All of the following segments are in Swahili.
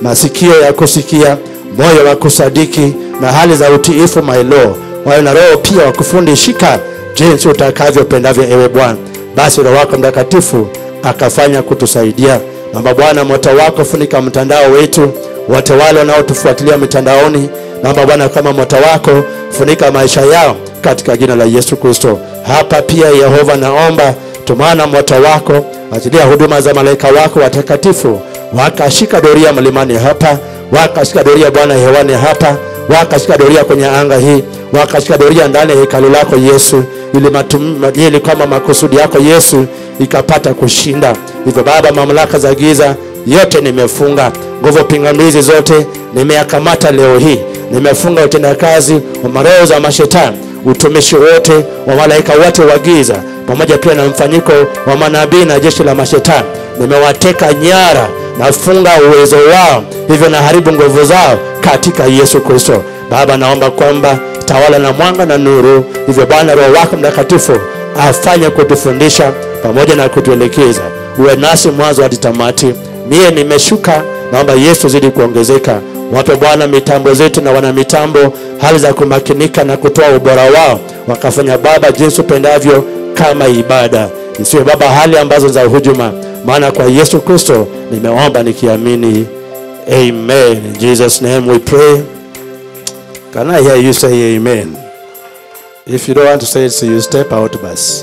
masikio ya kusikia, moyo wa kusadiki na hali za utiifu, my Lord, wawe na roho pia wa kufundishika jinsi utakavyopendavyo, ewe Bwana. Basi Roho wako Mtakatifu akafanya kutusaidia. Naomba Bwana, moto wako funika mtandao wetu, wote wale wanaotufuatilia mitandaoni. Naomba Bwana, kama moto wako funika maisha yao katika jina la Yesu Kristo. Hapa pia Yehova, naomba tumana moto wako, achilia huduma za malaika wako watakatifu, wakashika doria mlimani hapa, wakashika doria Bwana hewani hapa, wakashika doria kwenye anga hii, wakashika doria ndani ya hekalu lako Yesu, ili matum, ili kama makusudi yako Yesu ikapata kushinda. Hivyo Baba, mamlaka za giza yote nimefunga, nguvu pingamizi zote nimeyakamata leo hii, nimefunga utendakazi wa maroho za mashetani, utumishi wote wa malaika wote wa giza, pamoja pia na mfanyiko wa manabii na jeshi la mashetani, nimewateka nyara, nafunga uwezo wao, hivyo naharibu nguvu zao katika Yesu Kristo. Baba, naomba kwamba tawala na mwanga na nuru, hivyo Bwana Roho wako Mtakatifu afanye kutufundisha pamoja na kutuelekeza, uwe nasi mwanzo hadi tamati. Mie nimeshuka, naomba Yesu zidi kuongezeka. Wape Bwana mitambo zetu na wana mitambo hali za kumakinika na kutoa ubora wao, wakafanya Baba jinsi upendavyo kama ibada, isiwe Baba hali ambazo za hujuma, maana kwa Yesu Kristo nimeomba nikiamini, amen. In Jesus name we pray. Can I hear you say amen? If you don't want to say it, so you step out, bus.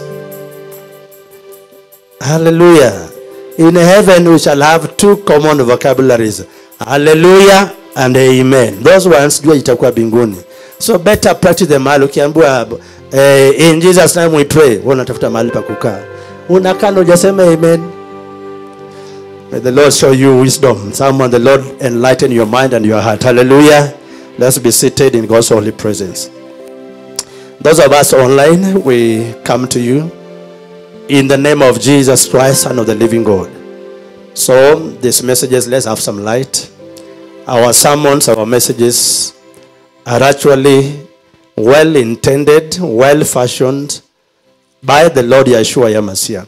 Hallelujah. In heaven, we shall have two common vocabularies hallelujah and amen. Those ones jua itakuwa binguni. So better practice them mahali ukiambiwa eh, in Jesus name we pray, wewe unatafuta mahali pa kukaa. Unakaa na hujasema amen. May the Lord show you wisdom. Someone, the Lord enlighten your mind and your heart. Hallelujah. Let's be seated in God's holy presence. Those of us online, we come to you in the name of Jesus Christ, Son of the living God. So, these messages, let's have some light. Our sermons, our messages are actually well intended, well fashioned by the Lord Yeshua Yamasiah.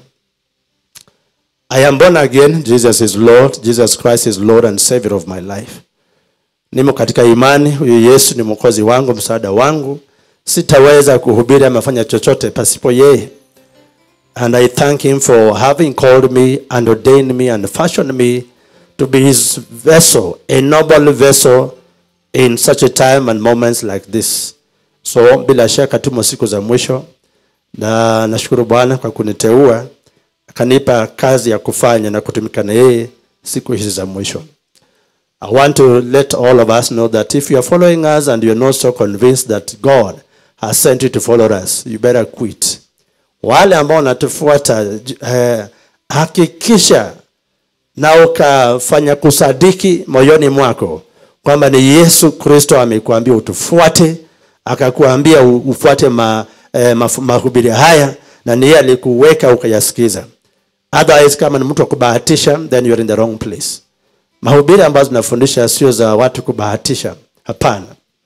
I am born again. Jesus is Lord. Jesus Christ is Lord and Savior of my life. Nimo katika imani, huyu Yesu ni mwokozi wangu, msaada wangu. Sitaweza kuhubiri ama fanya chochote pasipo yeye. And I thank him for having called me and ordained me and fashioned me to be his vessel, a noble vessel in such a time and moments like this. So bila shaka tumo siku za mwisho na nashukuru Bwana kwa kuniteua akanipa kazi ya kufanya na kutumika na yeye siku hizi za mwisho. I want to let all of us know that if you are following us and you're not so convinced that God has sent you to follow us, you better quit. Wale ambao wanatufuata eh, hakikisha na ukafanya kusadiki moyoni mwako kwamba ni Yesu Kristo amekuambia utufuate, akakuambia u- ufuate ma, eh, mafu- mahubiri haya na ni yeye alikuweka ukayasikiza. Otherwise, kama ni mtu wa kubahatisha, then you're in the wrong place. Mahubiri ambazo tunafundisha sio za watu kubahatisha, hapana.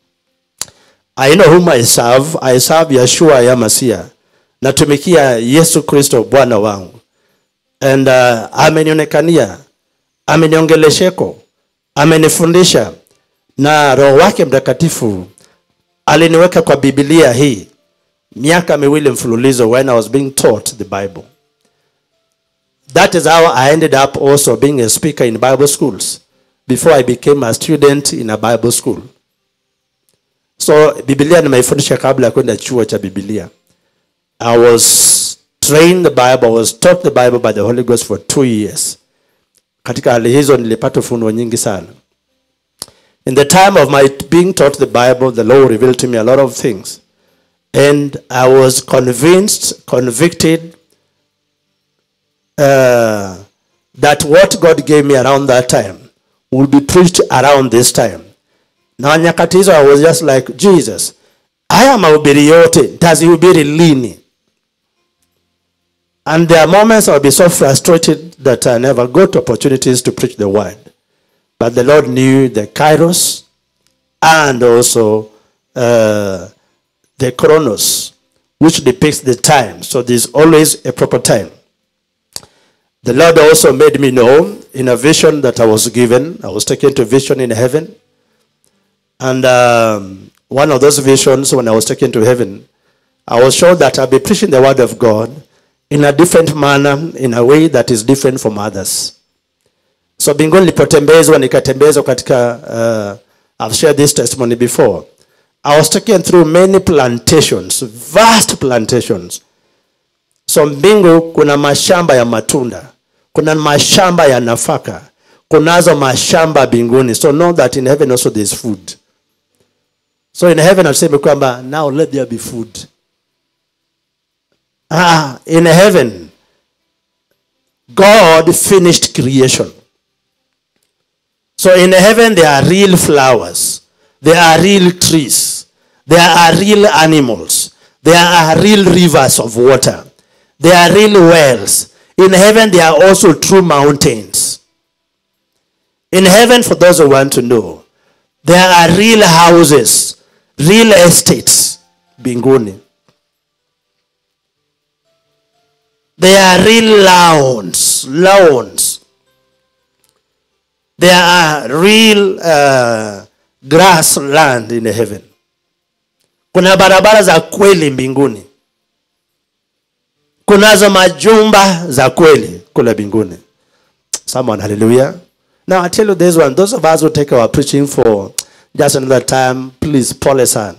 I know whom I serve. I serve Yeshua ya Masia. Natumikia Yesu Kristo Bwana wangu. And uh, amenionekania, ameniongelesheko, amenifundisha na Roho wake Mtakatifu aliniweka kwa Biblia hii miaka miwili mfululizo when I was being taught the Bible. That is how I ended up also being a speaker in Bible schools before I became a student in a Bible school. So Biblia nimeifundisha kabla ya kwenda chuo cha Biblia. I was trained the Bible, I was taught the Bible by the Holy Ghost for two years. Katika hali hizo nilipata ufunuo nyingi sana. In the time of my being taught the Bible, the Lord revealed to me a lot of things. And I was convinced, convicted uh, that what God gave me around that time will be preached around this time. Na nyakati hizo I was just like Jesus, haya mahubiri yote ntazihubiri lini? And there are moments I'll be so frustrated that I never got opportunities to preach the word. But the Lord knew the kairos and also uh, the chronos, which depicts the time. So there's always a proper time. The Lord also made me know in a vision that I was given. I was taken to a vision in heaven. And um, one of those visions, when I was taken to heaven, I was shown that I'll be preaching the word of God in a different manner, in a way that is different from others. So mbinguni nilipotembezwa nikatembezwa katika uh, I've shared this testimony before. I was taken through many plantations, vast plantations. So mbingu kuna mashamba ya matunda, kuna mashamba ya nafaka, kunazo mashamba mbinguni. So know that in heaven also there is food. So in heaven aseme kwamba now let there be food. Ah, in heaven God finished creation. So in heaven there are real flowers, there are real trees, there are real animals, there are real rivers of water, there are real wells. In heaven there are also true mountains. In heaven, for those who want to know, there are real houses, real estates, binguni. There are real lawns, lawns. There are real uh, grass land in heaven. Kuna barabara za kweli mbinguni. Kunazo majumba za kweli kule mbinguni. Someone, hallelujah. Now I tell you this one, those of us who take our preaching for just another time, please pole sana.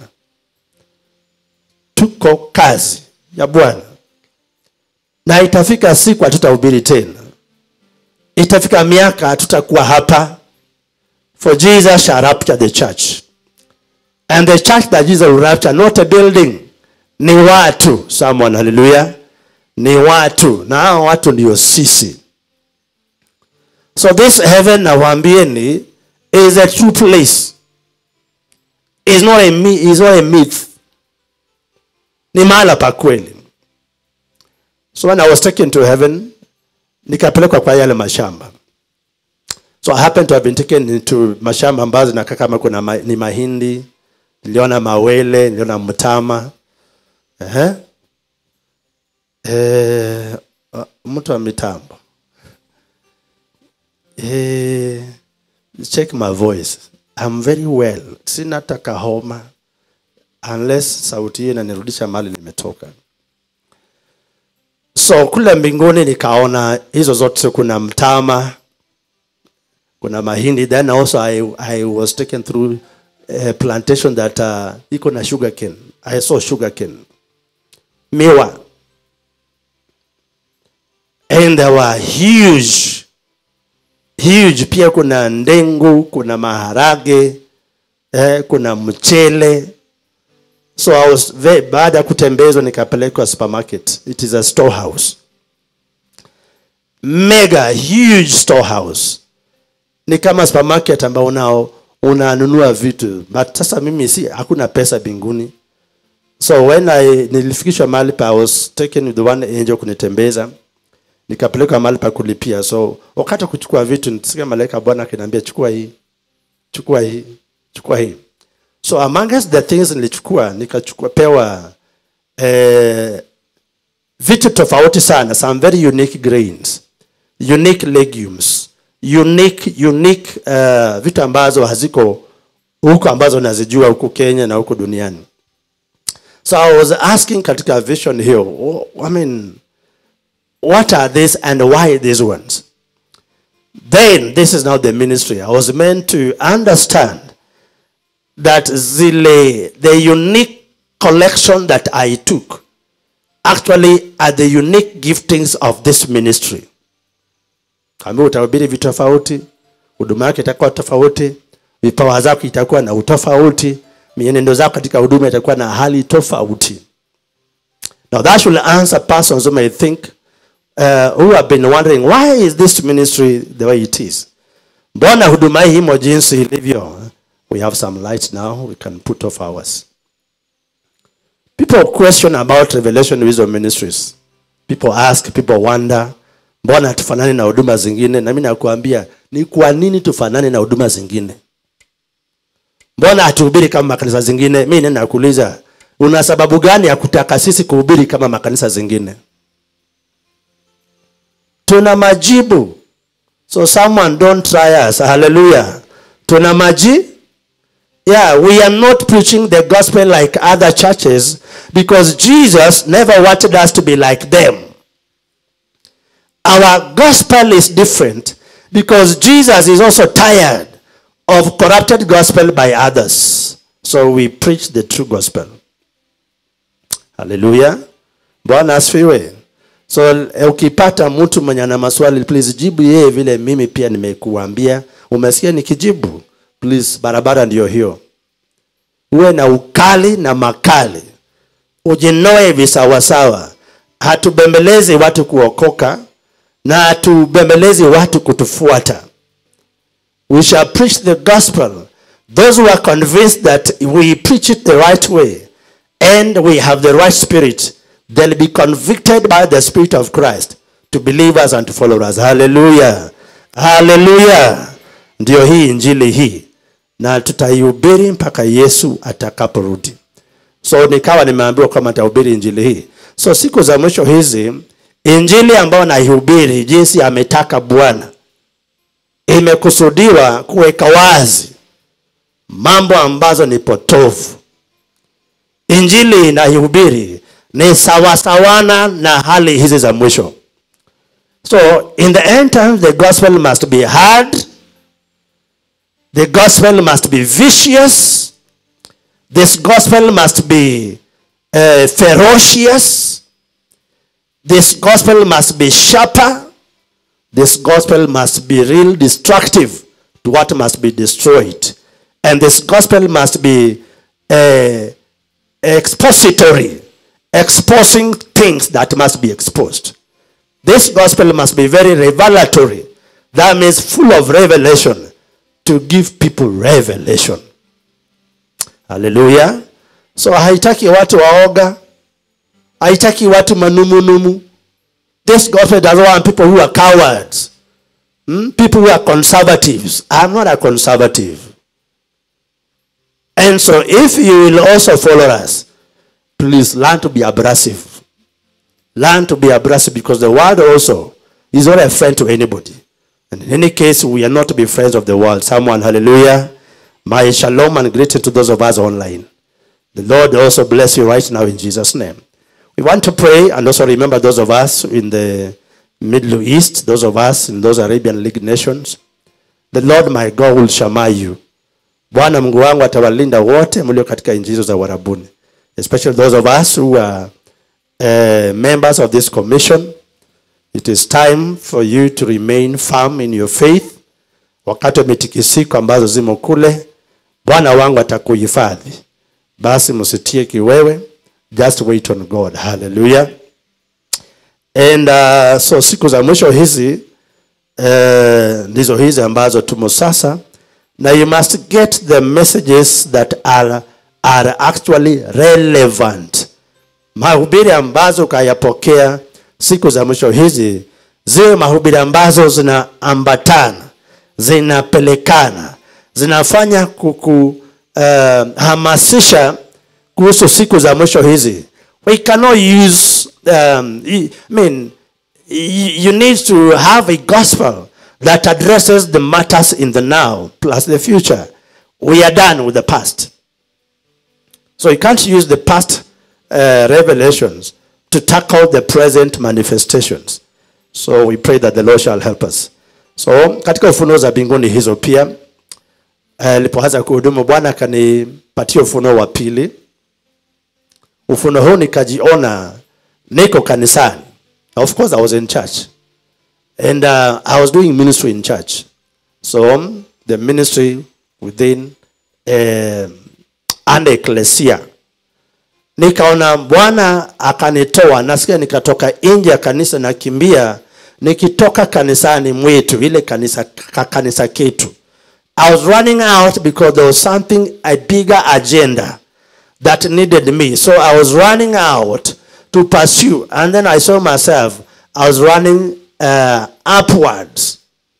Tuko kazi ya Bwana. Na itafika siku hatutahubiri tena. Itafika miaka hatutakuwa hapa. For Jesus shall rapture the church. And the church that Jesus will rapture, not a building, ni watu. Someone, hallelujah. Ni watu. Na hao watu ndio sisi. So this heaven nawaambieni is a true place. Is not a myth, is not a myth. Ni mahala pa kweli. So when I was taken to heaven, nikapelekwa kwa yale mashamba. So I happened to have been taken into mashamba ambazo zinakaa kama kuna ma, ni mahindi, niliona mawele, niliona mtama. Ehe. Eh, uh, mtu wa mitambo. Eh, check my voice. I'm very well. Sina hata kahoma unless sauti hii inanirudisha mahali nimetoka. So kule mbinguni nikaona hizo zote, kuna mtama, kuna mahindi. Then also I, I was taken through a plantation that uh, iko na sugar cane. I saw sugar cane, miwa, and there were huge huge. Pia kuna ndengu, kuna maharage eh, kuna mchele So I was very, baada ya kutembezwa nikapelekwa supermarket. It is a storehouse. Mega huge storehouse. Ni kama supermarket ambao unao unanunua vitu. But sasa mimi si hakuna pesa binguni. So when I nilifikishwa mahali pa I was taken with the one angel kunitembeza. Nikapelekwa mahali pa kulipia. So wakati wa kuchukua vitu nisikia malaika Bwana akiniambia chukua hii. Chukua hii. Chukua hii. So amongst the things nilichukua nikachukua pewa eh, vitu tofauti sana, some very unique grains, unique legumes, unique unique uh, vitu ambazo haziko huko ambazo nazijua huko Kenya na huko duniani. So I was asking katika vision hiyo, I mean, what are these and why these ones? Then this is now the ministry. I was meant to understand that zile the unique collection that I took actually are the unique giftings of this ministry. Kama utahubiri vitu tofauti, huduma yake itakuwa tofauti, vipawa zako itakuwa na utofauti, mienendo zako katika huduma itakuwa na hali tofauti. Now that should answer persons who may think uh, who have been wondering why is this ministry the way it is? Mbona huduma hii imo jinsi ilivyo? We have some light now. We can put off ours. People question about Revelation Wisdom Ministries. People ask, people wonder, mbona hatufanani na huduma zingine? Na mimi nakuambia ni kwa nini tufanane na huduma zingine? Mbona hatuhubiri kama makanisa zingine? Mimi nenda nakuuliza, una sababu gani ya kutaka sisi kuhubiri kama makanisa zingine? tuna majibu so someone don't try us hallelujah tuna maji yeah we are not preaching the gospel like other churches because jesus never wanted us to be like them our gospel is different because jesus is also tired of corrupted gospel by others so we preach the true gospel haleluya bwana asifiwe so eh, ukipata mtu mwenye ana maswali please jibu yeye vile mimi pia nimekuambia umesikia nikijibu please barabara ndiyo hiyo uwe na ukali na makali ujinoe visawasawa hatubembelezi watu kuokoka na hatubembelezi watu kutufuata we shall preach the gospel those who are convinced that we preach it the right way and we have the right spirit they'll be convicted by the spirit of christ to believe us and to follow us hallelujah hallelujah ndio hii injili hii na tutaihubiri mpaka yesu atakaporudi so nikawa nimeambiwa kwamba nitahubiri injili hii so siku za mwisho hizi injili ambayo naihubiri jinsi ametaka bwana imekusudiwa kuweka wazi mambo ambazo ni potofu injili inaihubiri ni sawasawana na hali hizi za mwisho so in the end times the gospel must be hard the gospel must be vicious this gospel must be uh, ferocious this gospel must be sharper this gospel must be real destructive to what must be destroyed and this gospel must be uh, expository exposing things that must be exposed this gospel must be very revelatory that means full of revelation to give people revelation haleluya so haitaki watu waoga haitaki watu manumunumu this gospel doesn't want people who are cowards hmm? people who are conservatives i'm not a conservative and so if you will also follow us please learn to be abrasive learn to be abrasive because the world also is not a friend to anybody and in any case we are not to be friends of the world someone hallelujah my shalom and greeting to those of us online the lord also bless you right now in jesus name we want to pray and also remember those of us in the middle east those of us in those arabian league nations the lord my god will shama you bwana mungu wangu atawalinda wote mlio katika nchi hizo za uarabuni especially those of us who are uh, members of this commission it is time for you to remain firm in your faith wakati wa mitikisiko ambazo zimo kule bwana wangu atakuhifadhi basi msitie kiwewe just wait on god hallelujah and uh, so siku za mwisho hizi uh, ndizo hizi ambazo tumo sasa na you must get the messages that are, are actually relevant mahubiri ambazo ukayapokea siku za mwisho hizi ziwe mahubiri ambazo zinaambatana zinapelekana zinafanya kukuhamasisha uh, kuhusu siku za mwisho hizi we cannot use um, I mean you need to have a gospel that addresses the matters in the now plus the future we are done with the past so you can't use the past uh, revelations to tackle the present manifestations so we pray that the lord shall help us so katika ufunuo za mbinguni hizo pia alipoanza uh, kuhudumu bwana akanipatia ufunuo wa pili ufunuo huu nikajiona niko kanisani of course i was in church and uh, i was doing ministry in church so um, the ministry within uh, an ecclesia nikaona bwana akanitoa nasikia nikatoka nje ya kanisa nakimbia nikitoka kanisani mwetu ile kanisa ka kanisa ketu i was running out because there was something a bigger agenda that needed me so i was running out to pursue and then i saw myself i was running uh, upwards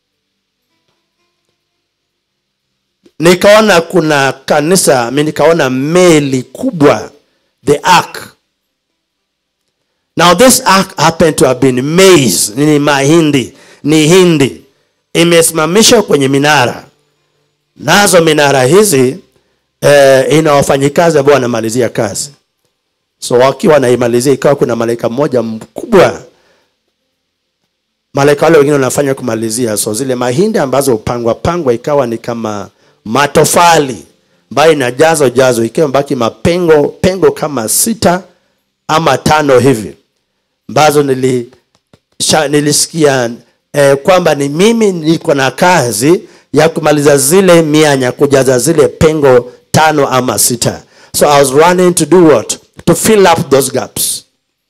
nikaona kuna kanisa mi nikaona meli kubwa the ark now this ark happened to have been maize ni mahindi ni hindi imesimamishwa kwenye minara nazo minara hizi eh, ina wafanyikazi ambao wanamalizia kazi so wakiwa wanaimalizia ikawa kuna malaika mmoja mkubwa malaika wale wengine wanafanya kumalizia so zile mahindi ambazo upangwa pangwa ikawa ni kama matofali ambayo inajazo jazo ikiwa mbaki mapengo pengo kama sita ama tano hivi ambazo nili, sha, nilisikia eh, kwamba ni mimi niko na kazi ya kumaliza zile mianya kujaza zile pengo tano ama sita so i was running to do what to fill up those gaps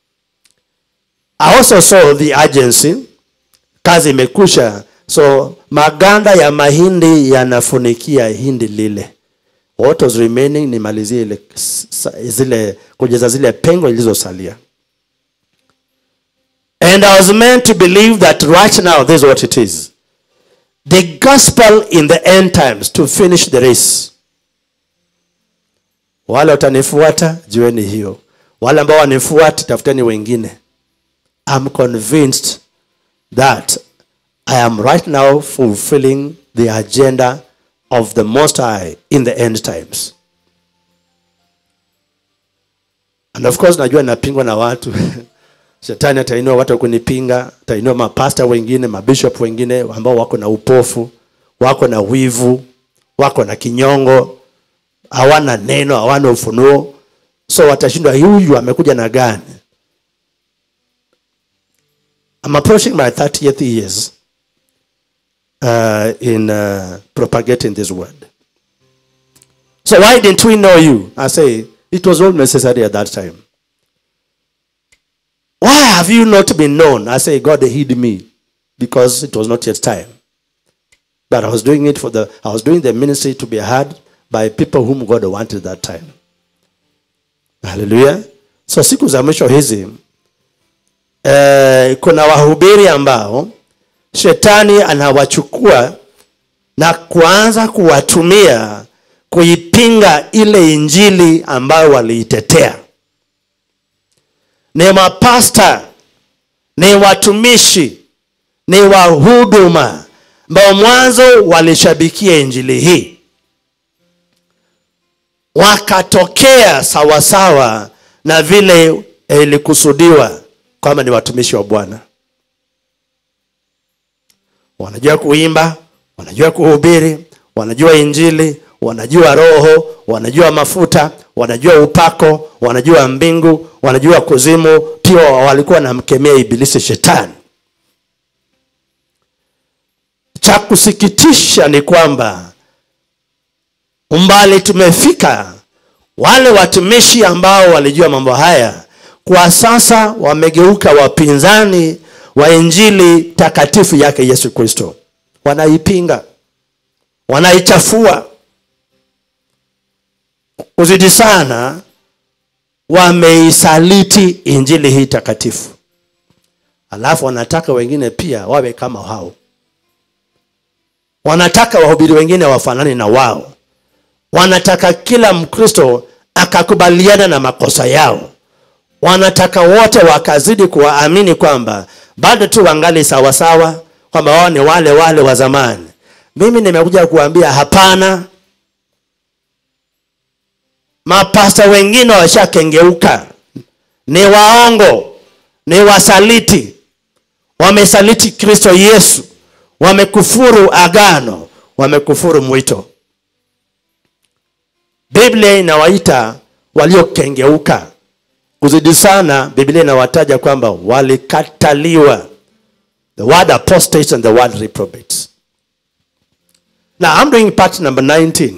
i also saw the agency kazi imekusha so maganda ya mahindi yanafunikia hindi lile what was remaining nimalizie ile sa- zile kujaza zile pengo zilizosalia and i was meant to believe that right now this is what it is the gospel in the end times to finish the race wale watanifuata jueni hiyo wale ambao wanifuati tafuteni wengine i'm convinced that I am right now fulfilling the agenda of the Most High in the end times. And of course, najua napingwa na watu. Shetani atainua watu wa kunipinga, atainua mapasta wengine, mabishop wengine ambao wako na upofu, wako na wivu, wako na kinyongo, hawana neno, hawana ufunuo. So watashindwa, huyu amekuja na gani? I'm approaching my 30th years uh, in uh, propagating this word. So why didn't we know you? I say it was all necessary at that time. Why have you not been known? I say God hid me because it was not yet time. But I was doing it for the I was doing the ministry to be heard by people whom God wanted that time. Hallelujah. So siku za mwisho hizi eh, kuna wahubiri ambao shetani anawachukua na kuanza kuwatumia kuipinga ile injili ambayo waliitetea ni mapasta ni watumishi ni wahuduma ambao mwanzo walishabikia injili hii wakatokea sawasawa na vile ilikusudiwa kwamba ni watumishi wa bwana wanajua kuimba wanajua kuhubiri wanajua injili wanajua roho wanajua mafuta wanajua upako wanajua mbingu wanajua kuzimu pia walikuwa wanamkemea ibilisi shetani cha kusikitisha ni kwamba umbali tumefika wale watumishi ambao walijua mambo haya kwa sasa wamegeuka wapinzani wa injili takatifu yake yesu kristo wanaipinga wanaichafua kuzidi sana wameisaliti injili hii takatifu alafu wanataka wengine pia wawe kama hao wanataka wahubiri wengine wafanane na wao wanataka kila mkristo akakubaliana na makosa yao wanataka wote wakazidi kuwaamini kwamba bado tu wangali sawasawa kwamba wao ni wale wale wa zamani mimi nimekuja kuambia hapana mapasta wengine washakengeuka ni waongo ni wasaliti wamesaliti kristo yesu wamekufuru agano wamekufuru mwito biblia inawaita waliokengeuka kuzidi sana biblia inawataja kwamba walikataliwa the word apostates and the word reprobates now i'm doing part number 19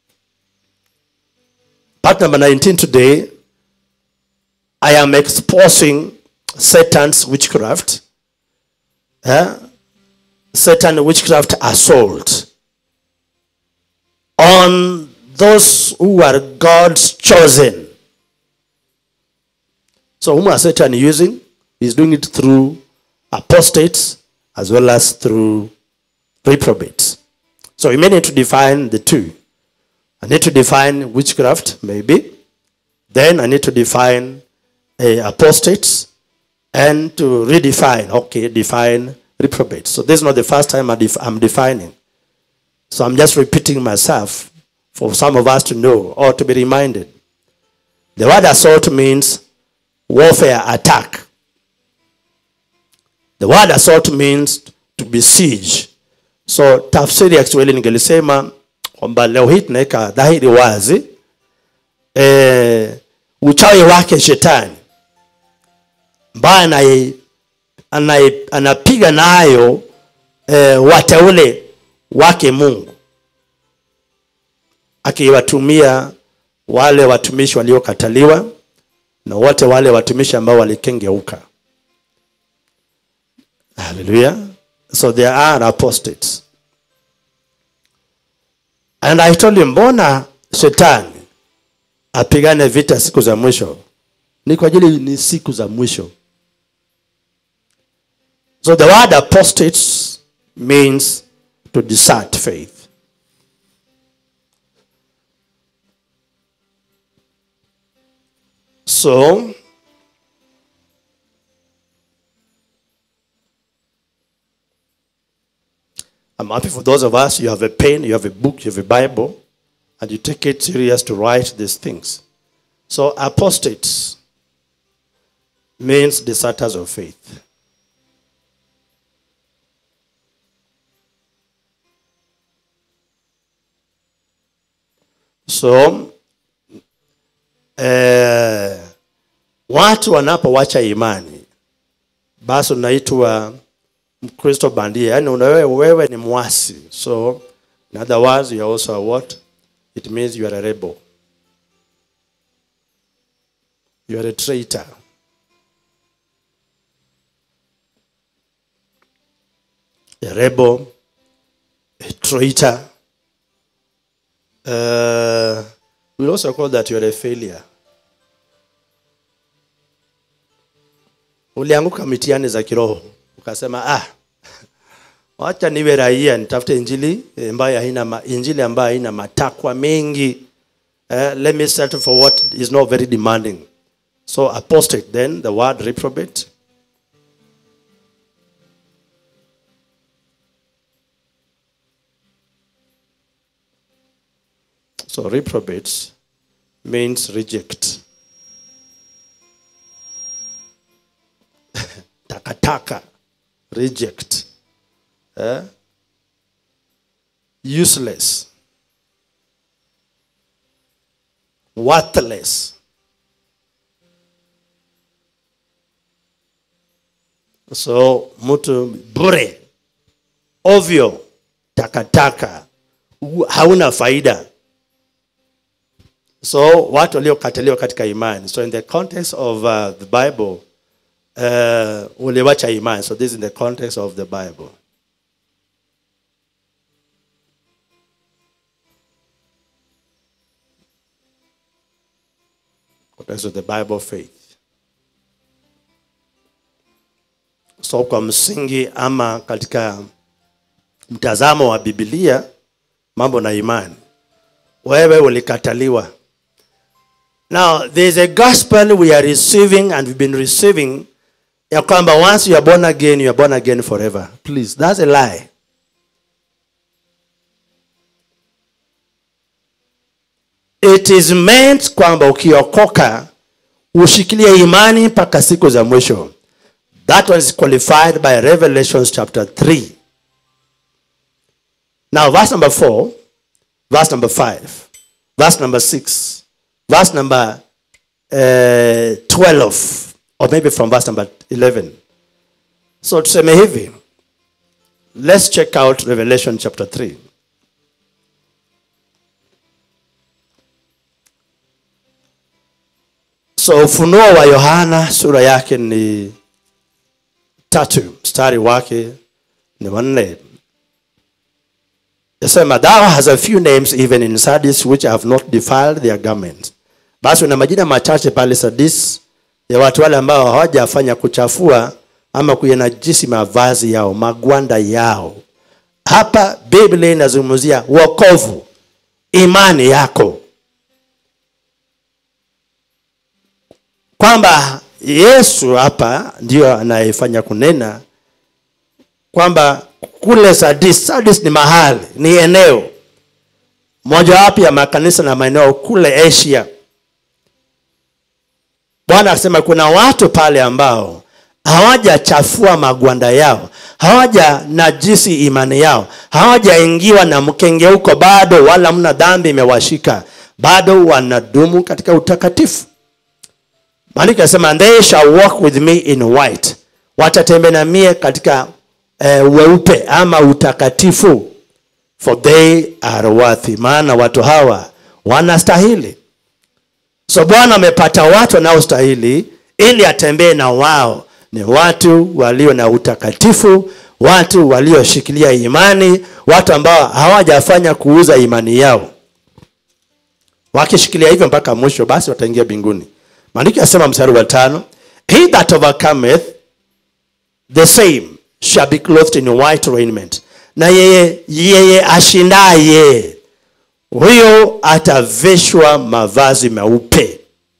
part number 19 today i am exposing satan's witchcraft eh? satan witchcraft assault on those who are god's chosen so whom are Satan using? He's doing it through apostates as well as through reprobates. So we may need to define the two. I need to define witchcraft, maybe. Then I need to define uh, apostates. and to redefine. Okay, define reprobate. So this is not the first time I def- I'm defining. So I'm just repeating myself for some of us to know or to be reminded. The word assault means warfare, attack. The word assault means to besiege. So tafsiri ya Kiswahili ningelisema kwamba leo hii tunaweka dhahiri wazi eh, uchawi wake shetani ambaye anaye- anaye- anapiga nayo eh, wateule wake Mungu akiwatumia wale watumishi waliokataliwa na wote wale watumishi ambao walikengeuka. Hallelujah. So there are apostates. And I told him, mbona shetani apigane vita siku za mwisho? Ni kwa ajili ni siku za mwisho. So the word apostates means to desert faith. So, I'm happy for those of us, you have a pen, you have a book, you have a Bible, and you take it serious to write these things. So, apostates means deserters of faith. So, eh, watu wanapowacha imani basi unaitwa mkristo bandia yaani una- wewe, wewe ni mwasi so in other words you are also a what it means you are a rebel you are a traitor a rebel a traitor uh, we also call that you are a failure ulianguka mitihani za kiroho ukasema ah wacha niwe raia nitafute injili eh, ambayo haina ma- injili ambayo haina matakwa mengi eh, let me settle for what is not very demanding so apostate then the word reprobate so reprobates means reject takataka reject eh? useless worthless so mtu bure ovyo takataka u- hauna faida so watu waliokataliwa katika imani so in the context of uh, the bible uh, uliwacha imani so this is in the context of the bible context of the bible faith so kwa msingi ama katika mtazamo wa bibilia mambo na imani wewe ulikataliwa now there is a gospel we are receiving and we've been receiving ya kwamba once you are born again you are born again forever please that's a lie it is meant kwamba ukiokoka ushikilie imani mpaka siku za mwisho that was qualified by revelations chapter 3 now verse number 4 verse number 5 verse number 6 verse number uh, 12 or maybe from verse number 11 so tuseme hivi let's check out revelation chapter 3 so ufunuo wa yohana sura yake ni tatu mstari wake ni wanne Yasema, thou has a few names even in Sardis which have not defiled their garments. Basi una majina machache pale Sardis ya watu wale ambao hawajafanya kuchafua ama kuyanajisi mavazi yao, magwanda yao. Hapa Biblia inazungumzia wokovu, imani yako, kwamba yesu hapa ndio anayefanya kunena kwamba kule sadis sadis ni mahali ni eneo mojawapo ya makanisa na maeneo kule asia bwana akasema kuna watu pale ambao hawajachafua magwanda yao hawaja najisi imani yao hawajaingiwa na mkengeuko bado wala mna dhambi imewashika bado wanadumu katika utakatifu maandiko yanasema "And they shall walk with me in white watatembea na mie katika eh, weupe ama utakatifu for they are worthy maana watu hawa wanastahili so bwana amepata watu wanaostahili ili atembee na wao ni watu walio na utakatifu watu walioshikilia imani watu ambao hawajafanya kuuza imani yao wakishikilia hivyo mpaka mwisho basi wataingia mbinguni maandiko yasema mstari wa tano he that overcometh the same shall be clothed in white raiment na yeye yeye ashindaye huyo atavishwa mavazi meupe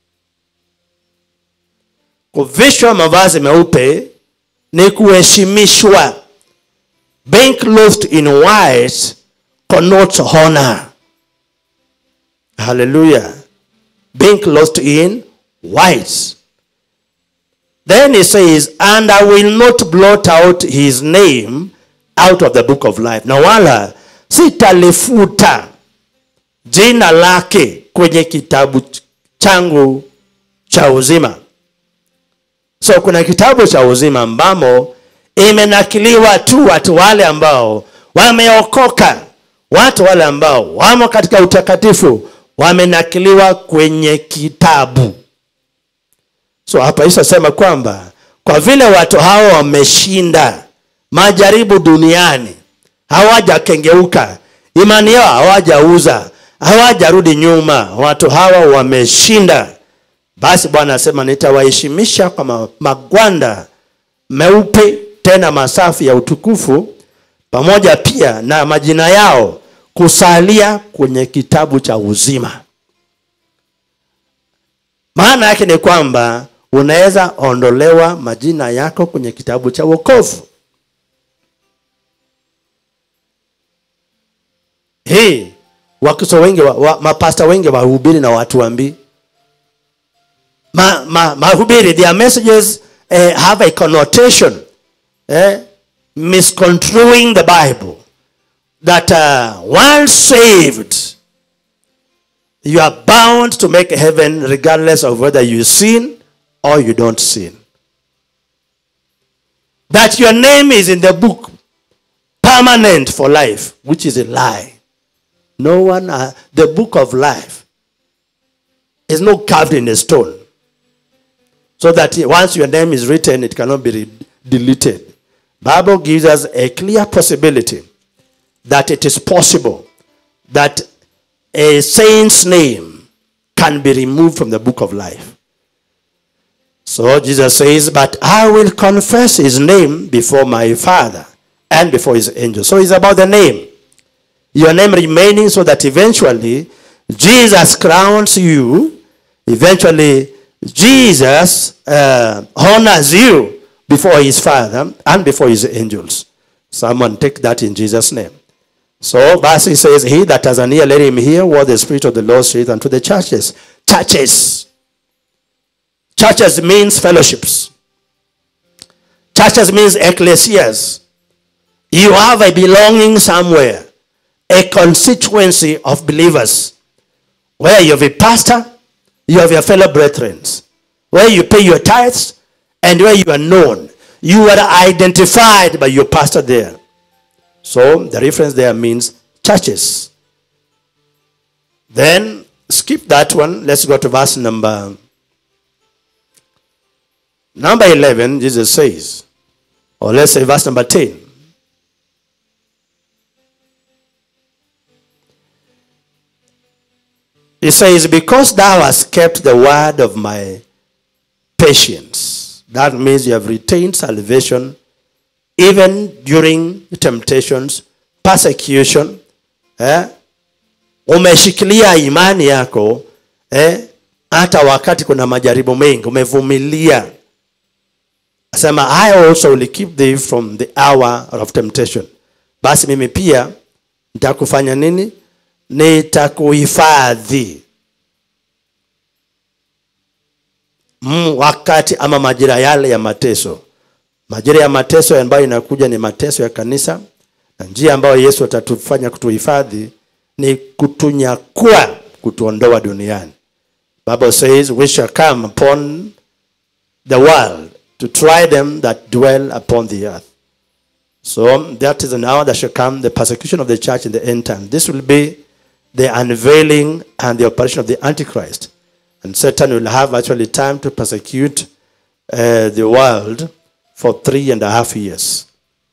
kuvishwa mavazi meupe ni kuheshimishwa being clothed in white connotes honor hallelujah being clothed in white then he says and i will not blot out his name out of the book of life na wala sitalifuta jina lake kwenye kitabu changu cha uzima so kuna kitabu cha uzima ambamo imenakiliwa tu watu wale ambao wameokoka watu wale ambao wamo katika utakatifu wamenakiliwa kwenye kitabu so hapa isasema kwamba kwa vile watu hao wameshinda majaribu duniani hawajakengeuka imani yao hawajauza hawajarudi nyuma watu hawa wameshinda basi bwana asema nitawaheshimisha kwa ma- magwanda meupe tena masafi ya utukufu pamoja pia na majina yao kusalia kwenye kitabu cha uzima maana yake ni kwamba unaweza ondolewa majina yako kwenye kitabu cha wokovu hii wakristo wengi wa, wa, mapasta wengi wahubiri na watu wambii ma, ma, mahubiri their messages eh, have a connotation eh, misconstruing the bible that uh, once saved you are bound to make heaven regardless of whether you sin or you don't sin that your name is in the book permanent for life which is a lie no one uh, the book of life is not carved in a stone so that once your name is written it cannot be re- deleted bible gives us a clear possibility that it is possible that a saint's name can be removed from the book of life so jesus says but i will confess his name before my father and before his angels so it's about the name your name remaining so that eventually jesus crowns you eventually Jesus uh, honors you before his Father and before his angels. Someone take that in Jesus' name. So, verse he says, He that has an ear, let him hear what the Spirit of the Lord saith unto the churches. Churches. Churches means fellowships. Churches means ecclesias. You have a belonging somewhere, a constituency of believers, where you have a pastor, you have your fellow brethren, where you pay your tithes, and where you are known. You are identified by your pastor there. So the reference there means churches. Then skip that one. Let's go to verse number number 11. Jesus says, or let's say verse number 10. He says, Because thou hast kept the word of my patience. That means you have retained salvation even during temptations, persecution. Eh? Umeshikilia imani yako eh? hata wakati kuna majaribu mengi umevumilia asema i also will keep thee from the hour of temptation basi mimi pia nitakufanya nini nitakuhifadhi mm, wakati ama majira yale ya mateso majira ya mateso ambayo inakuja ni mateso ya kanisa na njia ambayo yesu atatufanya kutuhifadhi ni kutunyakua kutuondoa duniani bible says we shall come upon the world to try them that dwell upon the earth so that is an hour that shall come the persecution of the church in the end time this will be the unveiling and the operation of the antichrist and satan will have actually time to persecute uh, the world for three and a half years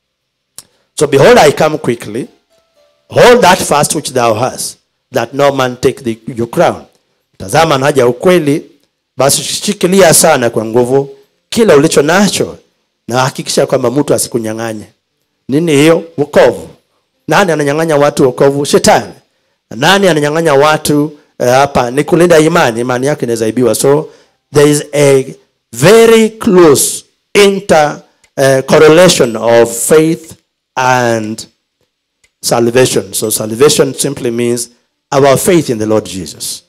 so behold i come quickly hold that fast which thou hast that no man take the, your crown tazama naja ukweli basi shikilia sana kwa nguvu kila ulicho nacho na hakikisha kwamba mtu asikunyang'anye nini hiyo wokovu nani ananyang'anya watu wokovu shetani nani ananyang'anya watu eh, hapa ni kulinda imani imani yake inaweza ibiwa so there is a very close inter uh, correlation of faith and salvation so salvation simply means our faith in the lord jesus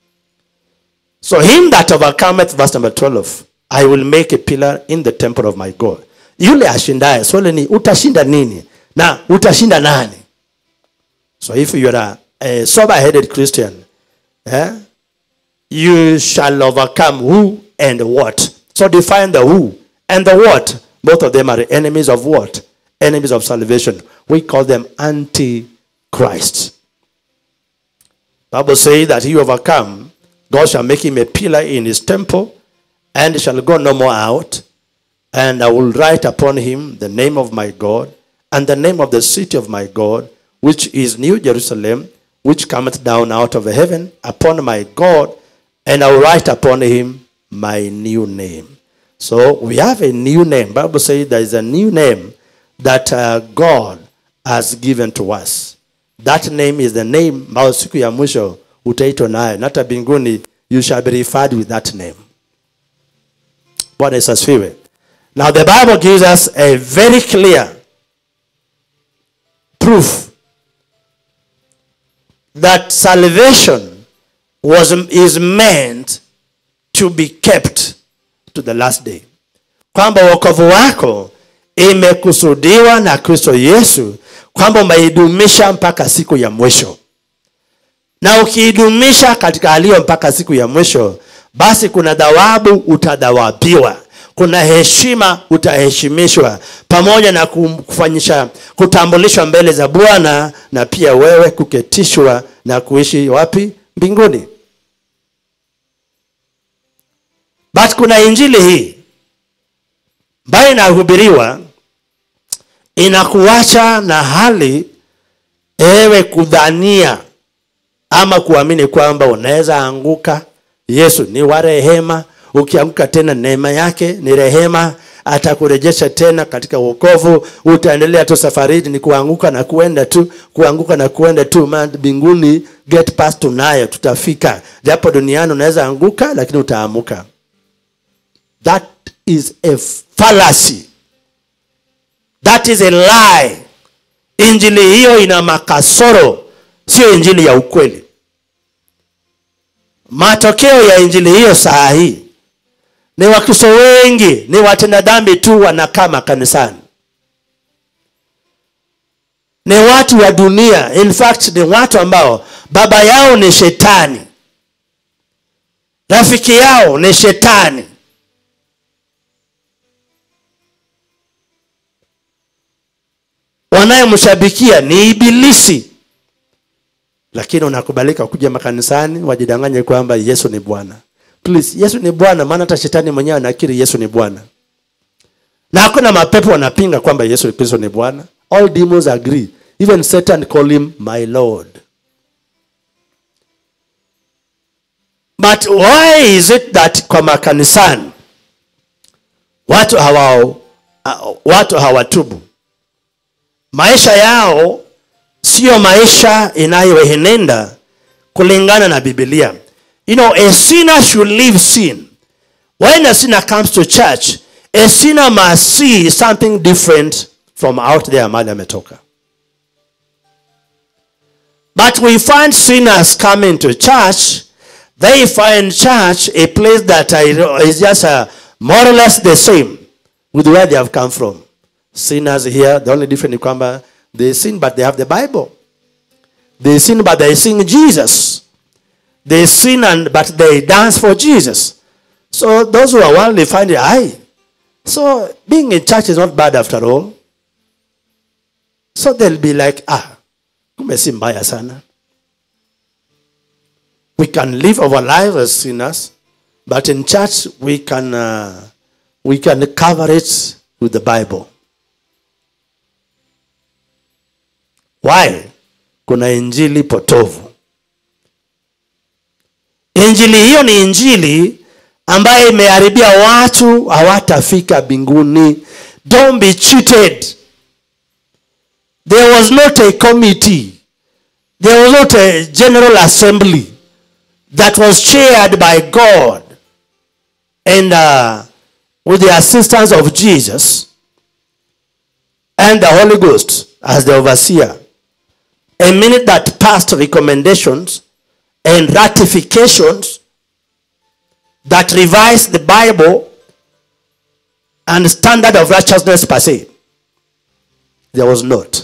so him that overcometh verse number 12 i will make a pillar in the temple of my god yule ashindaye swali ni utashinda nini na utashinda nani so if you are a, a sober headed christian eh, you shall overcome who and what so define the who and the what both of them are enemies of what enemies of salvation we call them antichrist bible says that he overcome god shall make him a pillar in his temple and shall go no more out and I will write upon him the name of my God and the name of the city of my God, which is New Jerusalem, which cometh down out of heaven upon my God, and I will write upon him my new name. So we have a new name. Bible says there is a new name that uh, God has given to us. That name is the name ambayo siku ya mwisho utaitwa nayo, na hata mbinguni you shall be referred with that name. Bwana Yesu asifiwe. Now, the Bible gives us a very clear proof that salvation was, is meant to be kept to the last day. Kwamba wokovu wako imekusudiwa na Kristo Yesu kwamba umeidumisha mpaka siku ya mwisho, na ukiidumisha katika haliyo mpaka siku ya mwisho, basi kuna thawabu utadhawabiwa kuna heshima utaheshimishwa pamoja na kufanyisha kutambulishwa mbele za bwana na pia wewe kuketishwa na kuishi wapi mbinguni but kuna injili hii ambayo inahubiriwa inakuacha na hali ewe kudhania ama kuamini kwamba unaweza anguka yesu ni wa rehema ukianguka tena neema yake ni rehema atakurejesha tena katika wokovu utaendelea tu safarini ni kuanguka na kuenda tu kuanguka na kuenda tu maana mbinguni get past tunayo tutafika japo duniani unaweza anguka lakini utaamuka that is a fallacy that is a lie injili hiyo ina makasoro sio injili ya ukweli matokeo ya injili hiyo saa hii ni wakristo wengi ni watenda dhambi tu wanakaa makanisani ni watu wa dunia in fact ni watu ambao baba yao ni shetani rafiki yao ni shetani wanayemshabikia ni ibilisi lakini unakubalika kuja makanisani wajidanganye kwamba yesu ni bwana please yesu ni bwana maana hata shetani mwenyewe anakiri yesu ni bwana na hakuna mapepo wanapinga kwamba yesu kristo ni bwana all demons agree even satan call him my lord but why is it that kwa makanisani watu hawa uh, watu hawatubu maisha yao siyo maisha inayoenenda kulingana na bibilia you know, a sinner should leave sin. When a sinner comes to church, a sinner must see something different from out there mahali ametoka. But we find sinners coming to church, they find church a place that is just uh, more or less the same with where they have come from. Sinners here, the only difference is kwamba they sin but they have the Bible. They sin but they sing Jesus. They sin and but they dance for Jesus. So those who are worldly find it high. So being in church is not bad after all. So they'll be like, ah, kumbe si mbaya sana. We can live our lives as sinners, but in church we can uh, we can cover it with the Bible. Why? Kuna injili potovu. Injili hiyo ni injili ambayo imeharibia watu hawatafika mbinguni. Don't be cheated. There was not a committee. There was not a general assembly that was chaired by God and uh, with the assistance of Jesus and the Holy Ghost as the overseer. A minute that passed recommendations and ratifications that revised the Bible and standard of righteousness per se. There was not.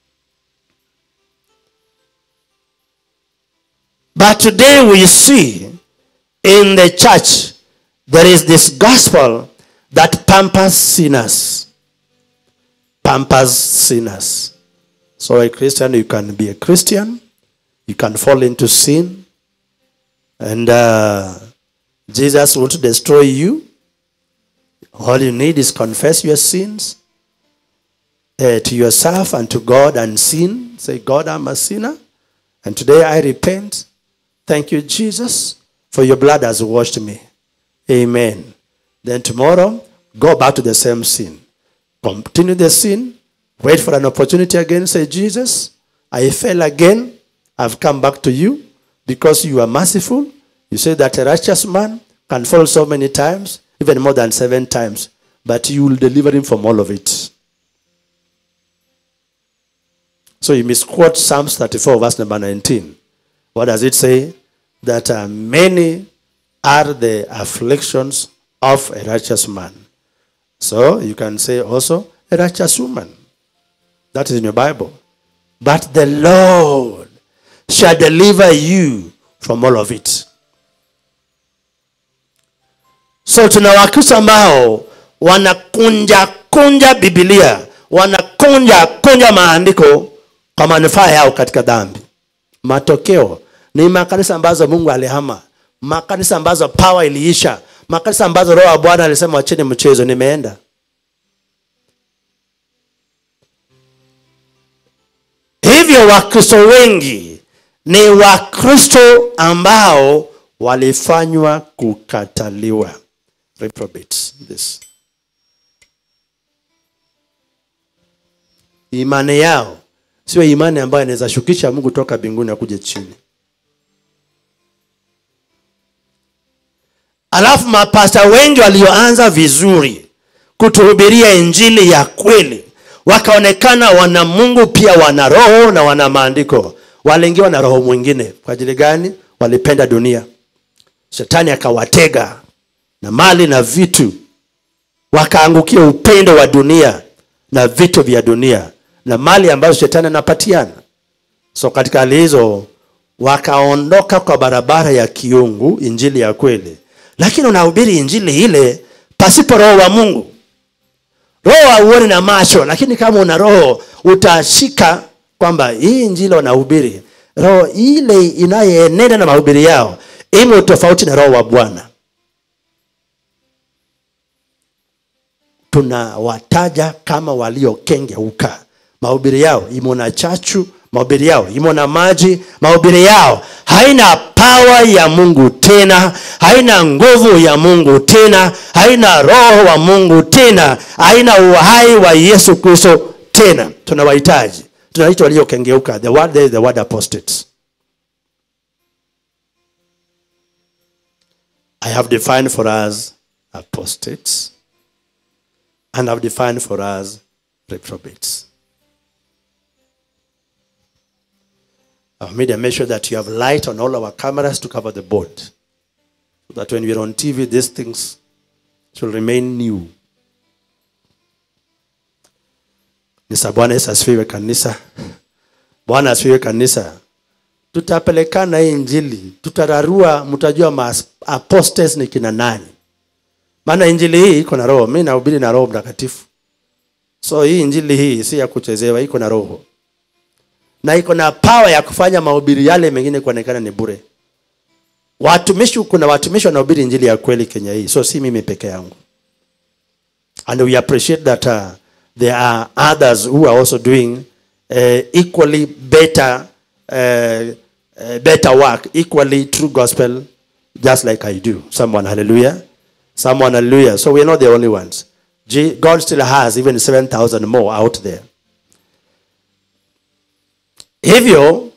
But today we see in the church there is this gospel that pampers sinners. Pampers sinners. So, a Christian, you can be a Christian, you can fall into sin, and uh, Jesus won't destroy you. All you need is confess your sins uh, to yourself and to God and sin. Say, God, I'm a sinner, and today I repent. Thank you, Jesus, for your blood has washed me. Amen. Then tomorrow, go back to the same sin. Continue the sin. Wait for an opportunity again. Say, Jesus, I fell again. I've come back to you because you are merciful. You say that a righteous man can fall so many times, even more than seven times, but you will deliver him from all of it. So you misquote Psalms 34, verse number 19. What does it say? That uh, many are the afflictions of a righteous man. So you can say also a righteous woman. That is in your Bible. But the Lord shall deliver you from all of it. So tuna wakristo ambao wanakunja kunja Biblia, wanakunja kunja maandiko kwa manufaa yao katika dhambi. Matokeo ni makanisa ambazo Mungu alihama, makanisa ambazo power iliisha, makanisa ambazo Roho wa Bwana alisema wacheni mchezo, nimeenda. Hivyo Wakristo wengi ni Wakristo ambao walifanywa kukataliwa. Reprobates this. Imani yao sio imani ambayo inaweza shukisha Mungu toka mbinguni akuje chini. Alafu mapasta wengi walioanza vizuri kutuhubiria injili ya kweli wakaonekana wana Mungu pia wana roho na wana maandiko, waliingiwa na roho mwingine. Kwa ajili gani? Walipenda dunia, shetani akawatega na mali na vitu, wakaangukia upendo wa dunia na vitu vya dunia na mali ambazo shetani anapatiana. So katika hali hizo wakaondoka kwa barabara ya kiungu, injili ya kweli, lakini unahubiri injili ile pasipo roho wa Mungu. Roho hauoni na macho, lakini kama una roho utashika kwamba hii injili wanahubiri, roho ile inayoenenda na mahubiri yao imo tofauti na roho wa Bwana. Tunawataja kama waliokengeuka. Mahubiri yao imo na chachu, mahubiri yao imo na maji, mahubiri yao haina pawa ya Mungu tena, haina nguvu ya Mungu tena, haina roho wa Mungu tena, haina uhai wa Yesu Kristo tena. Tunawahitaji, tunaitwa waliokengeuka. The word there is the word apostates. have defined for us apostates and have defined for us reprobates. I've made a measure that you have light on all our cameras to cover the board. So that when we're on TV, these things shall remain new. Nisa Bwana Yesu asifiwe kanisa. Bwana asifiwe kanisa. Tutapelekana hii injili, tutararua, mtajua ma apostates ni kina nani. Maana injili hii iko na roho. Mimi nahubiri na roho mtakatifu. So hii injili hii si ya kuchezewa, iko na roho na iko na power ya kufanya mahubiri yale mengine kuonekana ni bure. Watumishi, kuna watumishi wanahubiri injili ya kweli Kenya hii, so si mimi peke yangu, and we appreciate that uh, there are others who are also doing uh, equally better uh, uh, better work, equally true gospel, just like I do. Someone, hallelujah. Someone, hallelujah. So we're not the only ones. G- God still has even 7,000 more out there. hivyo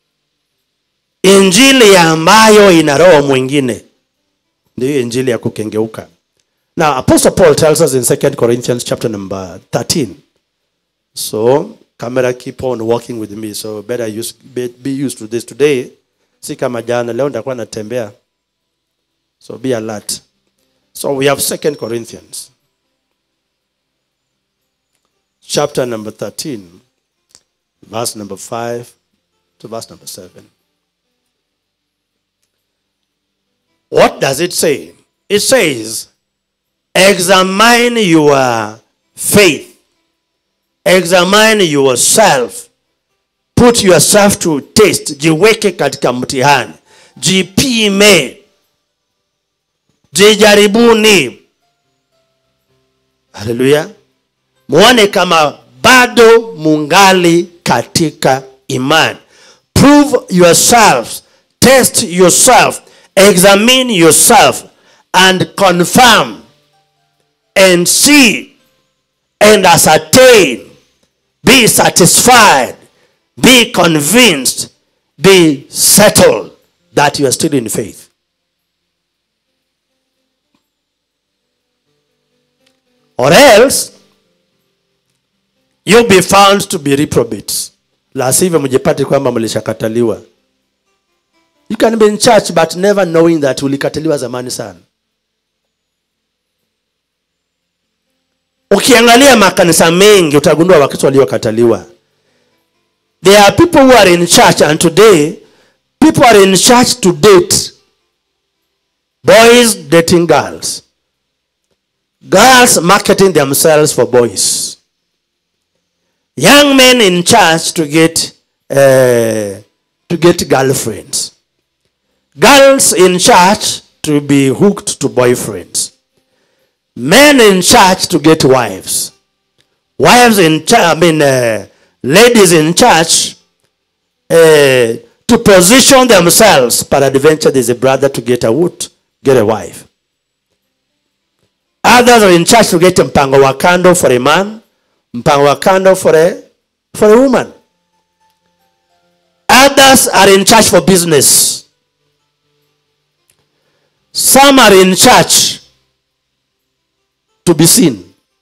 injili ambayo ina roho mwingine ndiyo injili ya kukengeuka now apostle paul tells us in 2 corinthians chapter number 13 so camera keep on walking with me so better use, be, be used to this today si kama jana leo nitakuwa natembea so be alert so we have 2 corinthians chapter number 13 verse number 5 to verse number 7. What does it say? It says, Examine your faith, examine yourself, put yourself to test, jiweke katika mtihani, jipime, jijaribuni. Haleluya! Muone kama bado mungali katika imani prove yourselves test yourself examine yourself and confirm and see and ascertain be satisfied be convinced be settled that you are still in faith or else you'll be found to be reprobates la sivyo mjipate kwamba mlishakataliwa you can be in church but never knowing that ulikataliwa zamani sana ukiangalia makanisa mengi utagundua wakristo waliokataliwa there are people who are in church and today people are in church to date boys dating girls girls marketing themselves for boys young men in church to get uh, to get girlfriends girls in church to be hooked to boyfriends men in church to get wives wives in church i mean uh, ladies in church uh, to position themselves peradventure there's a brother to get a wood get a wife others are in church to get mpango wa kando for a man mpango wa kando for a, for a woman others are in church for business some are in church to be seen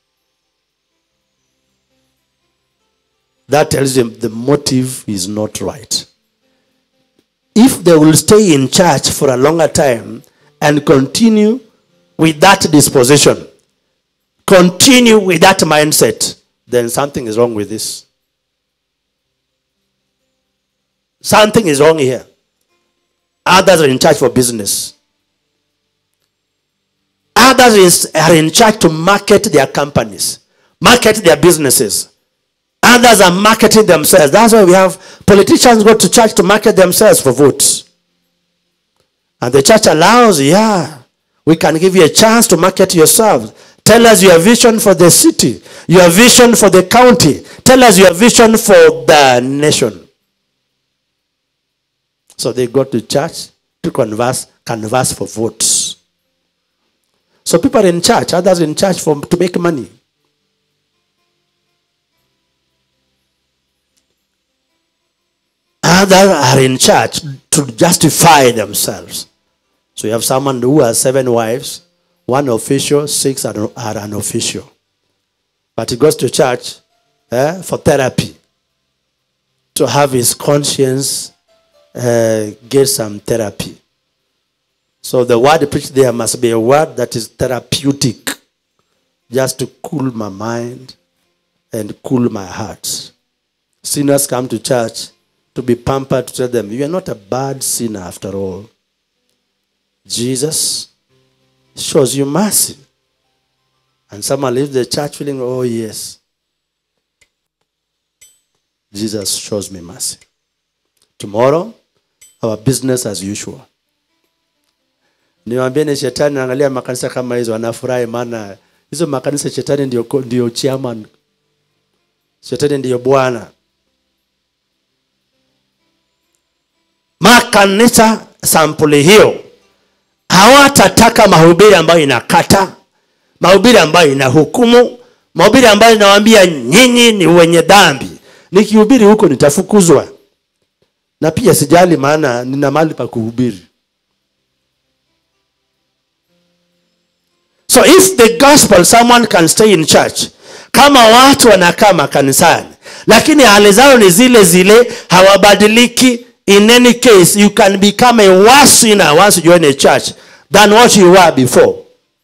that tells them the motive is not right if they will stay in church for a longer time and continue with that disposition continue with that mindset then something is wrong with this. Something is wrong here. Others are in charge for business. Others is, are in charge to market their companies, market their businesses. Others are marketing themselves. That's why we have politicians go to church to market themselves for votes. And the church allows, yeah, we can give you a chance to market yourself. Tell us your vision for the city, your vision for the county. Tell us your vision for the nation. So they go to church to converse, converse for votes. So people are in church, others in church for to make money. Others are in church to justify themselves. So you have someone who has seven wives, one official, six are, are unofficial. But he goes to church eh, for therapy to have his conscience uh, get some therapy. So the word preached there must be a word that is therapeutic, just to cool my mind and cool my heart. Sinners come to church to be pampered to tell them, You are not a bad sinner after all. Jesus shows you mercy. And someone leaves the church feeling, Oh, yes, Jesus shows me mercy. Tomorrow, our business as usual. Niwaambie ni shetani angalia makanisa kama hizo anafurahi maana hizo makanisa shetani ndio ndio chairman. Shetani ndiyo bwana. Makanisa sampuli hiyo hawatataka mahubiri ambayo inakata, mahubiri ambayo inahukumu, mahubiri ambayo inawaambia nyinyi ni wenye dhambi. Nikihubiri huko nitafukuzwa, na pia sijali, maana nina mahali pa kuhubiri. So if the gospel someone can stay in church, kama watu wanakaa makanisani, lakini hali zao ni zile zile, hawabadiliki. In any case, you can become a worse sinner once you join a church than what you were before.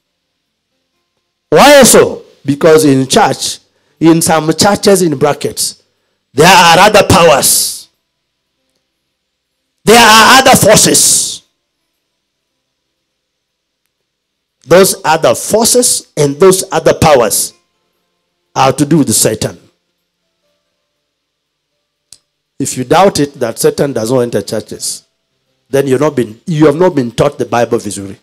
Why so? Because in church, in some churches in brackets, there are other powers. There are other forces. Those other forces and those other powers are to do with Satan. If you doubt it that Satan does not enter churches, then you've not been, you have not been taught the Bible visually.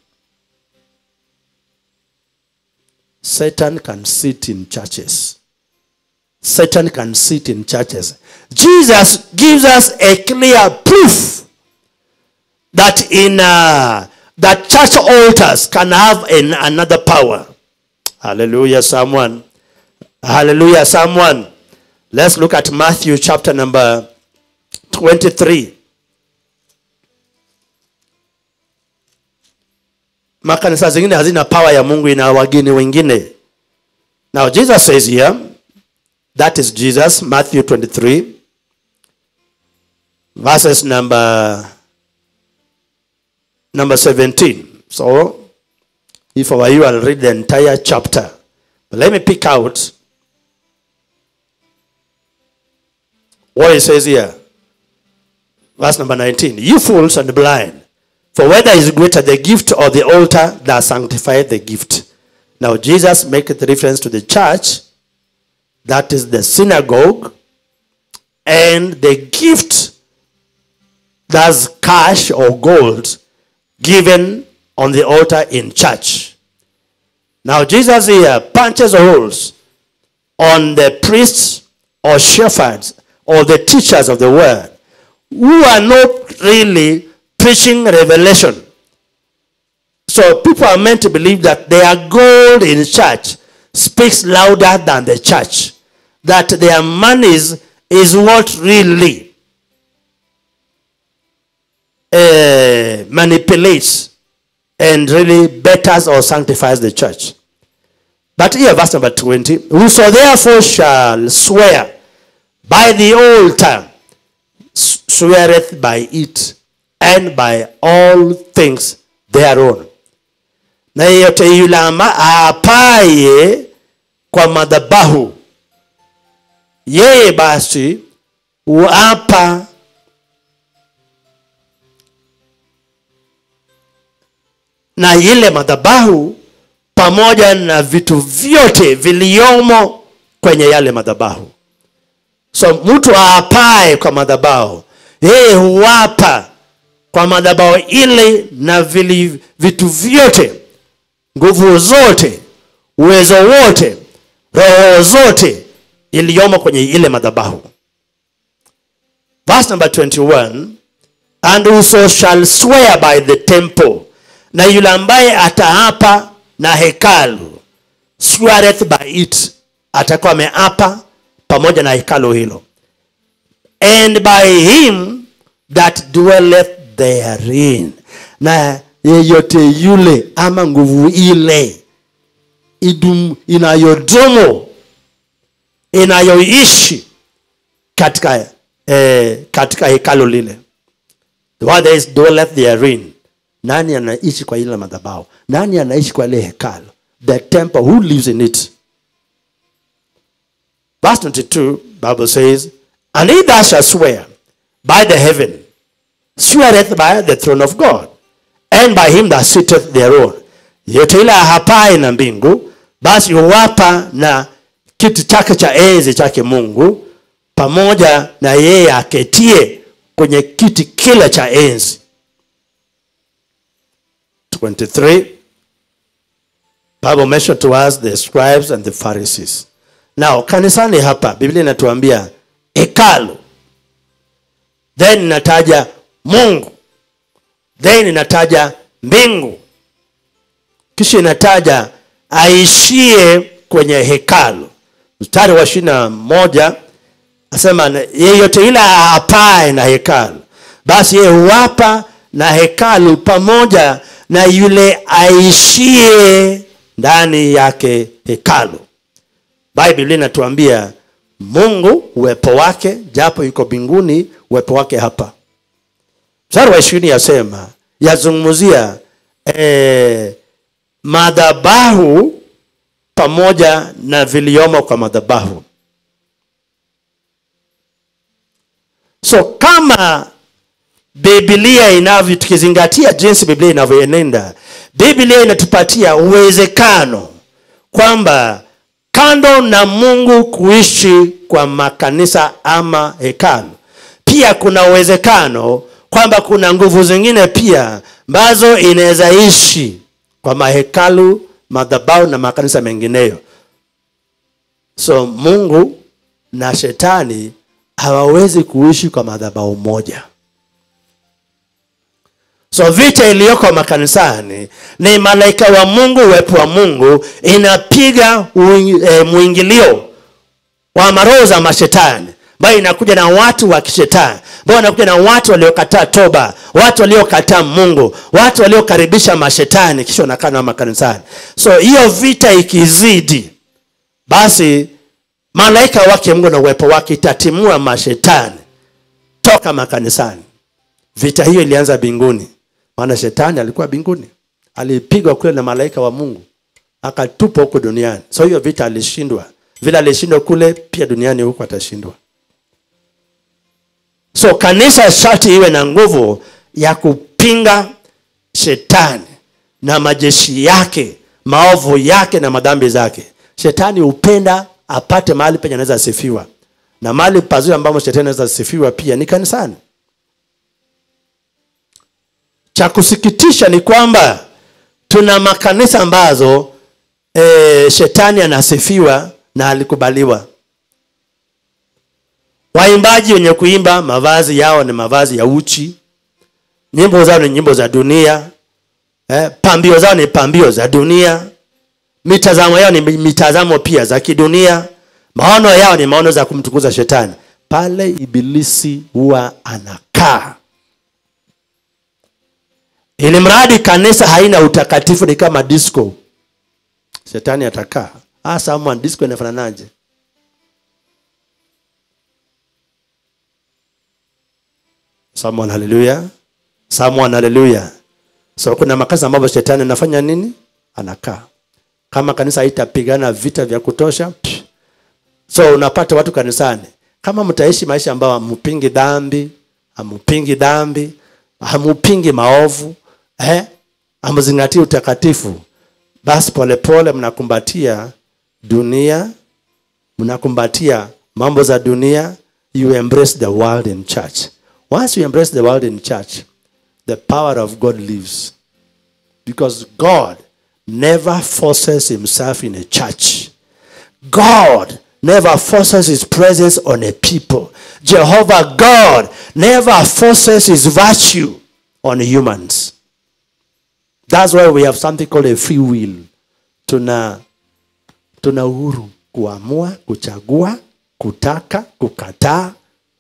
Satan can sit in churches. Satan can sit in churches. Jesus gives us a clear proof that in uh, that church altars can have an, another power. Hallelujah, someone. Hallelujah, someone. Let's look at Matthew chapter number 23. makanisa zingine hazina power ya mungu ina wageni wengine now jesus says here that is jesus matthew 23 verses number number 17 so if I were you i'll read the entire chapter but let me pick out what it says here verse number 19 you fools and blind for whether is greater the gift or the altar that sanctified the gift. Now Jesus makes reference to the church, that is the synagogue, and the gift that's cash or gold given on the altar in church. Now Jesus here punches holes on the priests or shepherds or the teachers of the word who are not really preaching revelation. So people are meant to believe that their gold in church speaks louder than the church. That their monies is what really uh, manipulates and really betters or sanctifies the church. But here, verse number 20 Whoso therefore shall swear by the altar, sweareth by it and by all things thereon. Na yeyote yule ama aapaye kwa madhabahu, yeye basi huapa na ile madhabahu pamoja na vitu vyote viliomo kwenye yale madhabahu. So mtu aapaye kwa madhabahu, yeye huapa kwa madhabahu ile na vili, vitu vyote, nguvu zote, uwezo wote, roho zote iliyomo kwenye ile madhabahu. Verse number 21, and whoso shall swear by the temple, na yule ambaye ataapa na hekalu, sweareth by it, atakuwa ameapa pamoja na hekalu hilo, and by him that dwelleth therein na yeyote yule ama nguvu ile idum, inayodumu inayoishi katika eh, katika hekalo lile the word is dwelleth therein nani anaishi kwa ile madhabahu nani anaishi kwa ile hekalo the temple who lives in it verse 22 bible says and he that shall swear by the heaven sweareth by the throne of god and by him that sitteth thereon yote ile hapae na mbingu basi huwapa na kiti chake cha enzi chake mungu pamoja na yeye aketie kwenye kiti kile cha enzi 23 bible mentioned to us the scribes and the pharisees now kanisani hapa biblia inatuambia hekalu then inataja mungu then inataja mbingu kisha inataja aishie kwenye hekalu mstari wa ishiri na moja asema na- yeyote ile apae na hekalu basi yeye huwapa na hekalu pamoja na yule aishie ndani yake hekalu biblia inatuambia mungu uwepo wake japo yuko mbinguni uwepo wake hapa mstari wa ishirini yasema yazungumzia eh, madhabahu pamoja na viliomo kwa madhabahu so kama biblia inavyo tukizingatia jinsi biblia inavyoenenda biblia inatupatia uwezekano kwamba kando na mungu kuishi kwa makanisa ama hekalu pia kuna uwezekano kwamba kuna nguvu zingine pia ambazo inaweza ishi kwa mahekalu madhabahu na makanisa mengineyo so mungu na shetani hawawezi kuishi kwa madhabahu moja so vita iliyoko makanisani ni malaika wa mungu uwepo wa mungu inapiga uing- eh, mwingilio wa maroho za mashetani ambayo inakuja na watu wa kishetani ambayo inakuja na watu waliokataa toba watu waliokataa mungu watu waliokaribisha mashetani kisha wanakaa nao makanisani so hiyo vita ikizidi basi malaika wake mungu na uwepo wake itatimua mashetani toka makanisani vita hiyo ilianza mbinguni maana shetani alikuwa mbinguni alipigwa kule na malaika wa mungu akatupwa huko duniani so hiyo vita alishindwa vile alishindwa kule pia duniani huko atashindwa so kanisa sharti iwe na nguvu ya kupinga shetani na majeshi yake maovu yake na madhambi zake shetani hupenda apate mahali penye anaweza sifiwa na mahali pazuri ambamo shetani anaweza sifiwa pia ni kanisani cha kusikitisha ni kwamba tuna makanisa ambazo e, shetani anasifiwa na alikubaliwa waimbaji wenye kuimba mavazi yao ni mavazi ya uchi nyimbo zao ni nyimbo za dunia eh, pambio zao ni pambio za dunia mitazamo yao ni mitazamo pia za kidunia maono yao ni maono za kumtukuza shetani pale ibilisi huwa anakaa ili mradi kanisa haina utakatifu ni kama disco shetani atakaa hasa ama disco inafananaje someone haleluya someone haleluya so kuna makanisa ambapo shetani anafanya nini anakaa kama kanisa haitapigana vita vya kutosha psh. so unapata watu kanisani kama mtaishi maisha ambayo hamupingi dhambi hamupingi dhambi hamupingi maovu eh? hamzingatii utakatifu basi polepole mnakumbatia dunia mnakumbatia mambo za dunia you embrace the world in church once you embrace the world in church the power of god lives because god never forces himself in a church god never forces his presence on a people jehovah god never forces his virtue on humans That's why we have something called a free will. Tuna tuna uhuru kuamua, kuchagua, kutaka, kukataa.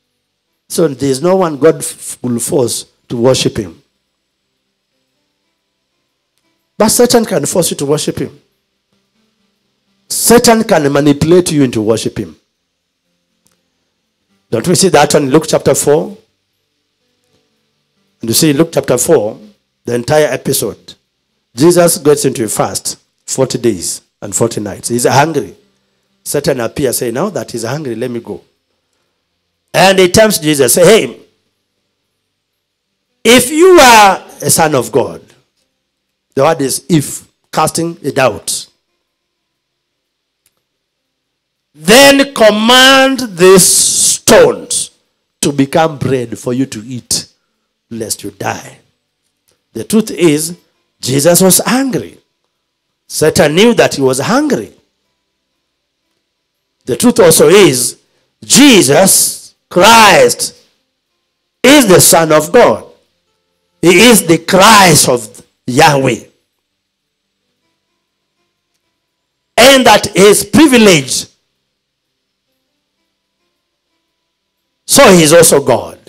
So there's no one God f- will force to worship him. But Satan can force you to worship him. Satan can manipulate you into worship him. Don't we see that one in Luke chapter 4? And you see in Luke chapter 4, the entire episode, Jesus gets into a fast 40 days and 40 nights. He's hungry. Satan appears, say, Now that he's hungry, let me go. And he tempts Jesus, say, Hey, if you are a son of God, the word is if, casting a doubt. Then command these stones to become bread for you to eat, lest you die. The truth is, Jesus was angry. Satan knew that he was hungry. The truth also is, Jesus Christ is the Son of God. He is the Christ of Yahweh. And that is privilege. So he is also God.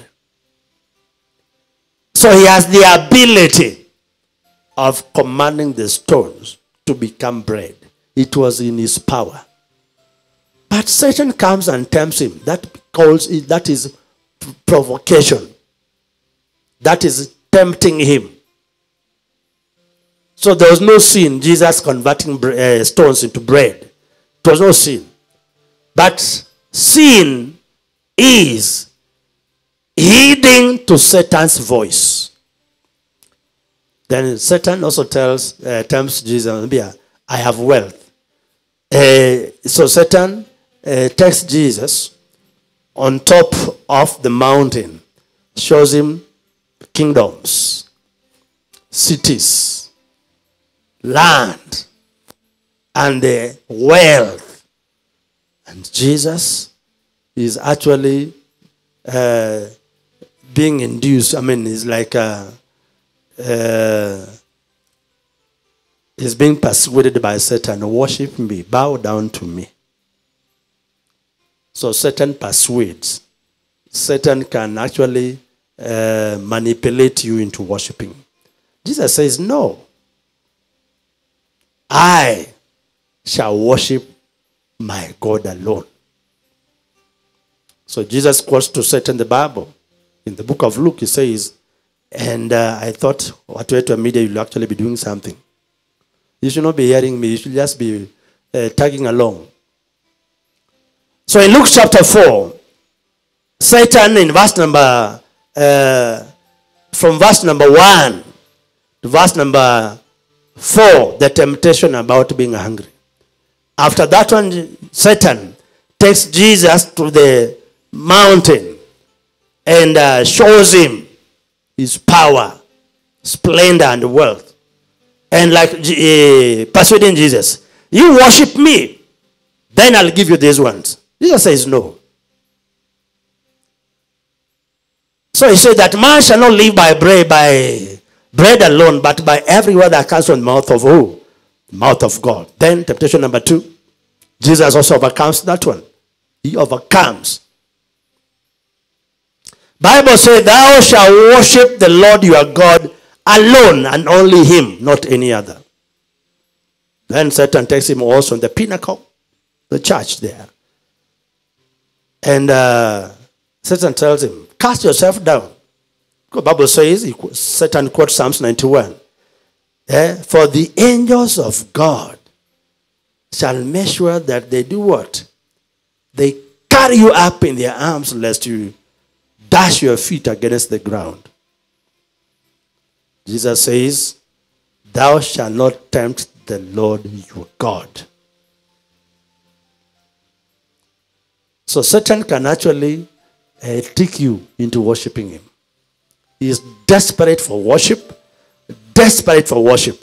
So he has the ability of commanding the stones to become bread. It was in his power. But Satan comes and tempts him. That calls it, that is provocation. That is tempting him. So there was no sin, Jesus converting uh, stones into bread. It was no sin. But sin is heeding to Satan's voice. Then Satan also tells, uh, tempts Jesus, I have wealth. Uh, so Satan uh, takes Jesus on top of the mountain, shows him kingdoms, cities, land, and the wealth. And Jesus is actually uh, being induced. I mean, it's like uh, uh, he's being persuaded by Satan. Worship me, bow down to me. So Satan persuades. Satan can actually uh, manipulate you into worshiping. Jesus says, No. I shall worship my God alone. So Jesus quotes to Satan the Bible. In the book of Luke, he says, And uh, I thought, what way to media, you'll actually be doing something. You should not be hearing me, you should just be uh, tagging along. So in Luke chapter 4, Satan in verse number, uh, from verse number 1 to verse number 4, the temptation about being hungry. After that one, Satan takes Jesus to the mountain and uh, shows him his power, splendor, and wealth. And like uh, persuading Jesus, you worship me, then I'll give you these ones. Jesus says no. So he said that man shall not live by bread, by bread alone, but by every word that comes from the mouth of who? The mouth of God. Then temptation number two. Jesus also overcomes that one. He overcomes. Bible says, Thou shalt worship the Lord your God alone and only him, not any other. Then Satan takes him also on the pinnacle, the church there. And uh, Satan tells him, Cast yourself down. The Bible says, he, Satan quotes Psalms 91. Eh? For the angels of God shall make sure that they do what? They carry you up in their arms lest you dash your feet against the ground. Jesus says, Thou shalt not tempt the Lord your God. So Satan can actually uh, trick you into worshiping him. He is desperate for worship, desperate for worship.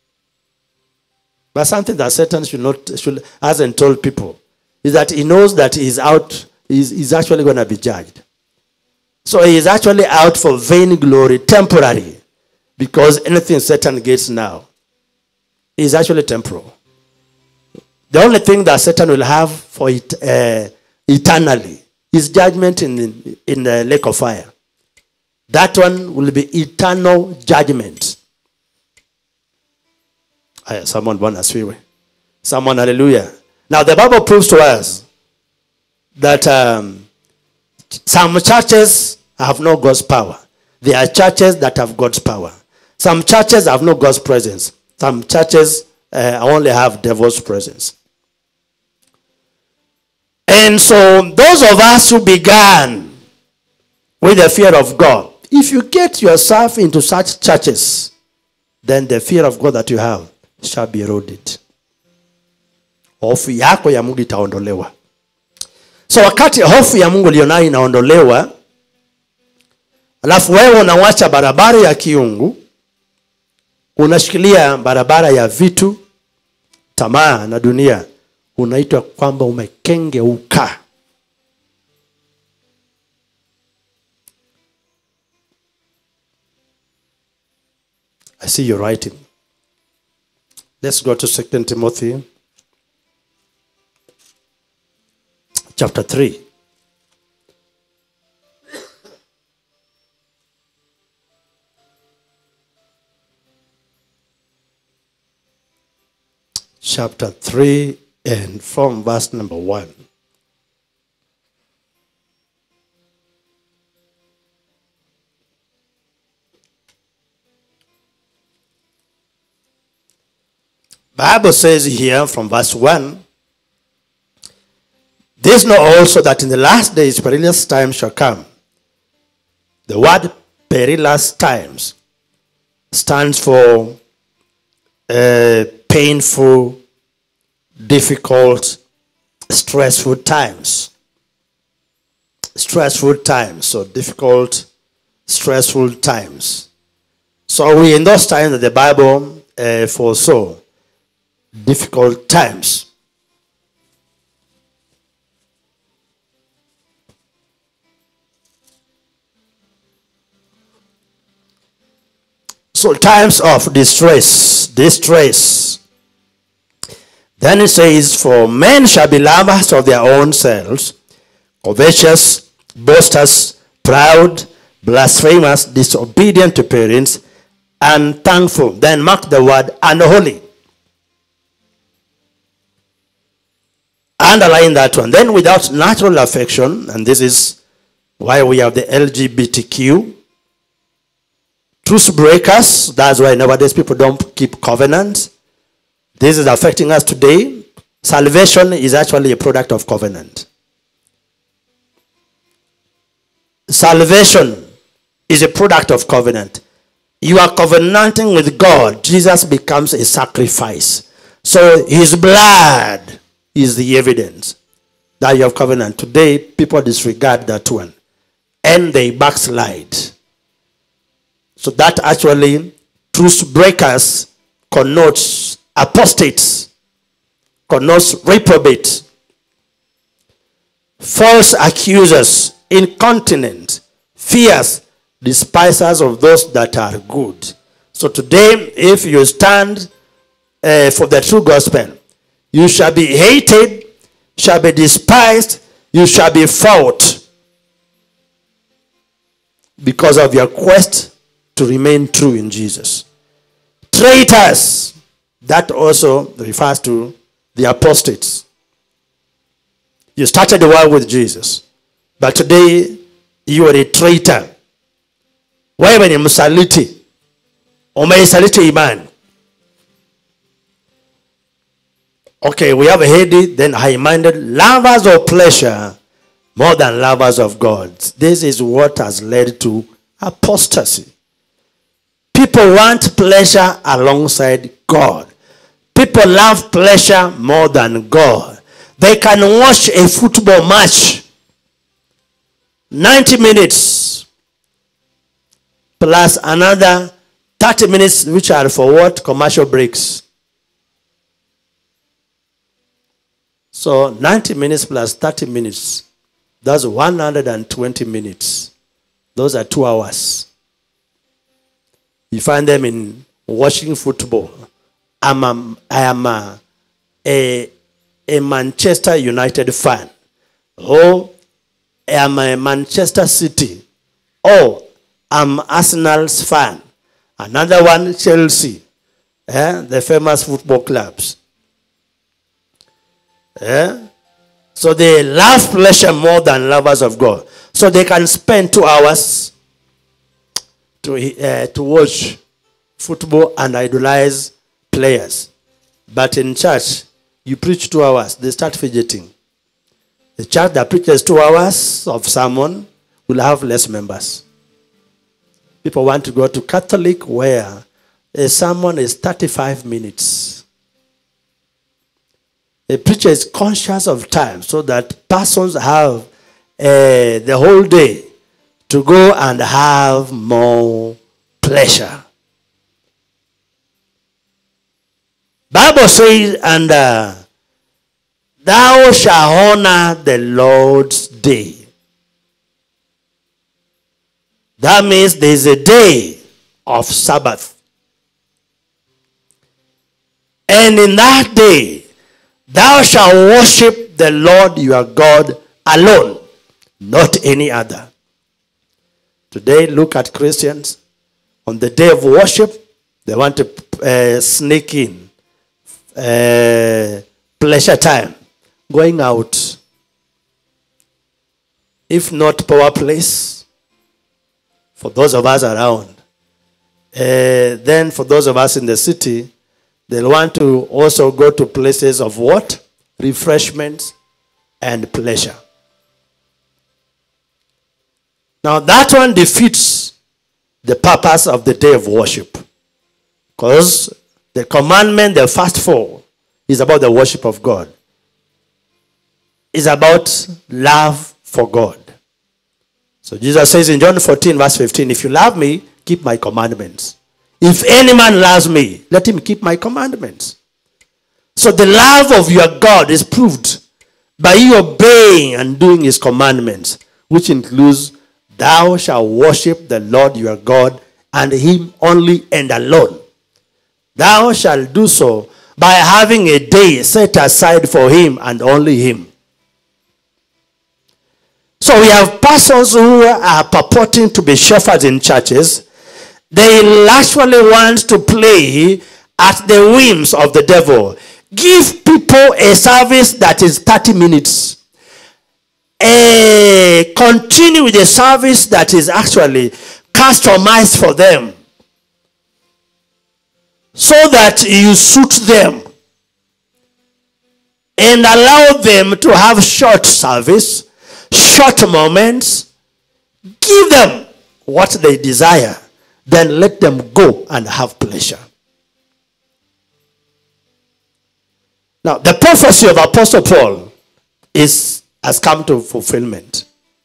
But something that Satan should not should hasn't told people is that he knows that he's out, he's, he's actually going to be judged. So he is actually out for vain glory, temporary, because anything Satan gets now is actually temporal. The only thing that Satan will have for it uh, eternally is judgment in the, in the lake of fire. That one will be eternal judgment. Haya, someone bwana asifiwe. Someone hallelujah. Now the Bible proves to us that um, some churches have no God's power. There are churches that have God's power. Some churches have no God's presence. Some churches uh, only have devil's presence. And so, those of us who began with the fear of God, if you get yourself into such churches, then the fear of God that you have shall be eroded. Hofu yako ya Mungu itaondolewa. So wakati hofu ya Mungu ulionayo inaondolewa, alafu wewe unawacha barabara ya kiungu, unashikilia barabara ya vitu, tamaa na dunia, unaitwa kwamba umekengeuka. I see you writing. Let's go to Second Timothy chapter 3. Chapter 3 and from verse number 1. Bible says here from verse 1 This know also that in the last days perilous times shall come. The word perilous times stands for uh, painful, difficult, stressful times. Stressful times, so difficult, stressful times. So we in those times that the Bible uh, foresaw difficult times. So times of distress, distress. Then it says, For men shall be lovers of their own selves, covetous, boasters, proud, blasphemous, disobedient to parents, unthankful. Then mark the word unholy. Underline that one. Then without natural affection, and this is why we have the LGBTQ. Truth breakers, that's why nowadays people don't keep covenant. This is affecting us today. Salvation is actually a product of covenant. Salvation is a product of covenant. You are covenanting with God. Jesus becomes a sacrifice. So his blood is the evidence that you have covenant. Today, people disregard that one and they backslide. So that actually, truth breakers connotes apostates, connotes reprobate, false accusers, incontinent, fierce, despisers of those that are good. So today, if you stand uh, for the true gospel, you shall be hated, shall be despised, you shall be fought because of your quest to remain true in Jesus. Traitors, that also refers to the apostates. You started the world with Jesus, but today you are a traitor. Wewe ni msaliti, umeisaliti imani. Okay, we have a heady, then high-minded, lovers of pleasure more than lovers of God. This is what has led to apostasy. People want pleasure alongside God. People love pleasure more than God. They can watch a football match 90 minutes plus another 30 minutes, which are for what? Commercial breaks. So 90 minutes plus 30 minutes, that's 120 minutes. Those are two hours. You find them in watching football. I'm a, I am a, a, a Manchester United fan. Oh, I am a Manchester City. Oh, I'm Arsenal's fan. Another one, Chelsea. eh, the famous football clubs. Eh? So they love pleasure more than lovers of God. So they can spend two hours to, uh, to watch football and idolize players. But in church, you preach two hours, they start fidgeting. The church that preaches two hours of sermon will have less members. People want to go to Catholic where a sermon is 35 minutes. A preacher is conscious of time so that persons have uh, the whole day to go and have more pleasure. Bible says, and uh, thou shalt honor the Lord's day. That means there is a day of Sabbath. And in that day, thou shalt worship the Lord your God alone, not any other. Today, look at Christians. On the day of worship, they want to uh, sneak in uh, pleasure time, going out. If not power place, for those of us around, uh, then for those of us in the city, they'll want to also go to places of what? Refreshments and pleasure. Now that one defeats the purpose of the day of worship. Because the commandment, the first four, is about the worship of God. It's about love for God. So Jesus says in John 14, verse 15, If you love me, keep my commandments. If any man loves me, let him keep my commandments. So the love of your God is proved by you obeying and doing his commandments, which includes thou shalt worship the Lord your God and him only and alone. Thou shalt do so by having a day set aside for him and only him. So we have persons who are purporting to be shepherds in churches. They actually want to play at the whims of the devil. Give people a service that is 30 minutes. Eh, continue with a service that is actually customized for them so that you suit them and allow them to have short service, short moments. Give them what they desire, then let them go and have pleasure. Now, the prophecy of Apostle Paul is has come to fulfillment.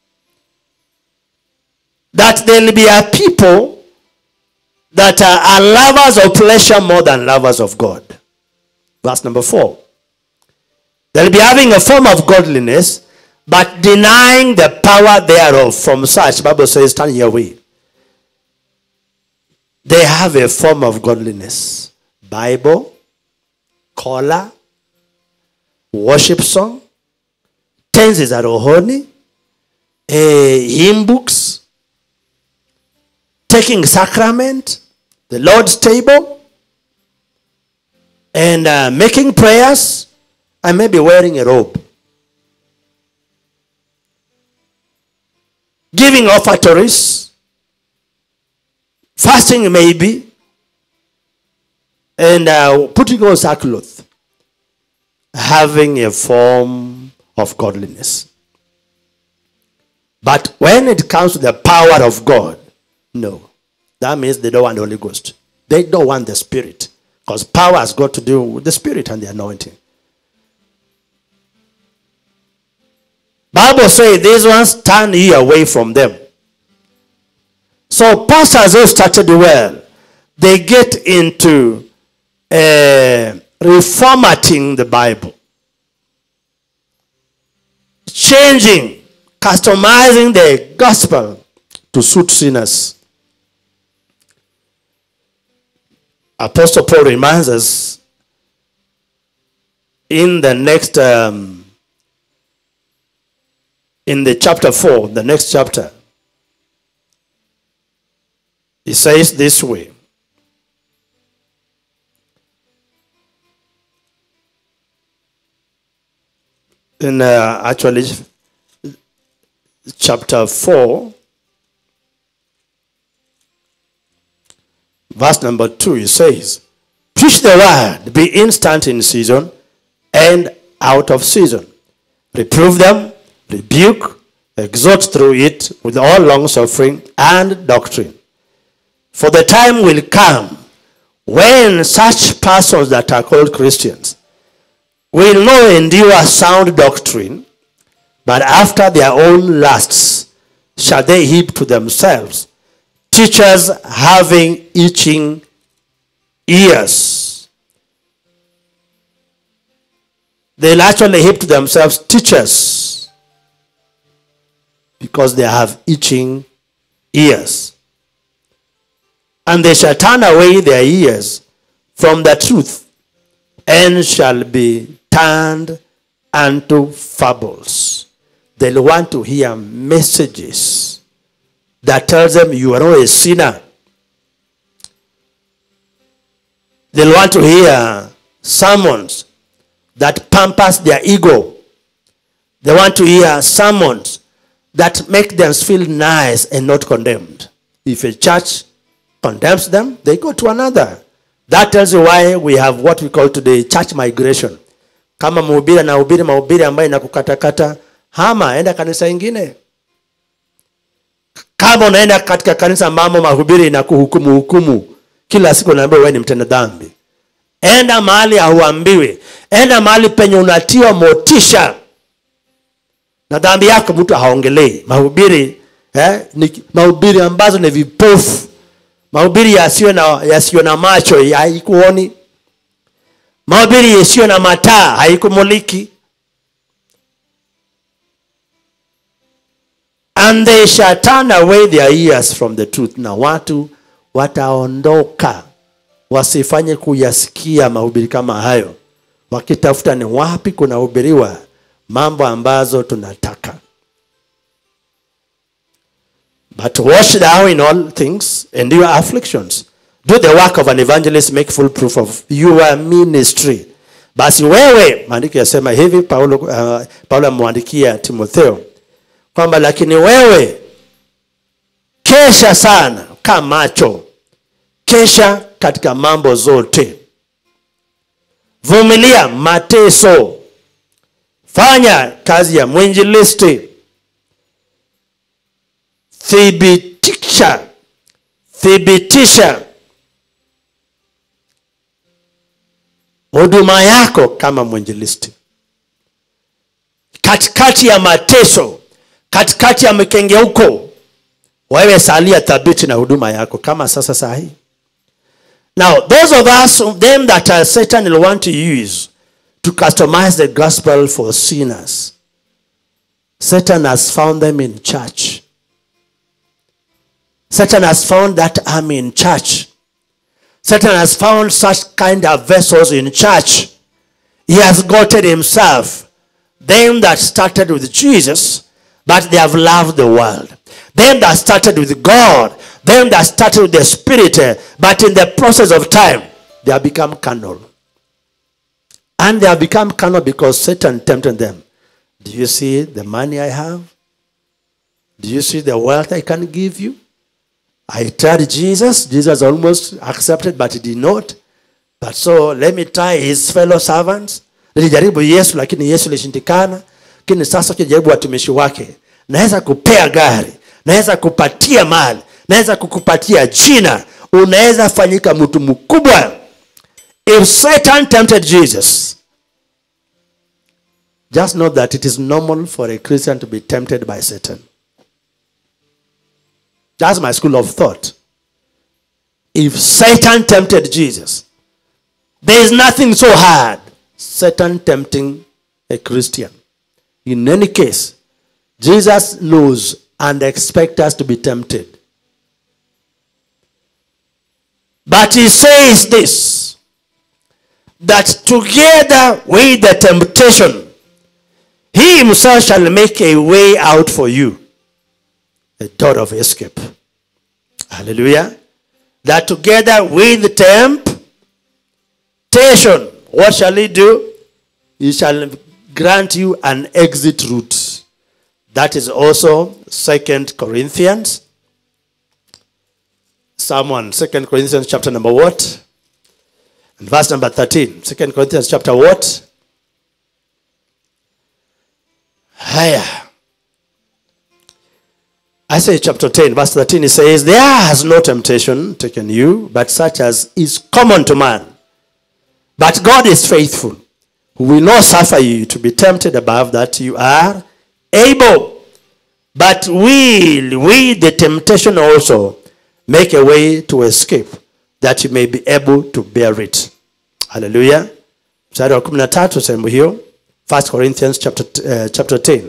That there will be a people that are, are lovers of pleasure more than lovers of God. Verse number four. They'll be having a form of godliness, but denying the power thereof. From such, Bible says, turn your way. They have a form of godliness. Bible, collar, worship song, tenzi za rohoni, eh, hymn books, taking sacrament, the Lord's table, and uh, making prayers, and maybe wearing a robe. Giving offertories, fasting maybe, and uh, putting on sackcloth, having a form of godliness. But when it comes to the power of God, no. That means they don't want the Holy Ghost. They don't want the Spirit. Because power has got to do with the Spirit and the anointing. Bible says these ones turn ye away from them. So pastors who started well, they get into uh, reformatting the Bible. Changing, customizing the gospel to suit sinners. Apostle Paul reminds us in the next, um, in the chapter 4, the next chapter, he says this way in uh, actually chapter 4, verse number 2, it says, Preach the word, be instant in season and out of season. Reprove them, rebuke, exhort through it with all long suffering and doctrine. For the time will come when such persons that are called Christians will not endure sound doctrine, but after their own lusts shall they heap to themselves teachers having itching ears. They'll actually heap to themselves teachers because they have itching ears. And they shall turn away their ears from the truth and shall be turned unto fables. They'll want to hear messages that tells them you are not a sinner. They'll want to hear sermons that pampers their ego. They want to hear sermons that make them feel nice and not condemned. If a church condemns them, they go to another. That tells you why we have what we call today church migration. Kama mhubiri anahubiri mahubiri ambayo inakukatakata, hama enda kanisa ingine. Kama unaenda katika kanisa ambamo mahubiri inakuhukumu hukumu, kila siku unaambiwa wewe ni mtenda dhambi, enda mahali hauambiwi, enda mahali penye unatiwa motisha na dhambi yako mtu haongelei. Mahubiri eh, ni mahubiri ambazo ni vipofu, mahubiri yasiyo na, yasiyo na macho haikuoni, mahubiri yasiyo na mataa haikumuliki. and they shall turn away their ears from the truth na watu wataondoka wasifanye kuyasikia mahubiri kama hayo wakitafuta ni wapi kunahubiriwa mambo ambazo tunataka but wash thou in all things endure afflictions do the work of an evangelist make full proof of your ministry basi wewe maandiko yasema hivi paulo uh, paulo amemwandikia timotheo kwamba lakini wewe kesha sana kaa macho kesha katika mambo zote vumilia mateso fanya kazi ya mwinjilisti thibitisha thibitisha huduma yako kama mwinjilisti katikati ya mateso katikati ya mikengeuko wewe salia thabiti na huduma yako kama sasa sahi now those of us them that uh, satan will want to use to customize the gospel for sinners satan has found them in church satan has found that i'm in church satan has found such kind of vessels in church he has gotten himself them that started with jesus but they have loved the world. Them that started with God, them that started with the Spirit, eh, but in the process of time, they have become carnal. And they have become carnal because Satan tempted them. Do you see the money I have? Do you see the wealth I can give you? I tried Jesus. Jesus almost accepted, but he did not. But so let me try his fellow servants. Nilijaribu Yesu, lakini Yesu ilishindikana lakini sasa ukijaribu watumishi wake naweza kupea gari naweza kupatia mali naweza kukupatia jina unaweza fanyika mtu mkubwa if satan tempted jesus just know that it is normal for a christian to be tempted by satan that's my school of thought if satan tempted jesus there is nothing so hard satan tempting a christian in any case, Jesus knows and expects us to be tempted. But he says this that together with the temptation, he himself shall make a way out for you, a door of escape. Hallelujah. That together with the temptation, what shall he do? He shall grant you an exit route. That is also Second Corinthians. Someone, Second Corinthians chapter number what? And verse number 13. Second Corinthians chapter what? Higher. I say chapter 10, verse 13, it says, There has no temptation taken you, but such as is common to man. But God is faithful, who will not suffer you to be tempted above that you are able. But will with the temptation also make a way to escape, that you may be able to bear it. Hallelujah. Mstari wa 13 sehemu hiyo. 1 Corinthians chapter, uh, chapter 10.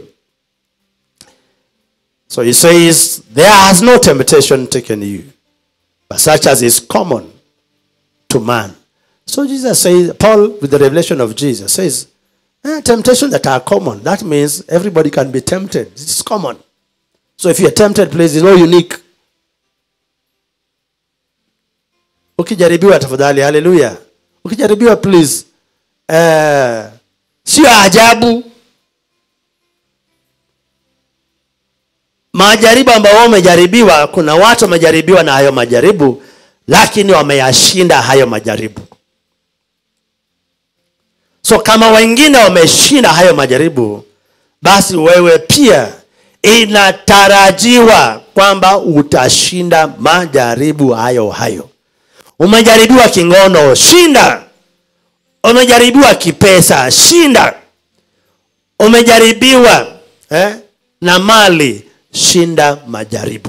So he says, There has no temptation taken you, but such as is common to man. So Jesus says, Paul, with the revelation of Jesus, says, eh, temptations that are common. That means everybody can be tempted. It's common. So if you're tempted, please, it's not unique. Ukijaribiwa tafadhali, haleluya. Ukijaribiwa please, eh, sio ajabu. majaribu ambayo wamejaribiwa kuna watu wamejaribiwa na hayo majaribu lakini wameyashinda hayo majaribu so kama wengine wameshinda hayo majaribu basi wewe pia inatarajiwa kwamba utashinda majaribu hayo hayo umejaribiwa kingono shinda umejaribiwa kipesa shinda umejaribiwa eh, na mali shinda majaribu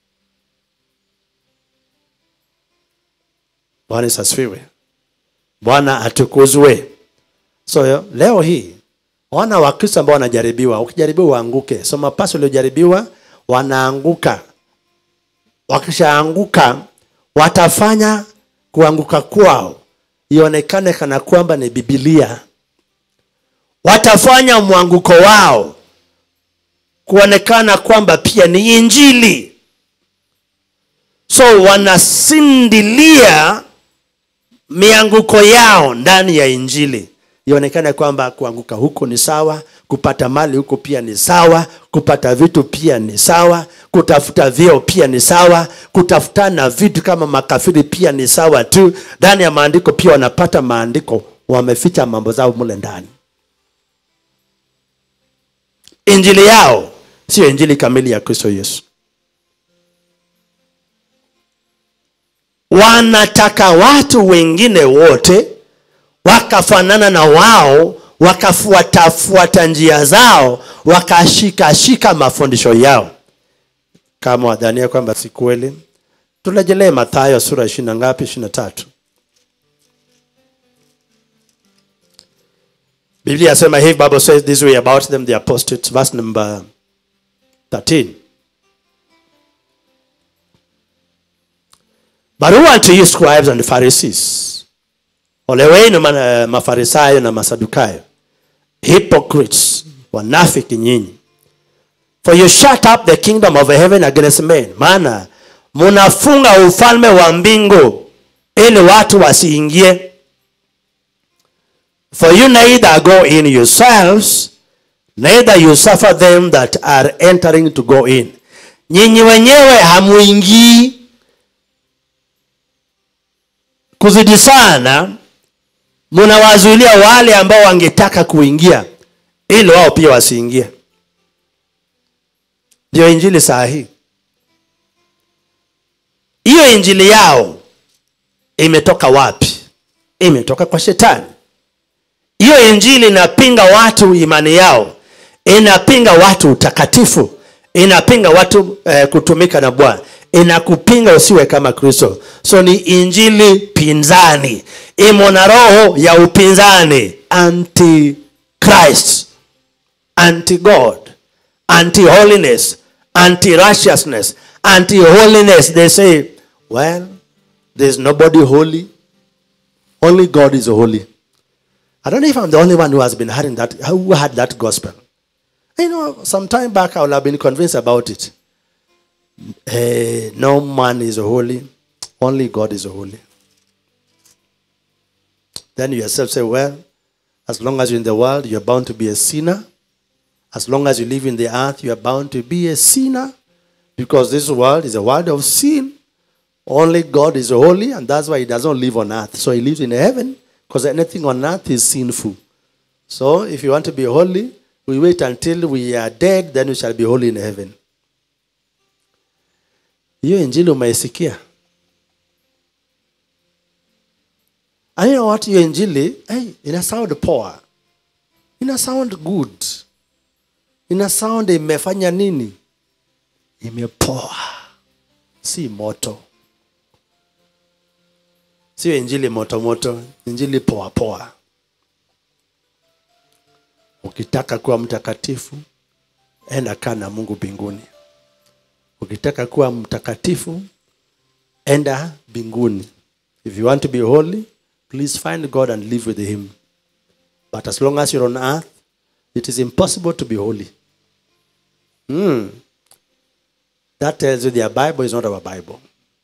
bwana Yesu asifiwe bwana atukuzwe so leo hii wana wakristo ambao wanajaribiwa ukijaribiwa uanguke so mapasi waliojaribiwa wanaanguka wakishaanguka watafanya kuanguka kwao ionekane kana kwamba ni bibilia watafanya mwanguko wao kuonekana kwamba pia ni injili so wanasindilia mianguko yao ndani ya injili ionekane kwamba kuanguka huko ni sawa kupata mali huko pia ni sawa kupata vitu pia ni sawa kutafuta vyeo pia ni sawa kutafutana vitu kama makafiri pia ni sawa tu ndani ya maandiko pia wanapata maandiko wameficha mambo zao mule ndani injili yao sio injili kamili ya kristo yesu wanataka watu wengine wote wakafanana na wao wakafuatafuata njia zao wakashikashika mafundisho yao kama wadhania kwamba si kweli turejelee mathayo sura ishiri na ngapi ishiri na tatu biblia yasema hivi bible says this way about them the apostates verse number 13 but who unto you scribes and pharisees ole wenu ma- mafarisayo na masadukayo hypocrites wanafiki nyinyi for you shut up the kingdom of heaven against men maana munafunga ufalme wa mbingu ili watu wasiingie for you neither go in yourselves neither you suffer them that are entering to go in nyinyi wenyewe hamuingii kuzidi sana munawazuilia wale ambao wangetaka kuingia ili wao pia wasiingie ndio injili saa hii hiyo injili yao imetoka wapi imetoka kwa shetani hiyo injili inapinga watu imani yao inapinga watu utakatifu inapinga watu eh, kutumika na bwana inakupinga usiwe kama kristo so ni injili pinzani imo na roho ya upinzani anti christ anti god anti holiness anti righteousness anti holiness they say well there's nobody holy only god is holy I don't know if I'm the only one who has been hearing that, who had that gospel. You know, some time back I would have been convinced about it. Eh, no man is holy, only God is holy. Then you yourself say, well, As long as you're in the world, you're bound to be a sinner. As long as you live in the earth, you are bound to be a sinner. Because this world is a world of sin. Only God is holy, and that's why He doesn't live on earth. So He lives in heaven, because anything on earth is sinful. So if you want to be holy, we wait until we are dead, then we shall be holy in heaven. Hiyo injili umeisikia? And you know what? Hiyo injili, hey, ina sound poa. Ina sound good. Ina sound imefanya nini? Imepoa. Si moto. Sio injili moto moto, injili poa poa. Ukitaka kuwa mtakatifu, enda kaa na Mungu mbinguni. Ukitaka kuwa mtakatifu, enda mbinguni. If you want to be holy, please find God and live with Him. But as long as you're on earth, it is impossible to be holy. Hmm. That tells you their Bible is not our Bible.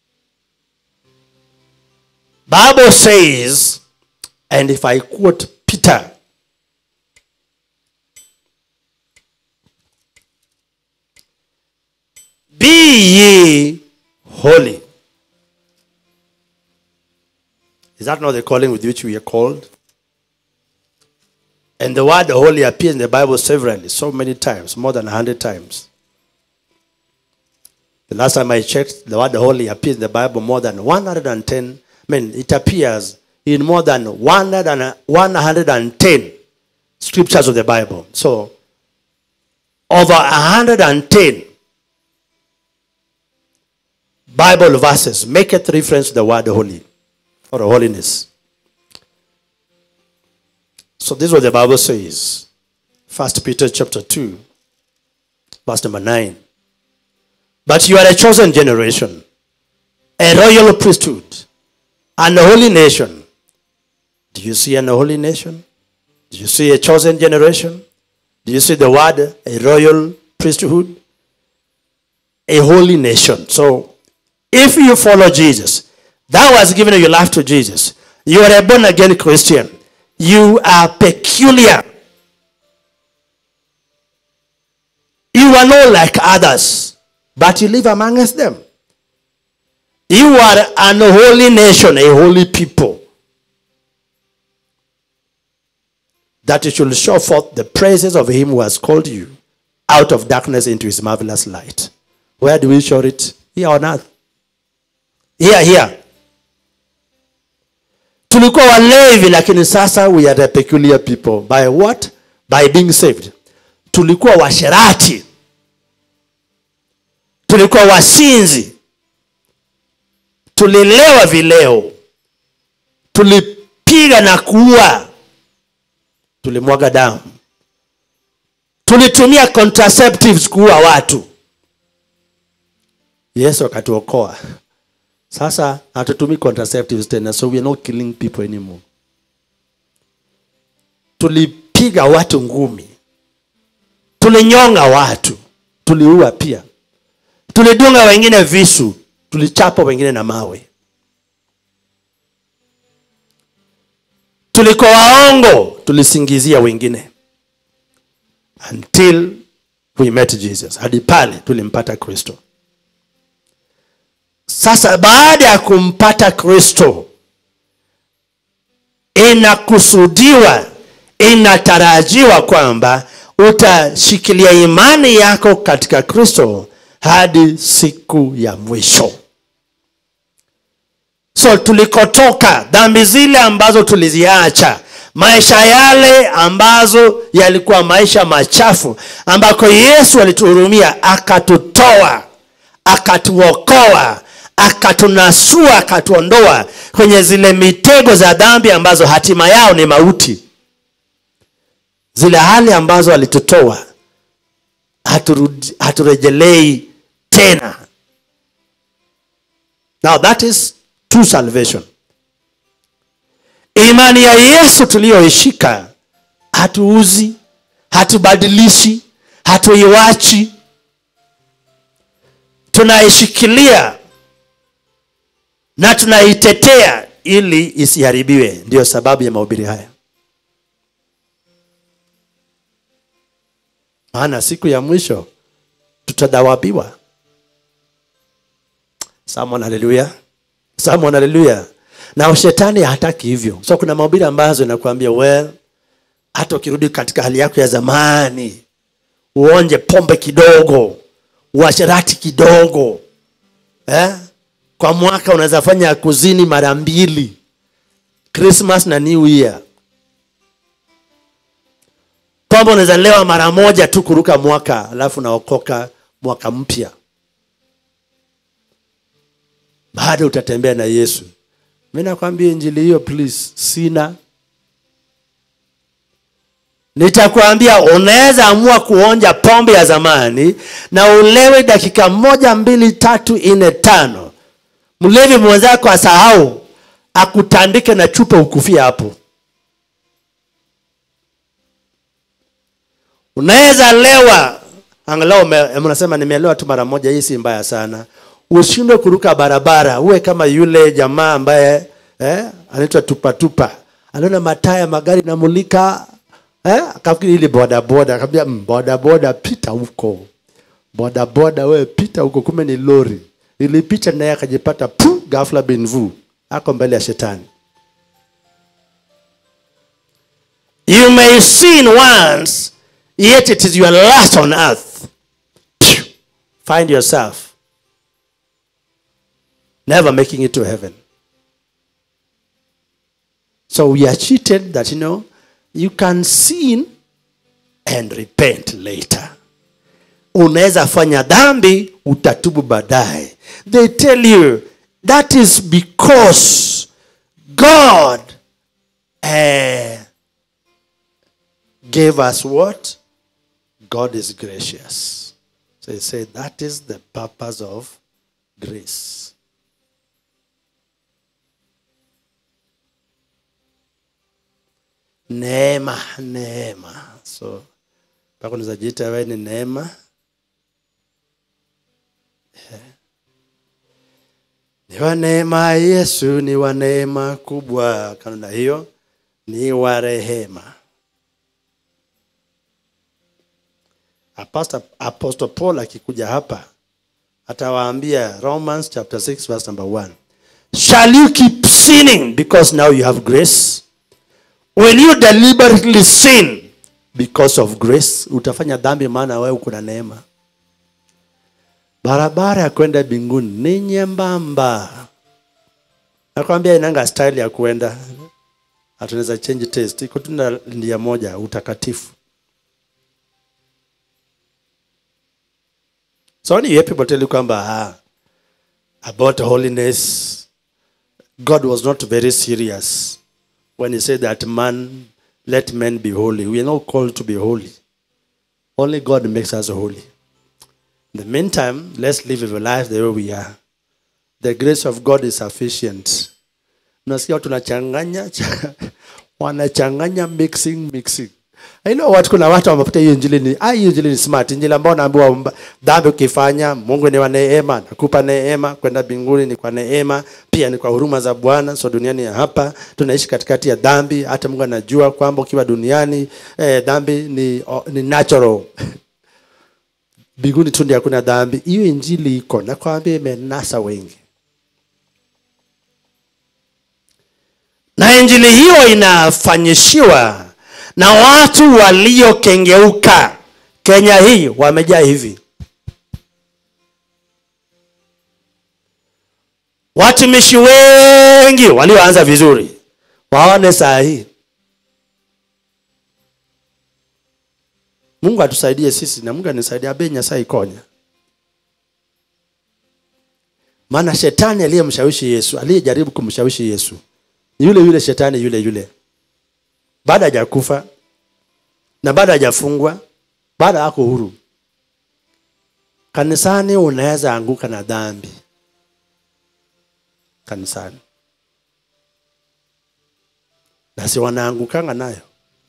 Bible says, and if I quote Peter, Be ye holy. Is that not the calling with which we are called? And the word holy appears in the Bible severally, so many times, more than a hundred times. The last time I checked, the word holy appears in the Bible more than 110. I mean, it appears in more than 100 and- 110 scriptures of the Bible. So, over 110 Bible verses make it reference to the word holy or holiness. So this is what the Bible says. First Peter chapter 2, verse number 9. But you are a chosen generation, a royal priesthood, and a holy nation. Do you see an holy nation? Do you see a chosen generation? Do you see the word a royal priesthood? A holy nation. So if you follow Jesus, that was given your life to Jesus. You are a born again Christian. You are peculiar. You are not like others, but you live amongst them. You are an holy nation, a holy people. That you should show forth the praises of him who has called you out of darkness into his marvelous light. Where do we show it? Here on earth. Here, here. tulikuwa walevi lakini sasa we are the peculiar people by what by being saved tulikuwa washerati tulikuwa wasinzi tulilewa vileo tulipiga na kuua tulimwaga damu tulitumia contraceptives kuua watu yesu akatuokoa sasa hatutumii contraceptives tena so we are not killing people anymore tulipiga watu ngumi tulinyonga watu tuliua pia tulidunga wengine visu tulichapa wengine na mawe tulikuwa waongo tulisingizia wengine until we met jesus hadi pale tulimpata kristo sasa baada ya kumpata kristo inakusudiwa inatarajiwa kwamba utashikilia imani yako katika kristo hadi siku ya mwisho so tulikotoka dhambi zile ambazo tuliziacha maisha yale ambazo yalikuwa maisha machafu ambako yesu alituhurumia akatutoa akatuokoa akatunasua akatuondoa kwenye zile mitego za dhambi ambazo hatima yao ni mauti zile hali ambazo alitutoa haturudi- haturejelei tena now that is true salvation imani ya yesu tuliyoishika hatuuzi hatubadilishi hatuiwachi tunaishikilia na tunaitetea ili isiharibiwe ndiyo sababu ya mahubiri haya maana siku ya mwisho tutadhawabiwa Someone haleluya Someone haleluya na shetani hataki hivyo so kuna mahubiri ambazo inakuambia well hata ukirudi katika hali yako ya zamani uonje pombe kidogo uasherati kidogo eh? kwa mwaka unaweza fanya kuzini mara mbili christmas na new year pombe unaweza lewa mara moja tu kuruka mwaka alafu naokoka mwaka mpya bado utatembea na yesu mi nakwambia injili hiyo please sina nitakwambia unaweza amua kuonja pombe ya zamani na ulewe dakika moja mbili tatu nne tano mlevi mwenzako asahau akutandike na chupa ukufia hapo unaweza lewa angalau mnasema nimelewa tu mara moja hii si mbaya sana ushindwe kuruka barabara uwe kama yule jamaa ambaye eh, anaitwa tupatupa anaona mataa ya magari namulika eh, akafikiri ili bodaboda akaambia "Mm, bodaboda pita huko bodaboda wewe pita huko kume ni lori ilipita naye akajipata pu gafla binvu ako mbele ya shetani you may sin once yet it is your last on earth Phew. find yourself never making it to heaven so we are cheated that you know you can sin and repent later unaweza fanya dhambi utatubu baadaye they tell you that is because god eh, gave us what god is gracious so he said that is the purpose of grace neema neema so mpaka unaweza jiita wewe ni neema Eh. ni wa neema ya yesu ni wa neema kubwa kanuna hiyo ni wa rehema Apostle, Apostle Paul akikuja hapa atawaambia Romans chapter 6 verse number 1 shall you keep sinning because now you have grace will you deliberately sin because of grace utafanya dhambi maana wewe uko na neema barabara ya kwenda mbinguni ni nyembamba nakwambia inanga style ya kwenda hatunaweza change taste iko tu na ndia moja utakatifu so when you hear people tell you kwamba ah, about holiness god was not very serious when he said that man let men be holy we are not called to be holy only god makes us holy in the meantime let's live our life the way we are the grace of god is sufficient unasikia watu wanachanganya cha- wanachanganya mixing mixing I know what kuna watu wamekuta hiyo injili ni ah, hiyo injili ni smart injili ambao naambiwa mba- dhambi ukifanya mungu ni wa neema nakupa neema kwenda mbinguni ni kwa neema pia ni kwa huruma za bwana so duniani ya hapa tunaishi katikati ya dhambi hata mungu anajua kwamba ukiwa duniani eh, dhambi ni, oh, ni natural mbinguni tu ndio hakuna dhambi hiyo injili iko nakwambia imenasa wengi na injili hiyo inafanyishiwa na watu waliokengeuka kenya hii wamejaa hivi watumishi wengi walioanza vizuri waone saa hii mungu atusaidie sisi na mungu anisaidia abe nyasaye ikonya maana shetani aliyemshawishi yesu aliyejaribu kumshawishi yesu ni yule yule shetani yule yule baada hajakufa na baada hajafungwa baada ako huru kanisani unaweza anguka na dhambi kanisani na si wanaangukanga nayo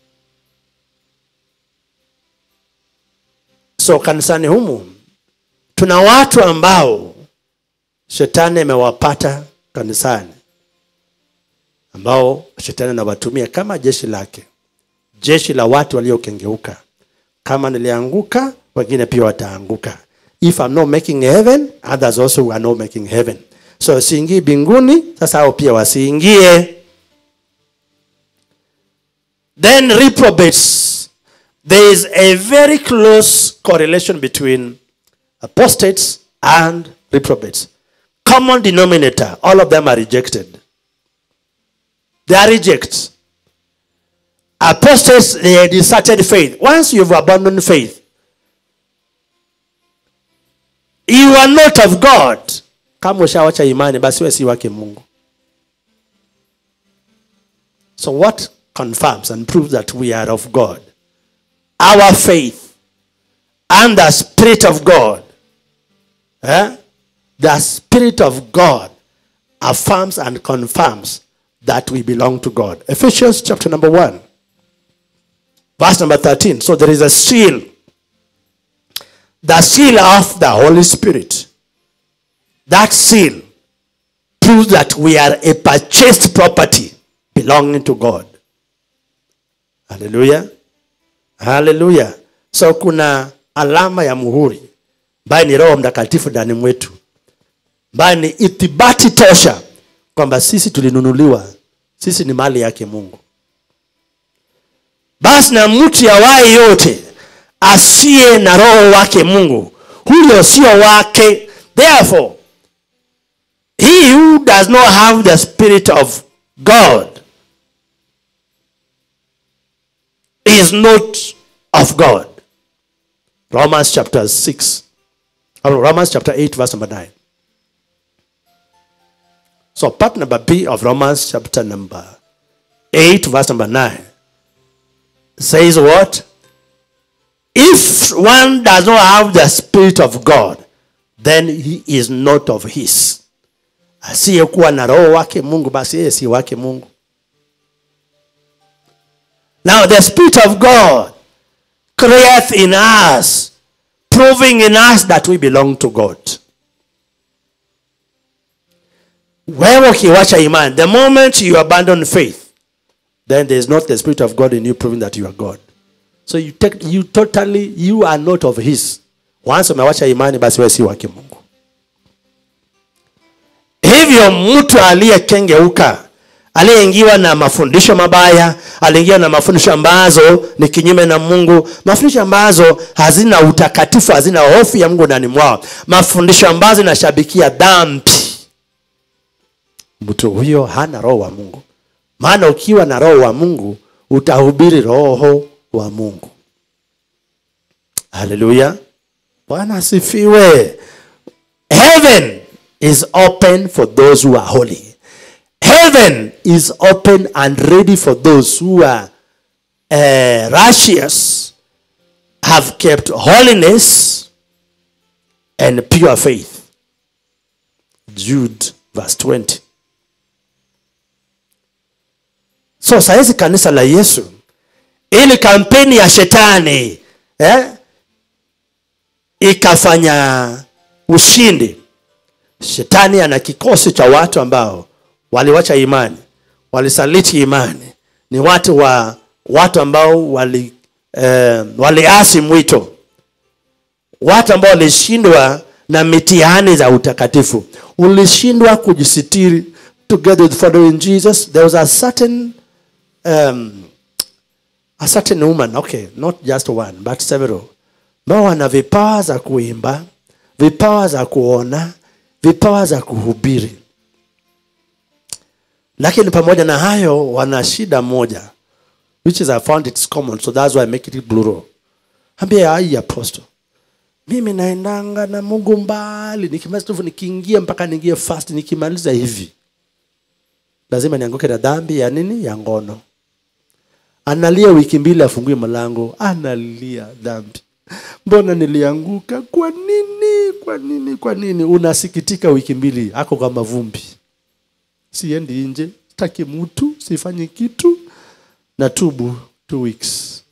so kanisani humu tuna watu ambao shetani amewapata kanisani ambao shetani anawatumia kama jeshi lake jeshi la watu waliokengeuka kama nilianguka wengine pia wataanguka if I'm not making heaven others also are not making heaven so siingii binguni sasa hao pia wasiingie then reprobates there is a very close correlation between apostates and reprobates common denominator all of them are rejected they are rejects apostates they deserted faith once you've abandoned faith you are not of god kama ushawacha imani basi we si wake mungu so what confirms and proves that we are of god our faith and the spirit of god eh? the spirit of god affirms and confirms that we belong to god ephesians chapter number 1 verse number 13 so there is a seal the seal of the holy spirit that seal proves that we are a purchased property belonging to god haleluya haleluya so kuna alama ya muhuri ambaye ni roho mtakatifu ndani mwetu ambaye ni ithibati tosha kwamba sisi tulinunuliwa sisi ni mali yake mungu basi na mtu yawaye yote asiye na roho wake mungu huyo sio wake therefore he who does not have the spirit of god is not of god romans chapter 6 or romans chapter 8 verse number 9 so part number b of romans chapter number 8 verse number 9 says what if one does not have the spirit of god then he is not of his asiyekuwa na roho wake mungu basi yeye si wake mungu now the spirit of god creates in us proving in us that we belong to god wewe ukiwacha imani the moment you abandon faith then there is not the spirit of god in you proving that you are god so you, take, you totally you are not of his once umewacha imani basi wewe si wake mungu hivyo mtu aliyekengeuka aliyeingiwa na mafundisho mabaya aliingiwa na mafundisho ambazo ni kinyume na mungu mafundisho ambazo hazina utakatifu hazina hofu ya mungu ndani mwao mafundisho ambazo inashabikia dhambi mtu huyo hana roho wa mungu maana ukiwa na roho wa mungu utahubiri roho wa mungu haleluya bwana asifiwe heaven is open for those who are holy heaven is open and ready for those who are uh, righteous have kept holiness and pure faith jude verse 20 so sahizi kanisa la yesu ili kampeni ya shetani eh, ikafanya ushindi shetani ana kikosi cha watu ambao waliwacha imani walisaliti imani ni watu wa watu ambao wali eh, waliasi mwito watu ambao walishindwa na mitihani za utakatifu ulishindwa kujisitiri together with following jesus there was a certain um, a certain woman okay not just one but several ambao wana vipawa za kuimba vipawa za kuona vipawa za kuhubiri lakini pamoja na hayo wana shida moja which is i found it's common so that's why i make it plural ambia ai apostle mimi naendanga na mungu mbali nikimaliza tu nikiingia mpaka niingie fast nikimaliza hivi lazima nianguke na dhambi ya nini ya ngono analia wiki mbili afungue mlango analia dhambi mbona nilianguka kwa nini kwa nini kwa nini unasikitika wiki mbili ako kwa mavumbi siendi nje sitaki mtu sifanyi kitu na tubu two weeks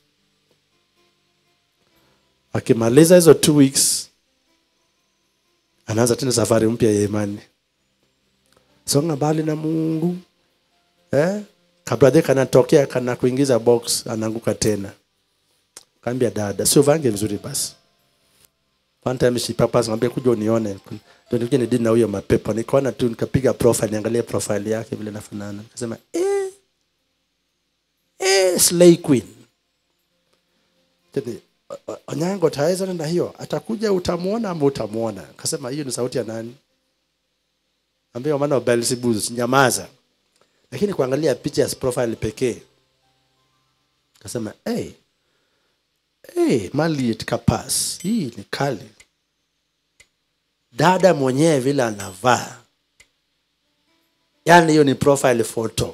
akimaliza hizo two weeks anaanza tena safari mpya ya imani songa mbali na mungu eh? kabradhe kanatokea kana kuingiza box anaanguka tena kaambia dada sio vange vizuri basi one time she purpose ngambia kuja unione ndio nikuja ni dini na huyo mapepo nikaona tu nikapiga profile niangalie profile yake vile nafanana nikasema eh eh slay queen Tete, "O- o- onyango taweza na hiyo atakuja utamuona ama utamuona akasema hiyo ni sauti ya nani ambia maana wa Beelzebub nyamaza lakini kuangalia picha ya profile pekee akasema hey, hey, Maliet Kapas hii ni kali dada mwenyewe vile anavaa yaani hiyo ni profile photo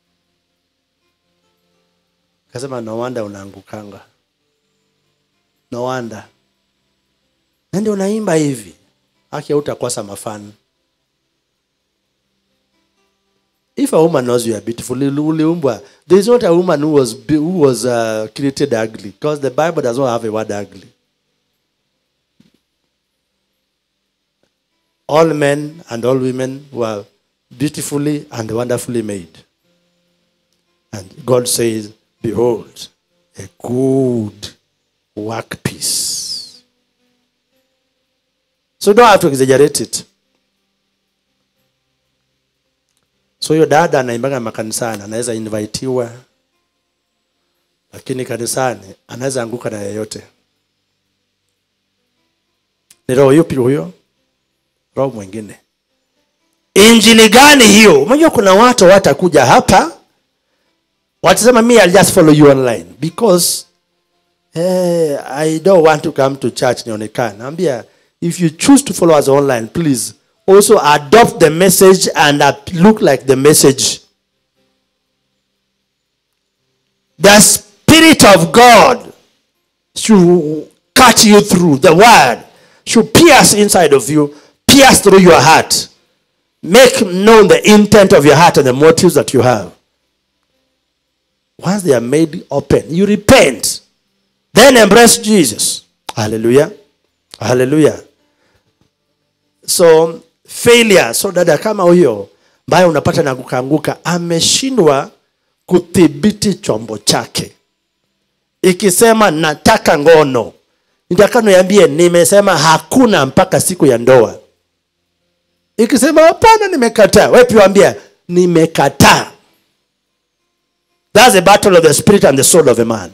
akasema no wonder unaangukanga no wonder na ndio unaimba hivi haki utakosa mafani if a woman knows you are beautiful uli- uliumbwa there is not a woman who was be- who was uh, created ugly because the bible does not have a word ugly all men and all women were beautifully and wonderfully made and god says behold a good work piece so you don't have to exaggerate it so hiyo dada anaimbaga makanisani anaweza invitiwa lakini kanisani anaweza anguka na yeyote ni roho yupi huyo roho mwingine injili gani hiyo unajua kuna watu watakuja hapa watasema me I'll just follow you online because eh, I don't want to come to church nionekane naambia if you choose to follow us online please also adopt the message and ap- look like the message the spirit of god should cut you through the word should pierce inside of you pierce through your heart make known the intent of your heart and the motives that you have once they are made open you repent then embrace jesus hallelujah hallelujah so failure so dada kama huyo ambaye unapata na kukanguka ameshindwa kudhibiti chombo chake ikisema nataka ngono nitaka niambie nimesema hakuna mpaka siku ya ndoa ikisema hapana nimekataa wewe pia ambia nimekataa that's the battle of the spirit and the soul of a man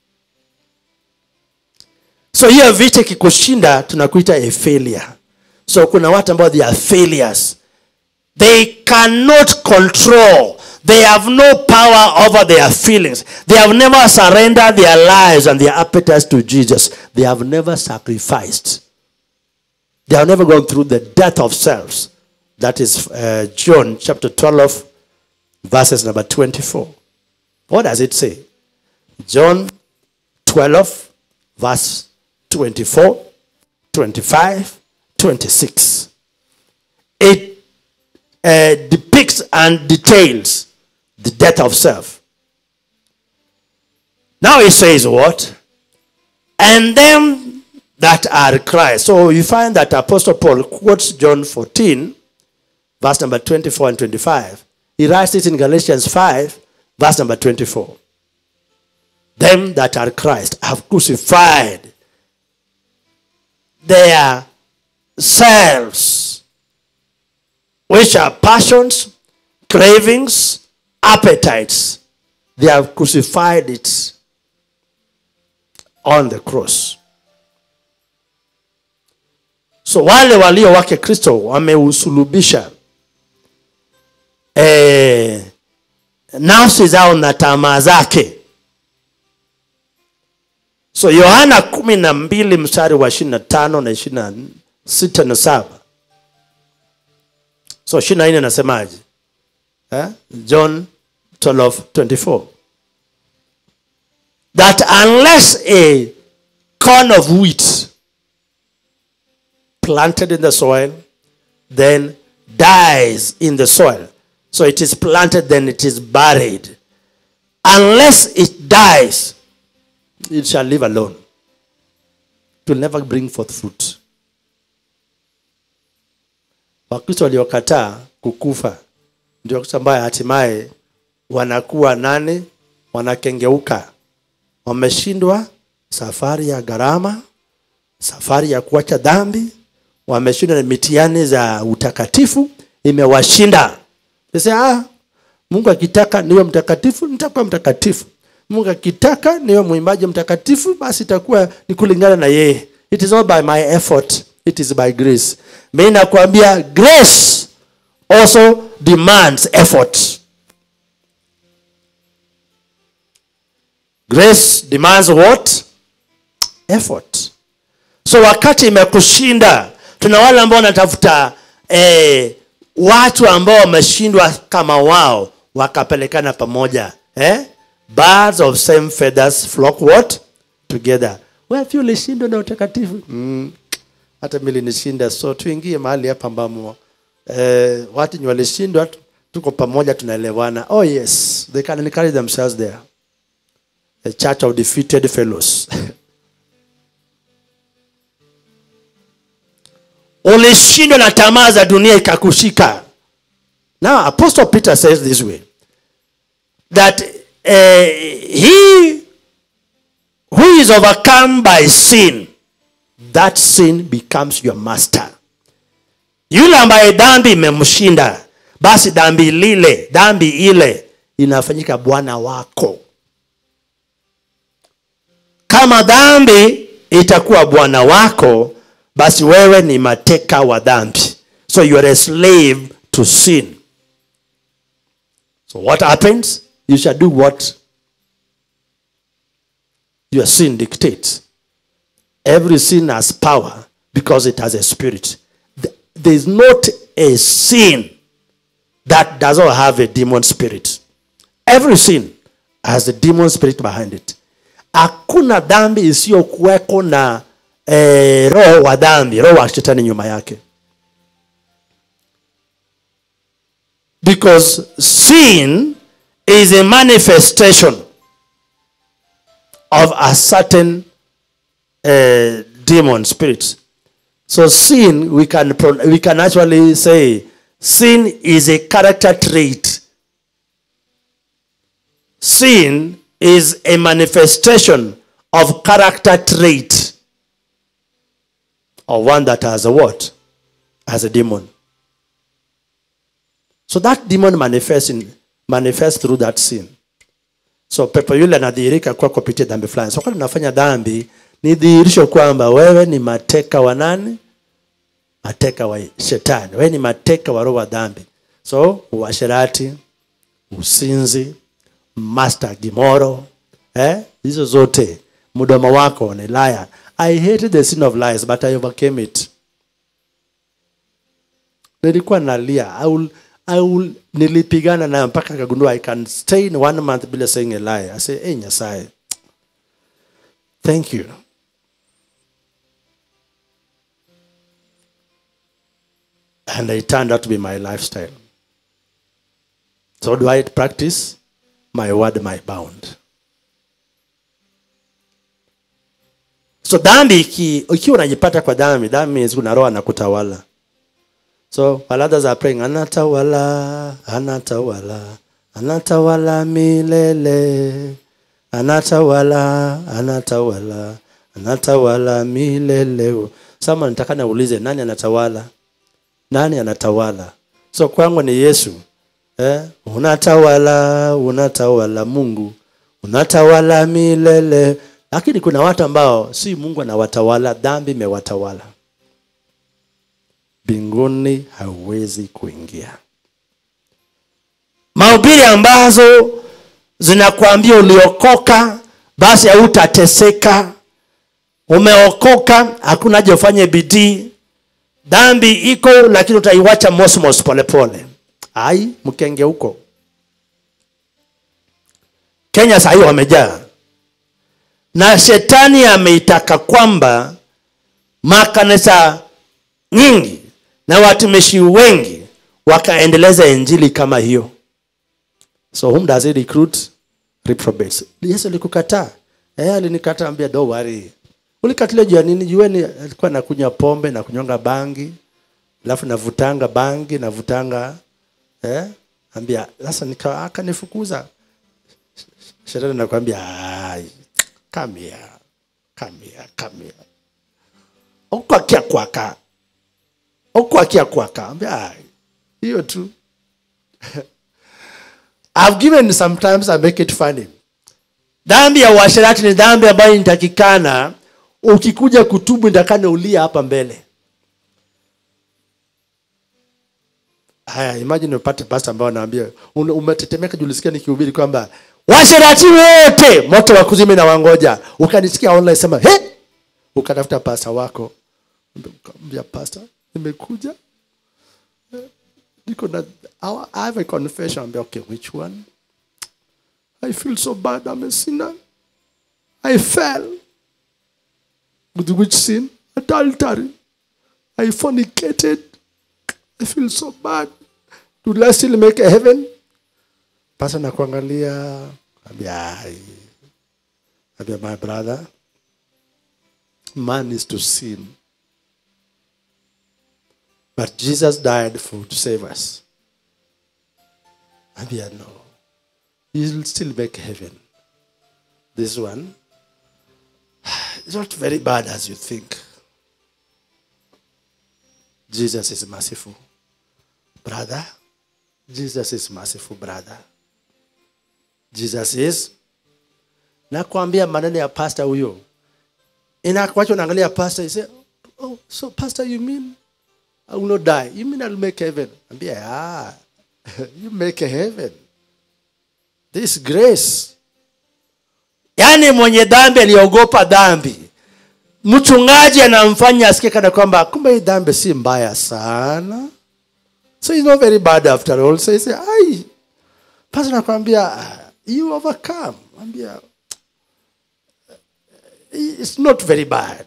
so hiyo vita kikushinda tunakuita a failure so kuna watu ambao they are failures they cannot control they have no power over their feelings they have never surrendered their lives and their appetites to jesus they have never sacrificed they have never gone through the death of selves that is uh, john chapter 12 verses number 24 what does it say john 12 verse 24 25 26 it uh, depicts and details the death of self. Now it says what? And them that are Christ. So you find that Apostle Paul quotes John 14, verse number 24 and 25. He writes it in Galatians 5, verse number 24. Them that are Christ have crucified their selves which are passions, cravings, appetites. They have crucified it on the cross. So wale walio wake Kristo wameusulubisha eh, nafsi zao na tamaa zake. So Yohana kumi na mbili mstari wa ishirini na tano na ishirini na sita na saba so ishirini na nne nasemaje eh? john 12 24 that unless a corn of wheat planted in the soil then dies in the soil so it is planted then it is buried unless it dies it shall live alone it will never bring forth fruit wakristo waliokataa kukufa ndio wakristo ambaye hatimaye wanakuwa nane wanakengeuka wameshindwa safari ya gharama safari ya kuacha dhambi wameshinda na mitihani za utakatifu imewashinda sasa ah, mungu akitaka niwe mtakatifu nitakuwa mtakatifu mungu akitaka niwe mwimbaji mtakatifu basi itakuwa ni kulingana na yeye it is not by my effort it is by grace mi nakwambia grace also demands effort grace demands what effort so wakati imekushinda tuna wale ambao wanatafuta eh, watu ambao wameshindwa kama wao wakapelekana pamoja eh? birds of same feathers flock what together wewe ulishindwa na utakatifu mm. hata mimi nishinda so tuingie mahali hapa ambamo eh, watu ni walishindwa tuko pamoja tunaelewana oh yes they can encourage themselves there a church of defeated fellows ulishindwa na tamaa za dunia ikakushika now apostle peter says this way that uh, he who is overcome by sin that sin becomes your master yule ambaye dhambi imemshinda basi dhambi lile dhambi ile inafanyika bwana wako kama dhambi itakuwa bwana wako basi wewe ni mateka wa dhambi so you are a slave to sin so what happens you shall do what your sin dictates every sin has power because it has a spirit Th- there is not a sin that does not have a demon spirit every sin has a demon spirit behind it hakuna dhambi isiyokuweko na eh, roho wa dhambi roho wa shetani nyuma yake because sin is a manifestation of a certain uh, demon spirit so sin we can pro- we can actually say sin is a character trait sin is a manifestation of character trait of one that has a what has a demon so that demon manifests in manifests through that sin so pepo yule anadhihirika kwa kupitia dhambi fulani so kama unafanya dhambi ni dhihirisho kwamba wewe ni mateka wa nani mateka wa shetani wewe ni mateka wa roho wa dhambi so uasherati usinzi master gimoro eh? hizo zote mdomo wako ni liar i hated the sin of lies but i overcame it nilikuwa nalia I will, I will, nilipigana nayo mpaka kagundua i can stay in one month bila saying a lie i say hey, nyasaye thank you and it turned out to be my lifestyle so do i practice my word my bound so dhambi iki- ikiwa unajipata kwa dhambi dhambi means kuna roho anakutawala so while others are praying anatawala anatawala anatawala milele anatawala anatawala anatawala milele sama nitaka naulize nani anatawala nani anatawala so kwangu ni yesu eh? unatawala unatawala mungu unatawala milele lakini kuna watu ambao si mungu anawatawala dhambi imewatawala mbinguni hauwezi kuingia mahubiri ambazo zinakwambia uliokoka basi hautateseka umeokoka hakuna haja ufanye bidii dhambi iko lakini utaiwacha mosmos polepole ai mkenge huko kenya sahii wamejaa na shetani ameitaka kwamba makanisa nyingi na watumishi wengi wakaendeleza injili kama hiyo so whom does he recruit reprobates yesu alikukataa eh alinikataa ambia do worry ulikatilia juu ya nini jueni alikuwa nakunywa pombe na kunyonga bangi alafu navutanga bangi navutanga eh ambia sasa nika akanifukuza shetani nakwambia ai come here kamia kamia okwakia kwaka okwakia kwaka ambia "Ah, hiyo tu I've given sometimes I make it funny dhambi ya uasherati ni dhambi ambayo inatakikana ukikuja kutubu nitakana ulia hapa mbele haya imagine upate pasta ambao anaambia "Una- umetetemeka julisikia nikihubiri kwamba washerati wote moto wa kuzima na wangoja ukanisikia online sema he ukatafuta pasta wako ukamwambia pasta nimekuja Eh, niko na I have a confession ambia okay which one I feel so bad I'm a sinner I fell with which sin adultery I fornicated I feel so bad. Do I still make a heaven? Pasa na kuangalia ambia "Ai." ambia my brother man is to sin but Jesus died for to save us. Ambia no. He'll still make heaven. This one is not very bad as you think. Jesus is merciful. Brother, Jesus is merciful, brother. Jesus is nakwambia maneno ya pastor huyo inakwacha unaangalia pastor you say oh so pastor you mean I will not die you mean I'll make heaven ambia yeah you make a heaven this grace yaani mwenye dhambi aliogopa dhambi mchungaji anamfanya asikie kana kwamba kumbe hii dhambi si mbaya sana so it's not very bad after all so he say ai pastor nakwambia "Ah, you overcome ambia it's not very bad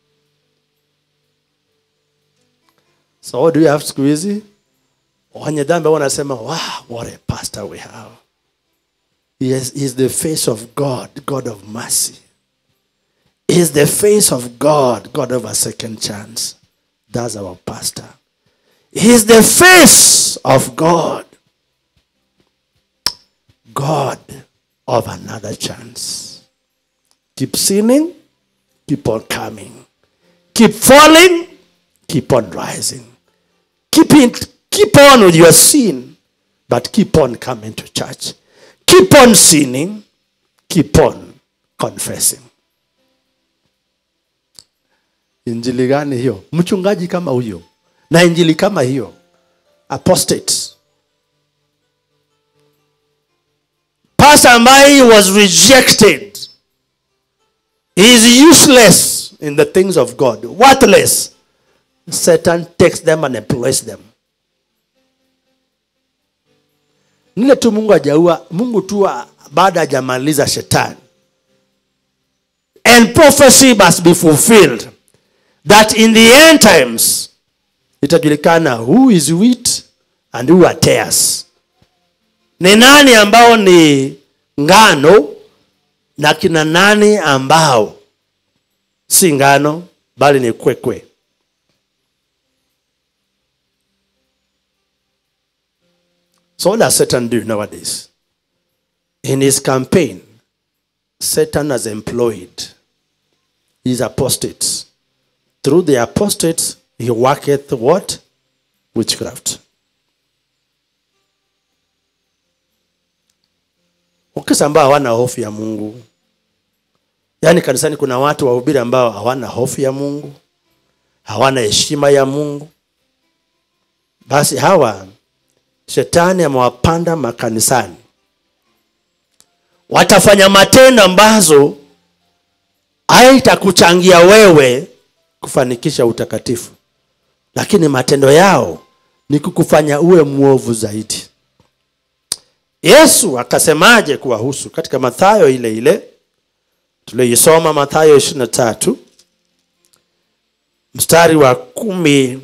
so what do you have siku hizi wenye dhambi huwa wanasema wow what a pastor we have he is, he is the face of god god of mercy He is the face of god god of a second chance that's our pastor he is the face of god god of another chance keep sinning keep on coming keep falling keep on rising keep it keep on with your sin but keep on coming to church keep on sinning keep on confessing injili gani hiyo mchungaji kama huyo na injili kama hiyo apostates pastor ambaye he was rejected he is useless in the things of god worthless satan takes them and employs them nile tu mungu ajaua mungu tu a- baada hajamaliza shetani and prophecy must be fulfilled that in the end times itajulikana who is wheat and who are tares ni nani ambao ni ngano na kina nani ambao si ngano bali ni kwekwe so what does satan do nowadays in his campaign satan has employed his apostates through the apostates he worketh what witchcraft ukisa ambao hawana hofu ya mungu yaani kanisani kuna watu wahubiri ambao hawana hofu ya mungu hawana heshima ya mungu basi hawa shetani amewapanda makanisani watafanya matendo ambazo haitakuchangia wewe kufanikisha utakatifu lakini matendo yao ni kukufanya uwe mwovu zaidi yesu akasemaje kuwahusu katika mathayo ile ile tulioisoma mathayo 23 mstari wa kumi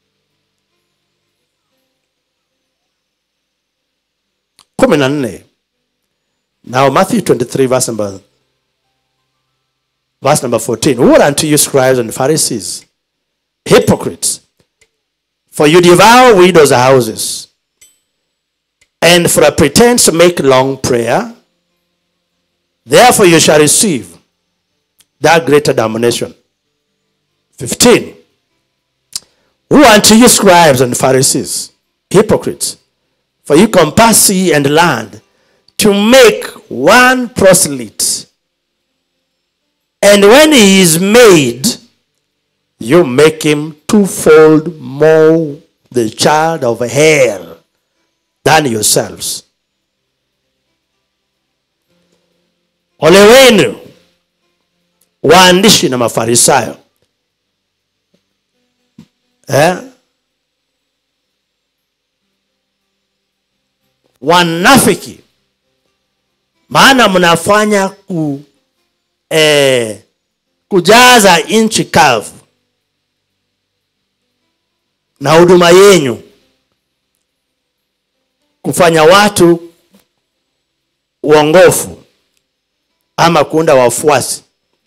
kumi na nne now matthew 23 verse number, verse number 14 woe unto you scribes and pharisees hypocrites for you devour widows houses and for a pretense make long prayer therefore you shall receive that greater damnation. 15. Who unto you scribes and Pharisees, hypocrites, for you compass sea and land to make one proselyte. And when he is made, you make him twofold more the child of hell than yourselves. Ole wenu waandishi na mafarisayo eh? wanafiki maana mnafanya ku, eh, kujaza nchi kavu na huduma yenyu kufanya watu uongofu ama kuunda wafuasi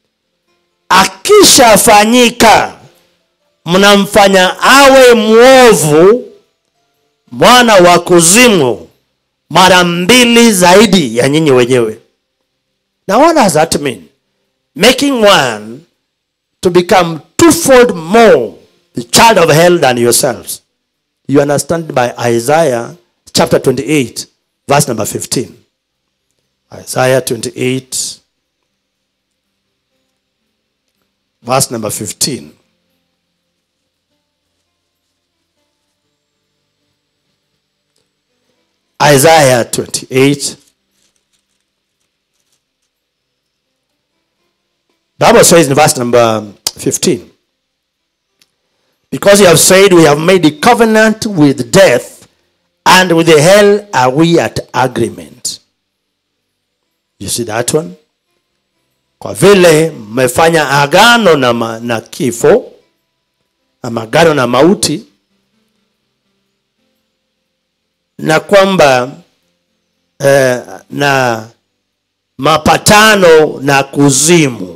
akishafanyika mnamfanya awe mwovu mwana wa kuzimu mara mbili zaidi ya nyinyi wenyewe now what does that mean making one to become twofold more the child of hell than yourselves you understand by isaiah chapter 28 verse number 15 isaiah 28 verse number 15 Isaiah 28. Bible says in verse number 15. Because you have said we have made a covenant with death and with the hell are we at agreement. You see that one? Kwa vile mmefanya agano na, ma, na kifo ama agano na mauti na kwamba eh, na mapatano na kuzimu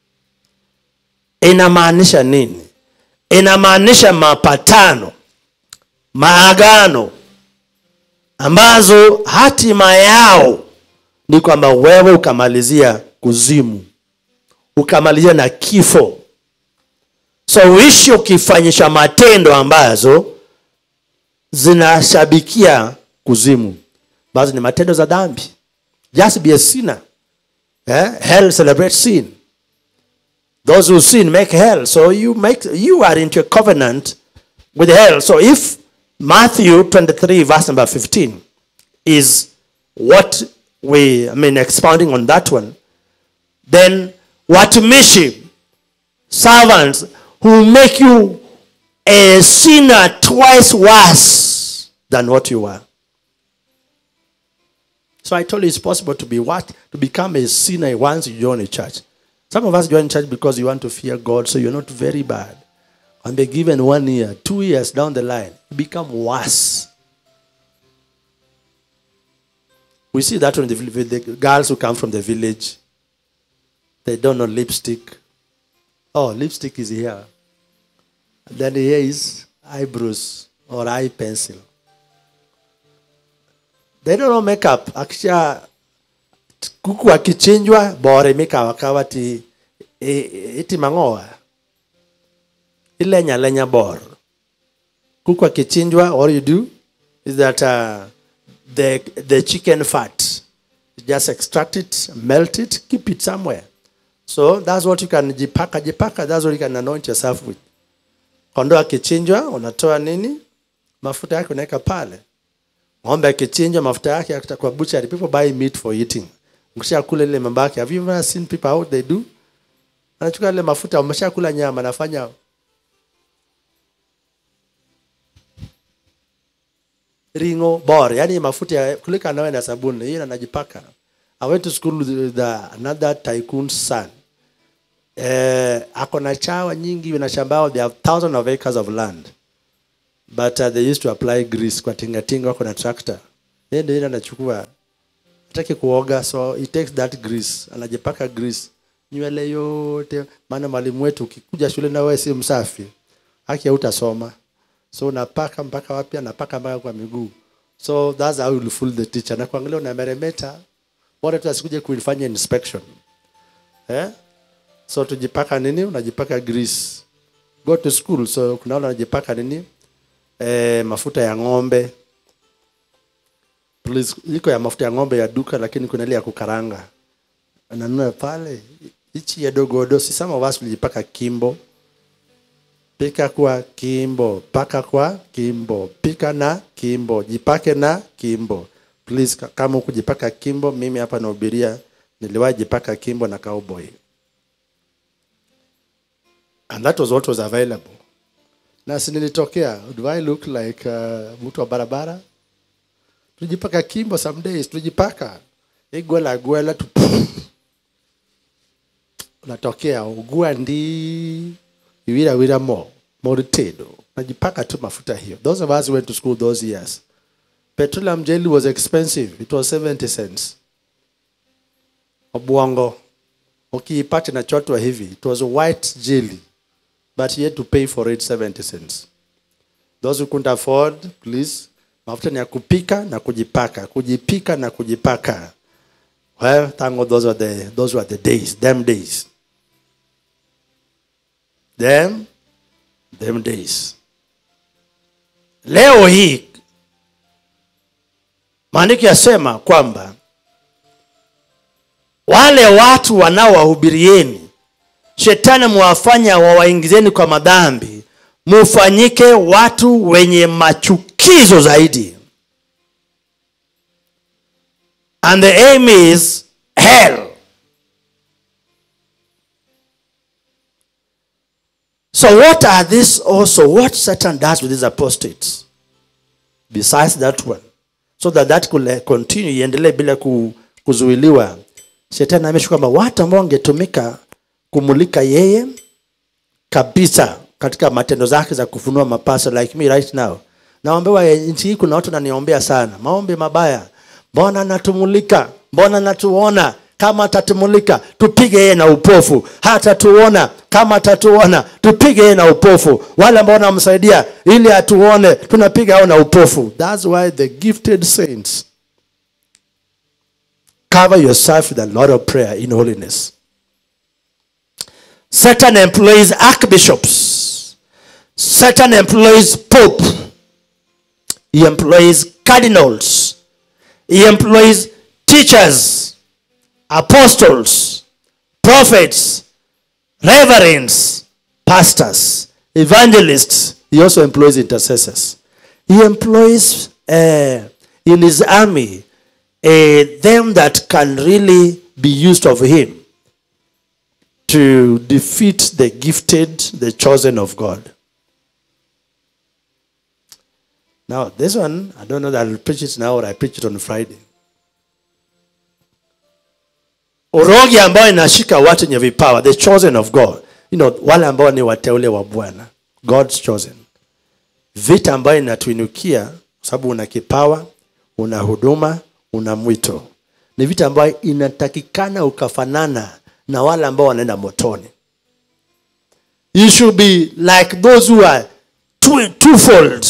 inamaanisha nini inamaanisha mapatano maagano ambazo hatima yao ni kwamba wewe ukamalizia kuzimu ukamalizia na kifo so uishi ukifanyisha matendo ambazo zinashabikia kuzimu ambazo ni matendo za dhambi just be a sinner eh? hell celebrates sin those who sin make hell so you make you are into a covenant with hell so if matthew 23 verse number 15 is what we i mean expounding on that one then watumishi servants who make you a sinner twice worse than what you were. So I told you it's possible to be what? To become a sinner once you join a church. Some of us join church because you want to fear God, so you're not very bad. And be given one year, two years down the line, you become worse. We see that when the, with the girls who come from the village, they don't know lipstick. Oh, lipstick is here. Then here is eyebrows or eye pencil. They don't know makeup. Akisha kuku akichinjwa bore mikawa kawa ti e- iti mangoa. Ilenya lenya bor. Kuku akichinjwa all you do is that uh, the the chicken fat you just extract it, melt it, keep it somewhere. So that's what you can jipaka jipaka. That's what you can anoint yourself with. Kondoo akichinjwa unatoa nini? Mafuta yake unaweka pale. Ng'ombe akichinjwa mafuta yake yakita kwa butchery. People buy meat for eating. Mkishakula ile mabaki. Have you ever seen people how they do? Anachukua ile mafuta, umeshakula nyama, anafanya ringo bor, yani mafuta ya kulika nawe na sabuni, hiyo anajipaka. I went to school with the, another tycoon's son. Eh, ako na chawa nyingi na shamba yao, they have thousands of acres of land but uh, they used to apply grease kwa tingatinga wako na tractor yeye ndio ile anachukua hataki kuoga so he takes that grease anajipaka grease nywele yote maana mwalimu wetu ukikuja shule na wewe si msafi haki hautasoma so unapaka mpaka wapi anapaka mpaka kwa miguu so that's how you fool the teacher na kuangalia unameremeta bora tu asikuje kuifanya inspection eh so tujipaka nini unajipaka grease go to school so kuna wale wanajipaka nini eh, mafuta ya ng'ombe Please, iko ya mafuta ya ng'ombe ya duka lakini kuna ile ya kukaranga nanunua pale hichi ya dogodo si some of us tulijipaka kimbo pika kwa kimbo paka kwa kimbo pika na kimbo jipake na kimbo please ka- kama ukujipaka kimbo mimi hapa nahubiria niliwahi jipaka kimbo na cowboy and that was what was available na si nilitokea do i look like uh, mtu wa barabara tulijipaka kimbo some days tulijipaka igwela gwela tu unatokea ugua ndi iwira wira mo moritedo najipaka tu mafuta hiyo those of us who went to school those years petroleum jelly was expensive it was 70 cents obwongo ukiipata na chotwa hivi it was a white jelly but you had to pay for it 70 cents those who couldn't afford please mafuta ni ya kupika na kujipaka kujipika na kujipaka well thank God those were the those were the days them days them them days leo hii maandiko yasema kwamba wale watu wanaowahubirieni shetani mwafanya wawaingizeni kwa madhambi mufanyike watu wenye machukizo zaidi and the aim is hell so what are this also what satan does with these apostates besides that one so that that could eh, continue iendelee bila ku- kuzuiliwa shetani amesha kwamba watu ambao wangetumika kumulika yeye kabisa katika matendo zake za kufunua mapasa like me right now naombewa eh, nchi hii kuna watu naniombea sana maombi mabaya mbona anatumulika mbona anatuona kama atatumulika tupige yeye na upofu hatatuona kama atatuona tupige yeye na upofu wale ambao wanamsaidia ili atuone tunapiga hao na upofu thats why the gifted saints cover yourself with a lot of prayer in holiness Satan employs archbishops. Satan employs pope. He employs cardinals. He employs teachers, apostles, prophets, reverends, pastors, evangelists. He also employs intercessors. He employs uh, in his army uh, them that can really be used of him to defeat the gifted, the chosen of God. Now, this one, I don't know that I'll preach it now or I preach it on Friday. Urogi ambayo inashika watu wenye vipawa, the chosen of God. You know, wale ambao ni wateule wa Bwana, God's chosen. Vita ambayo inatuinukia kwa sababu una kipawa, una huduma, una mwito. Ni vita ambayo inatakikana ukafanana na wale ambao wanaenda motoni. You should be like those who are two, twofold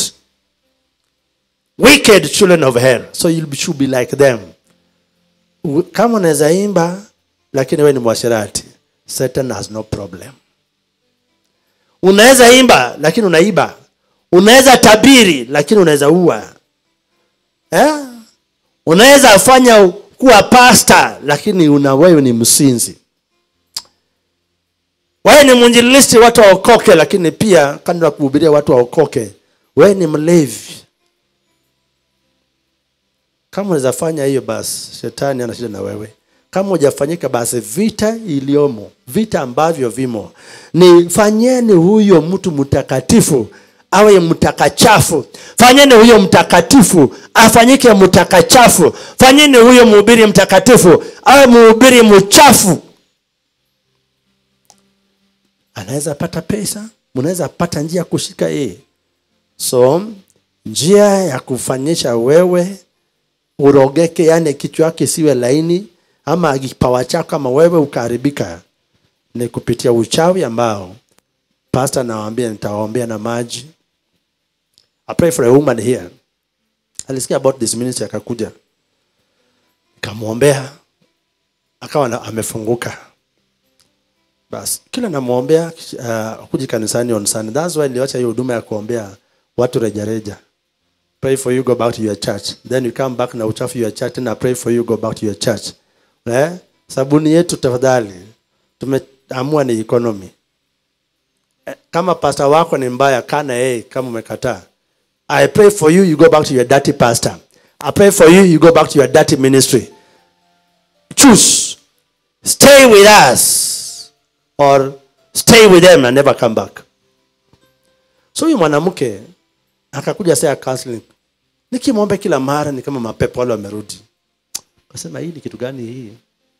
wicked children of hell. So you should be like them. U- Kama unaweza imba lakini wewe ni mwasherati, Satan has no problem. Unaweza imba lakini unaiba. Unaweza tabiri lakini unaweza ua. Eh? Unaweza fanya kuwa pasta lakini una wewe ni msinzi wewe ni mwinjilisti watu waokoke lakini pia kando ya kuhubiria watu waokoke wewe ni mlevi kama unaweza fanya hiyo basi shetani ana shida na wewe kama hujafanyika basi vita iliyomo vita ambavyo vimo ni fanyeni huyo mtu mtakatifu awe mtakachafu fanyeni huyo mtakatifu afanyike mtakachafu fanyeni huyo mhubiri mtakatifu awe mhubiri mchafu anaweza pata pesa mnaweza pata njia ya kushika yeye so njia ya kufanyisha wewe urogeke yani kichwa yake siwe laini ama kipawa chako kama wewe ukaharibika ni kupitia uchawi ambao pastor nawaambia nitawaombea na maji I pray for a woman here alisikia about this ministry akakuja nikamwombea akawa na- amefunguka basi kila namwombea uh, kuji kanisani on Sunday. That's why niliacha hiyo huduma ya kuombea watu rejareja. Pray for you, go back to your church. Then you come back na uchafu your church, tena pray for you, go back to your church. Eh? Sabuni yetu tafadhali, tumeamua ni economy. Eh, Kama pastor wako ni mbaya, kana yeye kama umekataa. I pray for you, you go back to your dirty pastor. I pray for you, you go back to your dirty ministry. Choose. Stay with us or stay with them and never come back. So huyu mwanamke akakuja saa ya counseling. Nikimwomba kila mara ni kama mapepo wale wamerudi. Kasema hii ni kitu gani hii?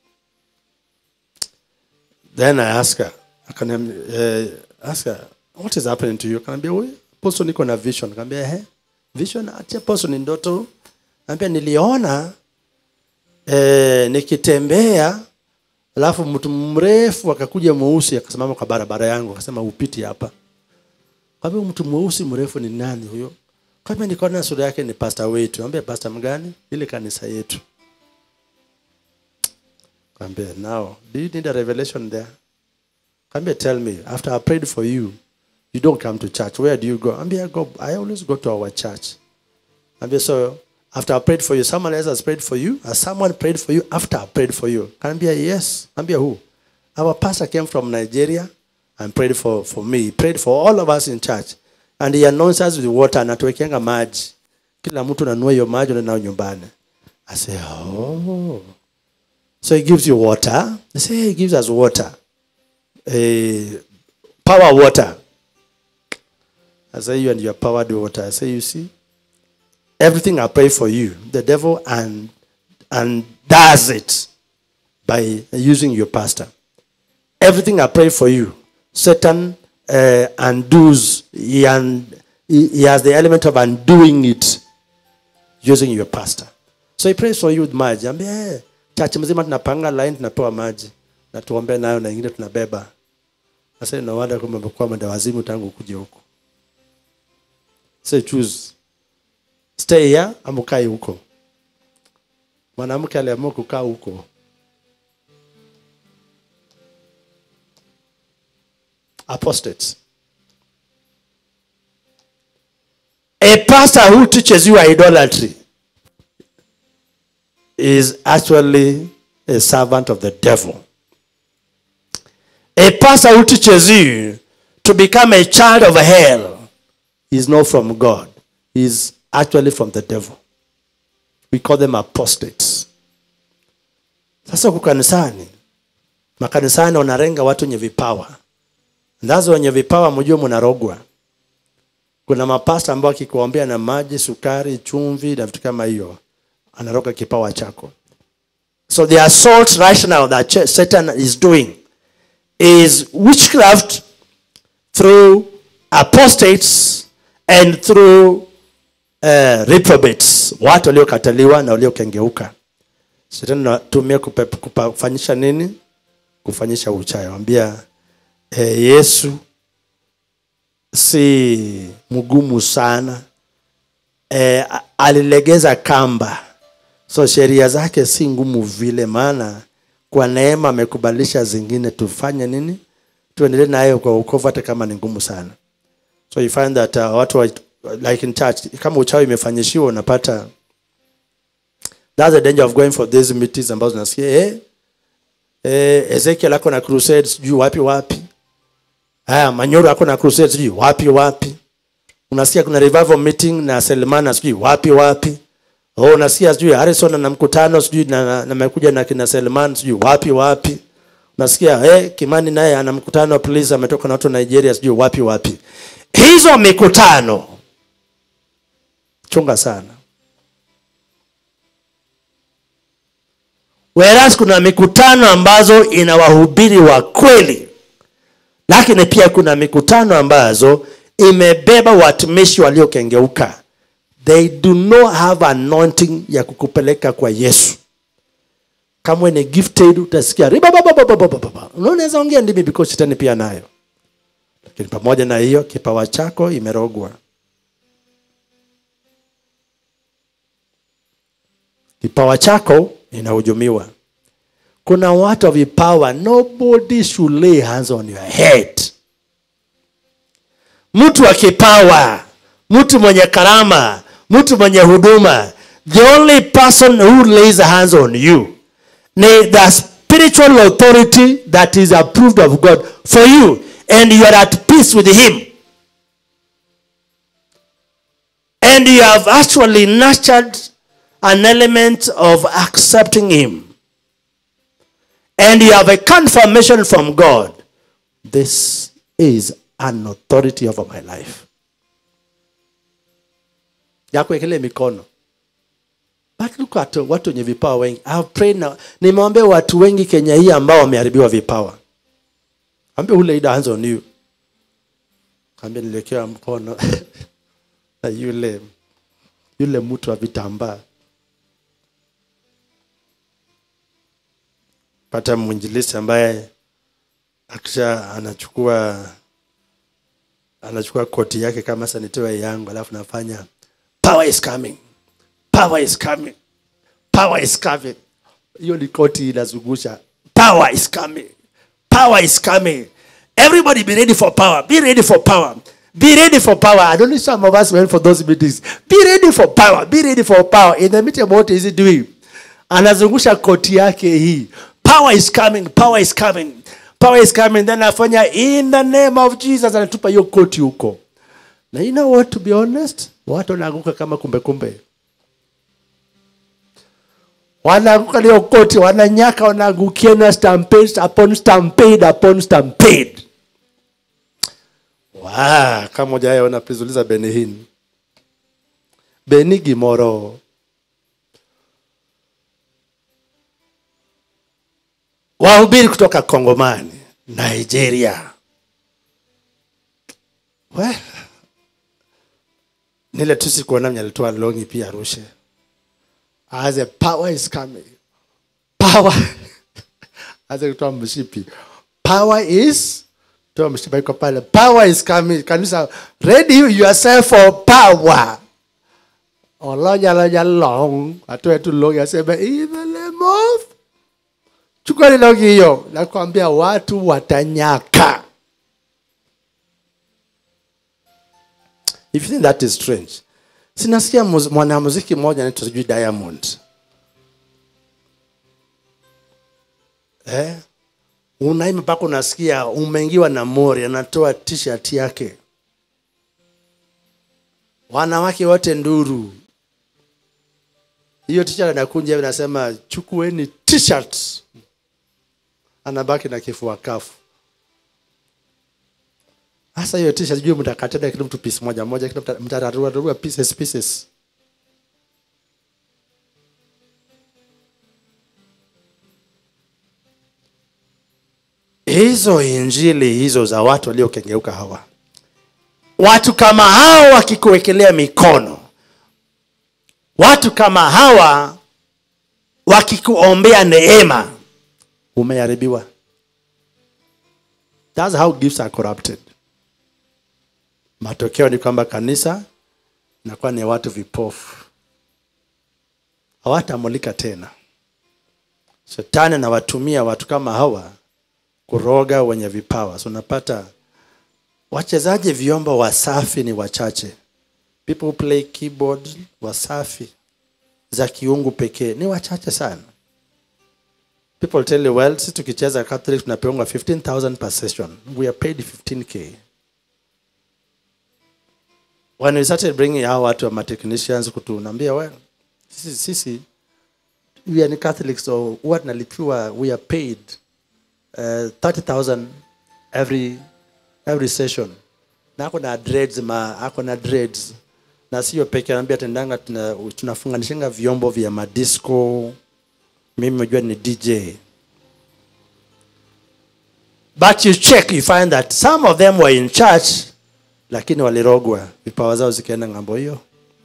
Then I ask her, akaniambia eh, ask her, what is happening to you? Akaniambia huyu apostle niko na vision. Akaniambia eh, vision ati apostle ni ndoto. Akaniambia niliona eh, nikitembea alafu mtu mrefu akakuja mweusi akasimama kwa barabara yangu akasema upiti hapa kwa hivyo mtu mweusi mrefu ni nani huyo kama nikaona sura yake ni pasta wetu ambia pasta mgani ile kanisa yetu Kaambia, now do you need a revelation there Kaambia, tell me after I prayed for you you don't come to church where do you go ambia go I always go to our church Ambia, so after I prayed for you, someone else has prayed for you? Has someone prayed for you after I prayed for you? Ambia, yes. Ambia, who? Our pastor came from Nigeria and prayed for, for me. He prayed for all of us in church. And he anoints us with water. Anatuwekeanga maji. Kila mtu nanua hiyo maji unaenda nayo nyumbani. I say, oh. So he gives you water. They say, he gives us water. Eh, power water. I say, you and your powered water. I say, you see? everything I pray for you, the devil and and does it by using your pastor. Everything I pray for you, Satan uh, undoes. He, un, he, he has the element of undoing it using your pastor. So he prays for you with maji. Ambia, hey, church mzima tunapanga line tunapewa maji na tuombe nayo na ingine tunabeba. Sasa no wonder kama umekuwa mwenda wazimu tangu kuja huku. Say choose stay here ama ukae huko mwanamke aliamua kukaa huko apostates a pastor who teaches you idolatry is actually a servant of the devil a pastor who teaches you to become a child of hell is not from god is actually from the devil. We call them apostates. Sasa huku kanisani, makanisani wanarenga watu wenye vipawa. Ndazo wenye vipawa mjue mnarogwa. Kuna mapasta ambao akikuombea na maji, sukari, chumvi na vitu kama hiyo, anaroga kipawa chako. So the assault right now that Satan is doing is witchcraft through apostates and through uh, reprobates watu waliokataliwa na waliokengeuka shetani natumia kufanyisha nini kufanyisha uchawi wambia eh, yesu si mgumu sana eh, alilegeza kamba so sheria zake si ngumu vile maana kwa neema amekubalisha zingine tufanye nini tuendelee nayo kwa ukovu hata kama ni ngumu sana so you find that uh, watu wa, like in church kama uchawi imefanyishiwa unapata that's the danger of going for these meetings ambazo nasikia eh, eh, Ezekiel ako na crusade sijui wapi wapi haya Manyoro ako na crusade sijui wapi wapi unasikia kuna revival meeting na Selmana sijui wapi wapi oh unasikia sijui Harrison na mkutano sijui na, na, na mekuja na kina Selman sijui wapi wapi unasikia eh, Kimani naye ana mkutano please ametoka na watu wa Nigeria sijui wapi wapi hizo mikutano chunga sana whereas kuna mikutano ambazo ina wahubiri wa kweli lakini pia kuna mikutano ambazo imebeba watumishi waliokengeuka they do not have anointing ya kukupeleka kwa yesu kama ni gifted utasikia unaweza ongea ndimi because shetani pia nayo lakini pamoja na hiyo kipawa chako imerogwa kipawa chako inahujumiwa kuna watu wa vipawa nobody should lay hands on your head mtu wa kipawa mtu mwenye karama mtu mwenye huduma the only person who lays hands on you ni the spiritual authority that is approved of god for you and you are at peace with him and you have actually nurtured an element of accepting him and you have a confirmation from god this is an authority over my life ya kuwekelea mikono But look at watu wenye vipawa wengi I've prayed now nimeombea watu wengi kenya hii ambao wameharibiwa vipawa ambia who laid hands on you ambia niliwekewa mkono na yule yule mtu wa vitambaa pata mwinjilisi ambaye akisha anachukua anachukua koti yake kama sanitoa yangu alafu nafanya power is coming power is coming power is coming hiyo ni koti inazungusha power is coming power is coming everybody be ready for power be ready for power be ready for power i don't know some of us went for those meetings be ready for power be ready for power in the meeting what is he doing anazungusha koti yake hii power is coming power is coming power is coming then afanya in the name of jesus anatupa hiyo koti huko na you know what to be honest watu wanaanguka kama kumbe kumbe wanaanguka leo koti wananyaka wanaangukia na stampede upon stampede upon stampede wow, kama ujaona please uliza benihin beni gimoro wahubiri kutoka kongomani nigeria well, nile tu sikuona mwenye alitoa longi pia arushe as a power is coming power as kutoa mshipi power is toa mshipi iko pale power is coming kanisa ready yourself for power olonya lonya long atoe tu long aseme in the name of chukua ile longi hiyo nakwambia watu watanyaka if you think that is strange sinasikia muz- mwanamuziki mmoja anaitwa sijui diamond eh? unaima mpaka unasikia umeingiwa na mori anatoa t-shirt yake wanawake wote nduru hiyo t-shirt anakunja hivi nasema chukueni t-shirt anabaki na kifua kafu hasa hiyo t-shirt sijui mtakatana kila mtu piece moja moja kila mta- mtararua rarua pieces pieces hizo injili hizo za watu waliokengeuka hawa watu kama hawa wakikuwekelea mikono watu kama hawa wakikuombea neema umeharibiwa That's how gifts are corrupted matokeo ni kwamba kanisa inakuwa ni watu vipofu hawatamulika tena shetani anawatumia watu kama hawa kuroga wenye vipawa so unapata wachezaji vyombo wasafi ni wachache people who play keyboard wasafi za kiungu pekee ni wachache sana people tell you well sisi tukicheza catholic tunapeongwa 15000 per session we are paid 15k when we started bringing hao watu wa technicians kutunaambia well sisi, sisi we are catholics so huwa tunalipiwa we are paid uh, 30000 every every session na ako na dreads ma ako na dreads na sio peke anaambia tendanga tuna, tunafunganishinga vyombo vya madisco mimi najua ni dj but you check you find that some of them were in church lakini walirogwa vipawa zao zikaenda ng'ambo hiyo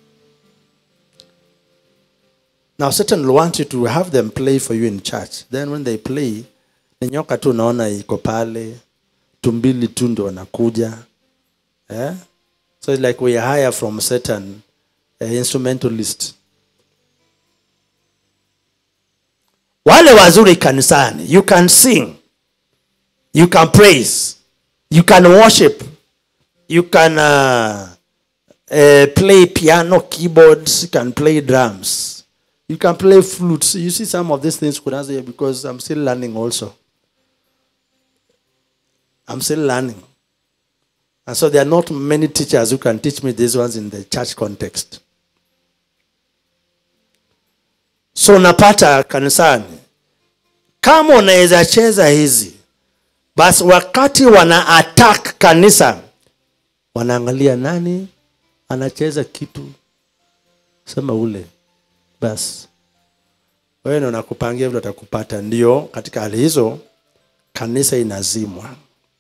now satan will want you to have them play for you in church then when they play ni nyoka tu unaona iko pale tumbili tu ndo wanakuja eh? so it's like we hire from satan a instrumentalist wale wazuri kanisani you can sing you can praise you can worship you can uh, uh, play piano keyboards you can play drums you can play flutes you see some of these things Kunaza here because i'm still learning also i'm still learning and so there are not many teachers who can teach me these ones in the church context so unapata kanisani kama unaweza cheza hizi basi wakati wana attack kanisa wanaangalia nani anacheza kitu sema ule basi wewe ndo nakupangia vile atakupata ndio katika hali hizo kanisa inazimwa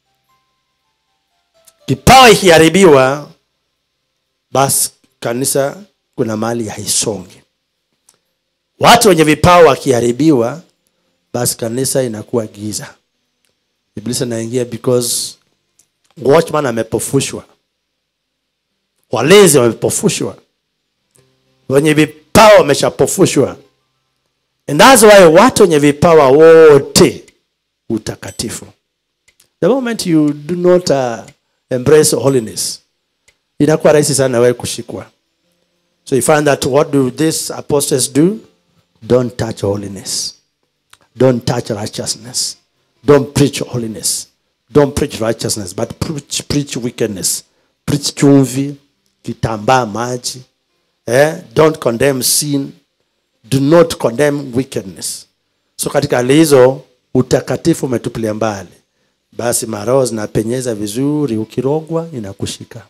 kipawa ikiharibiwa basi kanisa kuna mahali haisongi watu wenye vipawa wakiharibiwa basi kanisa inakuwa giza iblisi anaingia because watchman amepofushwa walezi wamepofushwa wenye vipawa wameshapofushwa and that's why watu wenye vipawa wote utakatifu the moment you do not uh, embrace holiness inakuwa rahisi sana wewe kushikwa so you find that what do these apostles do don't touch holiness don't touch righteousness don't preach holiness don't preach righteousness but preach, preach wickedness preach chumvi kitambaa maji eh? don't condemn sin do not condemn wickedness so katika hali hizo utakatifu umetupilia mbali basi maroho zinapenyeza vizuri ukirogwa inakushika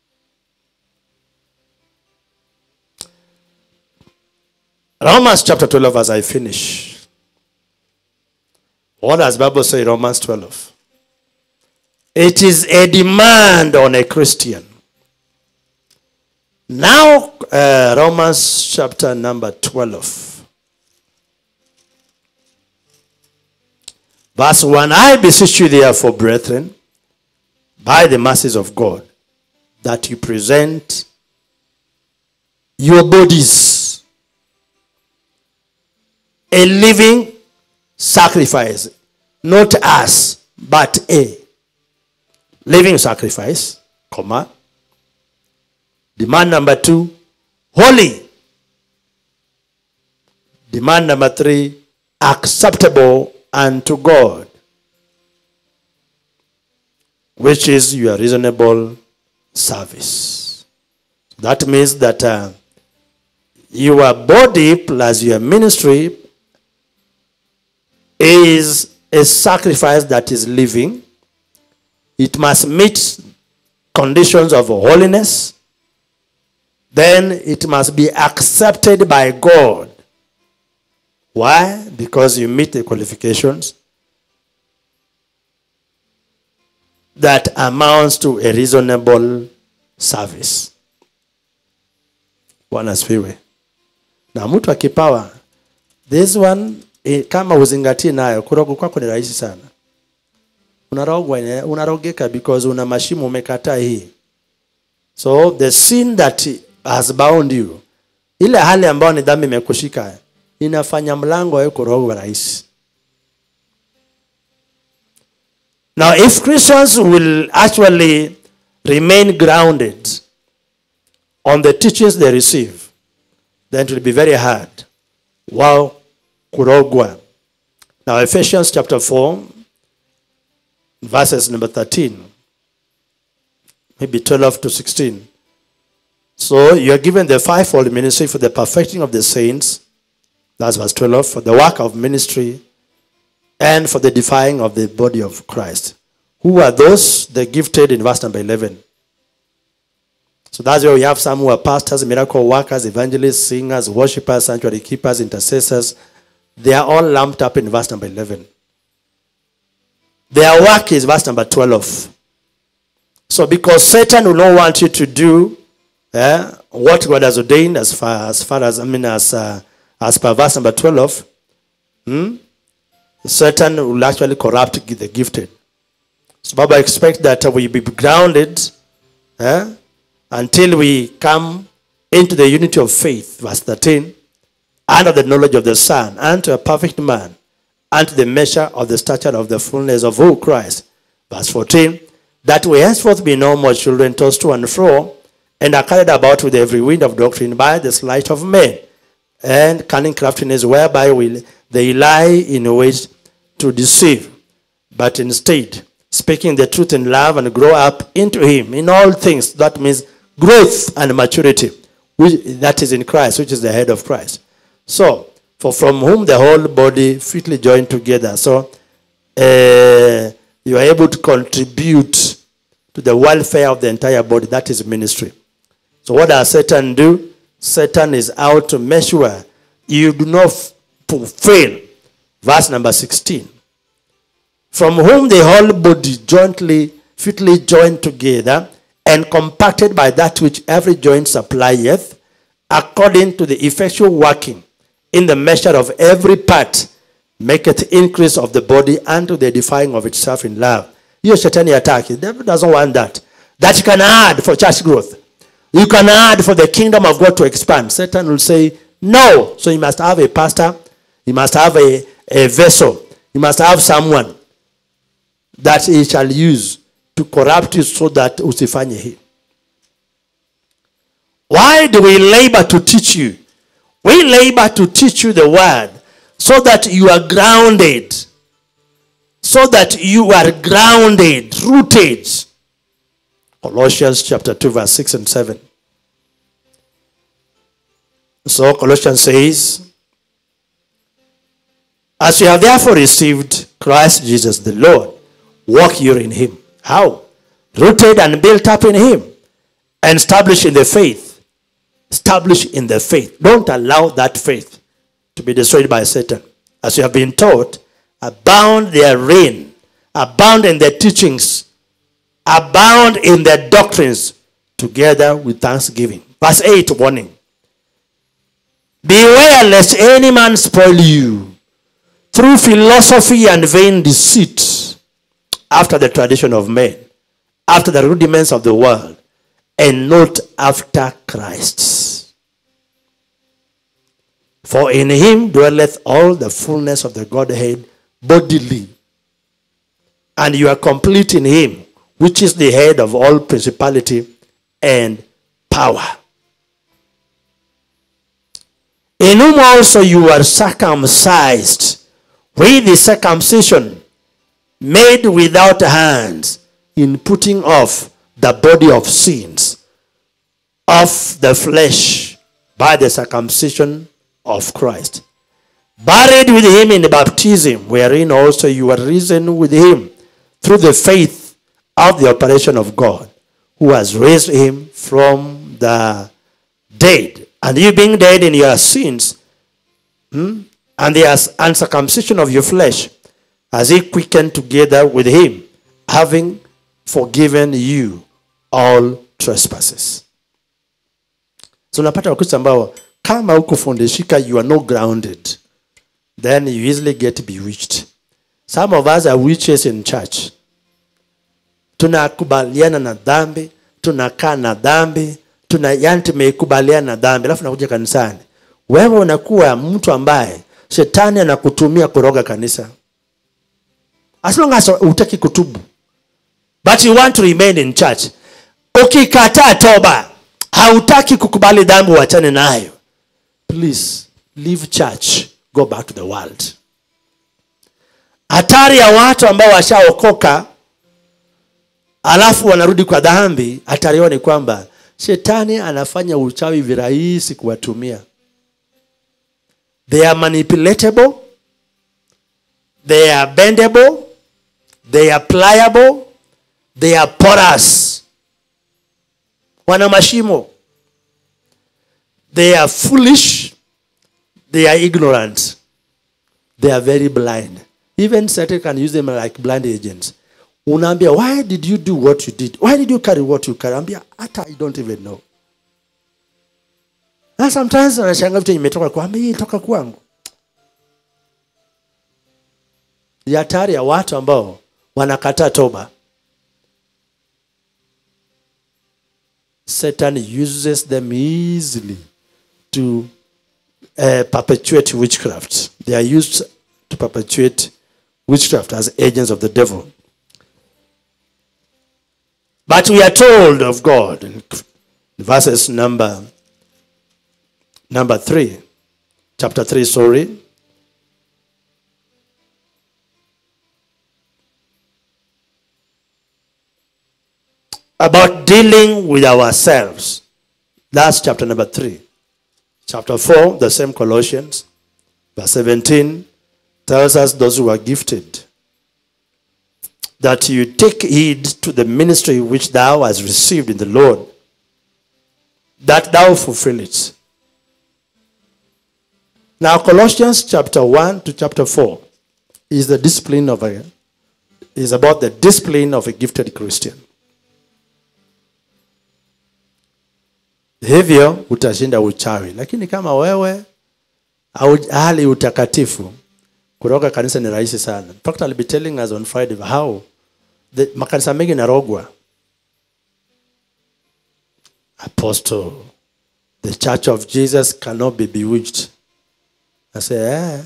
romans chapter 12 as i finish what does bible say in romans 12 it is a demand on a christian now uh, romans chapter number 12 verse 1 i beseech you therefore brethren by the mercies of god that you present your bodies a living sacrifice not us but a living sacrifice comma demand number two holy demand number three acceptable unto god which is your reasonable service that means that uh, your body plus your ministry is a sacrifice that is living. It must meet conditions of holiness. Then it must be accepted by God. Why? Because you meet the qualifications that amounts to a reasonable service. Bwana asifiwe. Na mtu akipawa this one eh, kama uzingatie nayo kurogwa kwako ni rahisi sana unarogwa ine- unarogeka because una mashimo umekataa hii so the sin that has bound you ile hali ambayo ni dhambi imekushika inafanya mlango wa kurogwa rahisi now if christians will actually remain grounded on the teachings they receive then it will be very hard wao kurogwa now ephesians chapter 4 verses number 13 maybe 12 to 16 so you are given the fivefold ministry for the perfecting of the saints that's verse 12 for the work of ministry and for the defying of the body of christ who are those the gifted in verse number 11 so that's where we have some who are pastors, miracle workers, evangelists, singers, worshippers, sanctuary keepers, intercessors. They are all lumped up in verse number 11. Their work is verse number 12. So because Satan will not want you to do eh, what God has ordained as far as, far as I mean as, uh, as per verse number 12, hmm, Satan will actually corrupt the gifted. So Baba expect that we be grounded eh, until we come into the unity of faith, verse 13, and of the knowledge of the Son, unto a perfect man, unto the measure of the stature of the fullness of who Christ. Verse 14, that we henceforth be no more children tossed to and fro, and are carried about with every wind of doctrine by the sleight of men, and cunning craftiness whereby will they lie in wait to deceive. But instead, speaking the truth in love and grow up into him in all things. That means growth and maturity, which, that is in Christ, which is the head of Christ. So, for from whom the whole body fitly joined together. So, uh, you are able to contribute to the welfare of the entire body. That is ministry. So, what does Satan do? Satan is out to make sure you do not fulfill. Verse number 16. From whom the whole body jointly, fitly joined together, and compacted by that which every joint supplieth, according to the effectual working in the measure of every part, maketh increase of the body unto the edifying of itself in love. Hiyo shetani hataki. The devil doesn't want that. That you can add for church growth. You can add for the kingdom of God to expand. Satan will say, no. So you must have a pastor. You must have a, a vessel. You must have someone that he shall use to corrupt you so that usifanye hii. Why do we labor to teach you? We labor to teach you the word so that you are grounded. So that you are grounded, rooted. Colossians chapter 2, verse 6 and 7. So Colossians says, As you have therefore received Christ Jesus the Lord, walk you in him. How? Rooted and built up in him, and established in the faith. Established in the faith. Don't allow that faith to be destroyed by Satan. As you have been taught, abound therein, abound in the teachings, abound in the doctrines, together with thanksgiving. Verse 8 warning. Beware lest any man spoil you through philosophy and vain deceit, after the tradition of men, after the rudiments of the world, and not after Christ. For in him dwelleth all the fullness of the Godhead bodily. And you are complete in him, which is the head of all principality and power. In whom also you are circumcised with the circumcision made without hands in putting off the body of sins of the flesh by the circumcision of Christ. Buried with him in baptism, wherein also you are risen with him through the faith of the operation of God, who has raised him from the dead. And you being dead in your sins, hmm, and the uncircumcision of your flesh, as he quickened together with him, having forgiven you all trespasses. So unapata wakristo ambao kama hukufundishika you are not grounded then you easily get bewitched. Some of us are witches in church. Tunakubaliana na dhambi, tunakaa na dhambi, tuna yani tumekubaliana na dhambi, alafu nakuja kanisani. Wewe unakuwa mtu ambaye shetani anakutumia kuroga kanisa. As long as hutaki kutubu. But you want to remain in church. Ukikataa toba, hautaki kukubali dhambi uachane nayo. Please leave church, go back to the world. Hatari ya watu ambao washaokoka alafu wanarudi kwa dhambi, hatari yao ni kwamba shetani anafanya uchawi virahisi kuwatumia. They are manipulatable, they are bendable, they are pliable, they are porous. Wana mashimo. They are foolish, they are ignorant, they are very blind. Even Satan can use them like blind agents. Unaambia, why did you do what you did? Why did you carry what you carry? Ambia, hata I don't even know. Na sometimes anashanga vitu imetoka kwa hii toka kwangu. Ni hatari ya watu ambao wanakataa toba. Satan uses them easily to uh, perpetuate witchcraft. They are used to perpetuate witchcraft as agents of the devil. But we are told of God in verses number number three, chapter three, sorry. About dealing with ourselves. That's chapter number three. Chapter 4, the same Colossians, verse 17, tells us those who are gifted that you take heed to the ministry which thou hast received in the Lord, that thou fulfill it. Now, Colossians chapter 1 to chapter 4 is the discipline of a is about the discipline of a gifted Christian. hivyo utashinda uchawi lakini kama wewe au hali utakatifu kutoka kanisa ni rahisi sana in fact I'll be telling us on Friday how the, makanisa mengi narogwa apostle the church of Jesus cannot be bewitched I say eh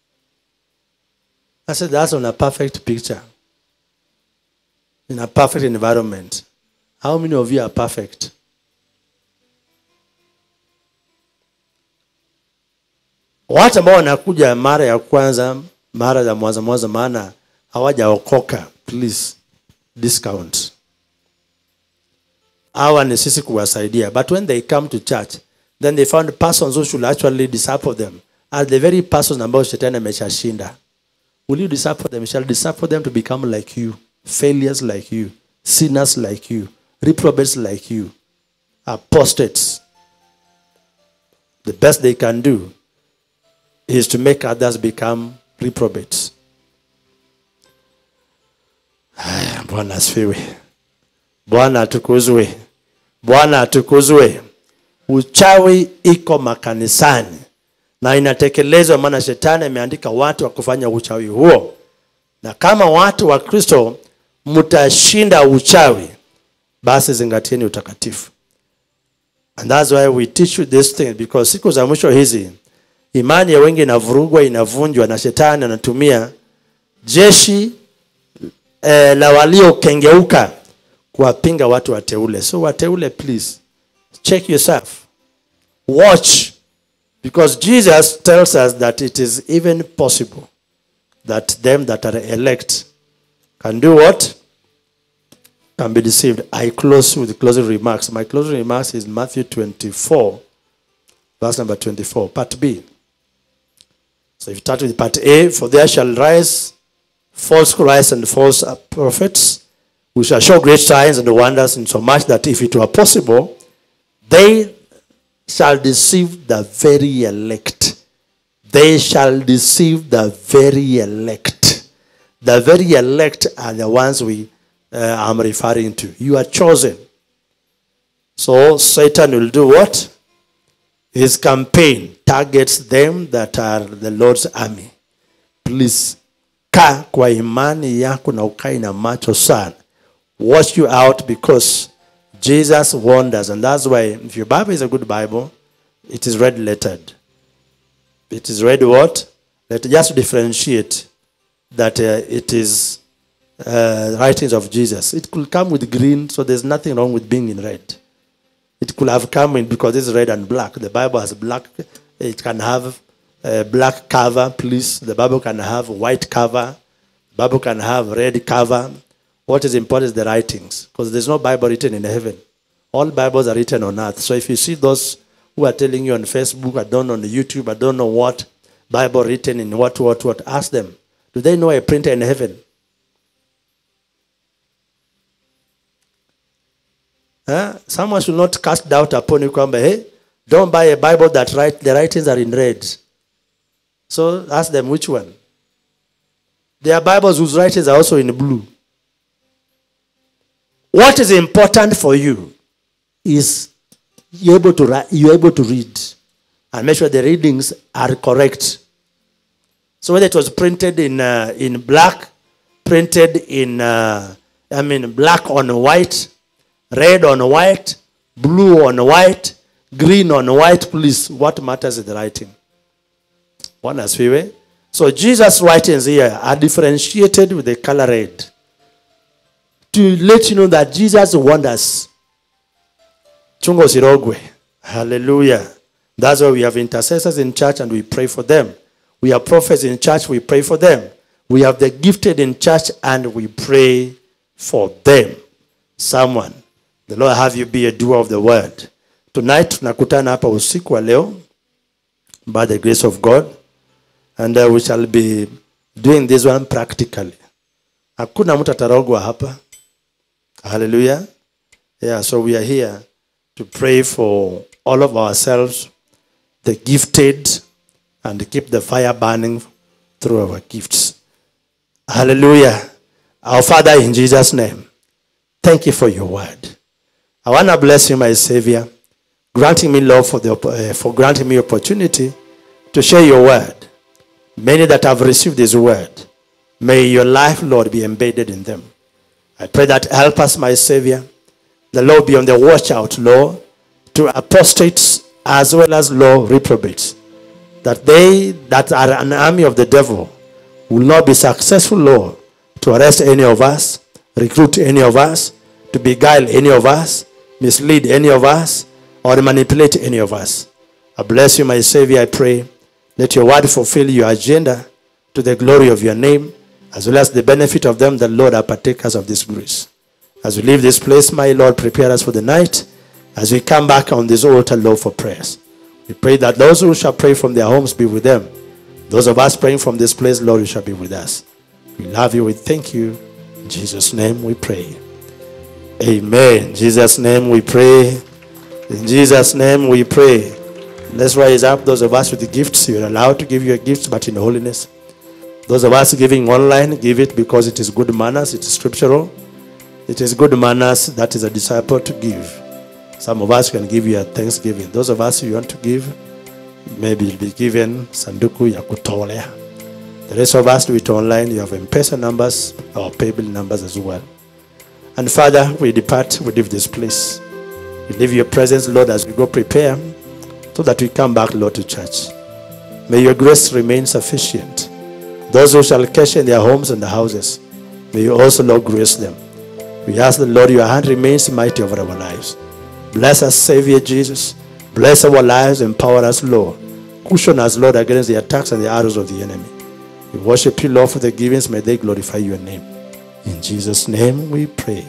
I said that's on a perfect picture in a perfect environment how many of you are perfect watu ambao wanakuja mara ya kwanza mara ya mwanza mwanza maana hawajaokoka please discount hawa ni sisi kuwasaidia but when they come to church then they found persons who should actually disciple them are the very persons ambao shetani ameshashinda will you disciple them shall disciple them to become like you failures like you sinners like you reprobates like you apostates the best they can do is to make others become reprobates. Haya, Bwana asifiwe. Bwana atukuzwe. Bwana atukuzwe. Uchawi iko makanisani na inatekelezwa, maana shetani ameandika watu wa kufanya uchawi huo, na kama watu wa Kristo mtashinda uchawi, basi zingatieni utakatifu. And that's why we teach you this thing because siku za mwisho hizi imani ya wengi inavurugwa inavunjwa na shetani anatumia jeshi eh, la waliokengeuka kuwapinga watu wateule so wateule please check yourself watch because jesus tells us that it is even possible that them that are elect can do what can be deceived i close with closing remarks my closing remarks is matthew 24 verse number 24 part b so if you start with part A, for there shall rise false Christs and false prophets, who shall show great signs and wonders, insomuch that if it were possible, they shall deceive the very elect. They shall deceive the very elect. The very elect are the ones we uh, am referring to. You are chosen. So Satan will do what? His campaign targets them that are the Lord's army. Please, kaa kwa imani yako na ukai na macho sana. Watch you out because Jesus warned us. And that's why if your Bible is a good Bible, it is red lettered. It is red what? Let just to differentiate that uh, it is uh, writings of Jesus. It could come with green, so there's nothing wrong with being in red. It could have come in because it's red and black. The Bible has black. It can have a black cover, please. The Bible can have white cover. The Bible can have red cover. What is important is the writings because there's no Bible written in heaven. All Bibles are written on earth. So if you see those who are telling you on Facebook, I don't know on YouTube, I don't know what Bible written in what, what, what, ask them. Do they know a printer in heaven? Huh? Someone should not cast doubt upon you, kwamba, hey, don't buy a Bible that write, the writings are in red. So ask them which one. There are Bibles whose writings are also in blue. What is important for you is you're able to, ri- you're able to read and make sure the readings are correct. So whether it was printed in, uh, in black, printed in, uh, I mean, black on white, red on white, blue on white, green on white, please, what matters is the writing. Bwana asifiwe. So Jesus' writings here are differentiated with the color red to let you know that Jesus wonders. Chungo sirogwe. Hallelujah. That's why we have intercessors in church and we pray for them. We have prophets in church, we pray for them. We have the gifted in church and we pray for them. Someone, the Lord have you be a doer of the word. Tonight tunakutana hapa usiku wa leo by the grace of God and uh, we shall be doing this one practically. Hakuna mtu atarogwa hapa. Hallelujah. Yeah, so we are here to pray for all of ourselves, the gifted, and keep the fire burning through our gifts. Hallelujah. Our Father, in Jesus' name, thank you for your word. I want to bless you, my Savior, granting me love for, the, opp- uh, for granting me opportunity to share your word. Many that have received this word, may your life, Lord, be embedded in them. I pray that help us, my Savior. The Lord be on the watch out, Lord, to apostates as well as law reprobates. That they that are an army of the devil will not be successful, Lord, to arrest any of us, recruit any of us, to beguile any of us, mislead any of us, or manipulate any of us. I bless you, my Savior, I pray. Let your word fulfill your agenda to the glory of your name, as well as the benefit of them that, Lord, are partakers of this grace. As we leave this place, my Lord, prepare us for the night. As we come back on this altar, Lord, for prayers. We pray that those who shall pray from their homes be with them. Those of us praying from this place, Lord, you shall be with us. We love you. We thank you. In Jesus' name we pray. Amen. In Jesus' name we pray. In Jesus' name we pray. Let's rise up. Those of us with the gifts, you're allowed to give your gifts, but in holiness. Those of us giving online, give it because it is good manners, it is scriptural. It is good manners that is a disciple to give. Some of us can give you a thanksgiving. Those of us who want to give, maybe you'll be given sanduku ya kutolea. The rest of us do it online. You have M-Pesa numbers or paybill numbers as well. And Father, we depart, we leave this place. We leave your presence, Lord, as we go prepare so that we come back, Lord, to church. May your grace remain sufficient. Those who shall cash in their homes and the houses, may you also, Lord, grace them. We ask the Lord, your hand remains mighty over our lives. Bless us, Savior Jesus. Bless our lives, empower us, Lord. Cushion us, Lord, against the attacks and the arrows of the enemy. We worship you, Lord, for the givings. May they glorify your name. In Jesus' name we pray.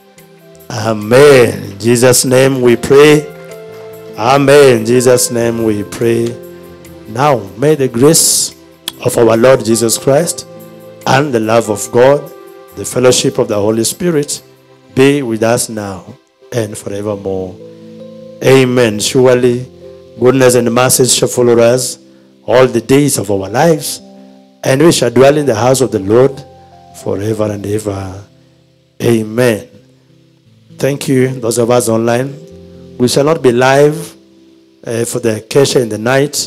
Amen. In Jesus' name we pray. Amen. In Jesus' name we pray. Now, may the grace of our Lord Jesus Christ and the love of God, the fellowship of the Holy Spirit be with us now and forevermore. Amen. Surely, goodness and mercy shall follow us all the days of our lives, and we shall dwell in the house of the Lord forever and ever. Amen. Thank you, those of us online. We shall not be live uh, for the Kesha in the night.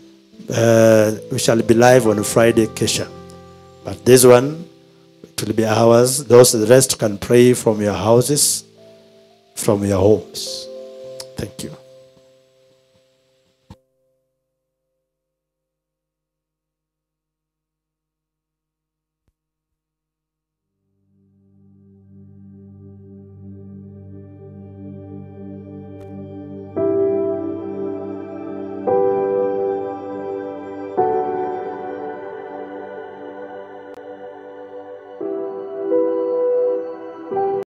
Uh, we shall be live on Friday Kesha. But this one, it will be ours. Those the rest can pray from your houses, from your homes. Thank you.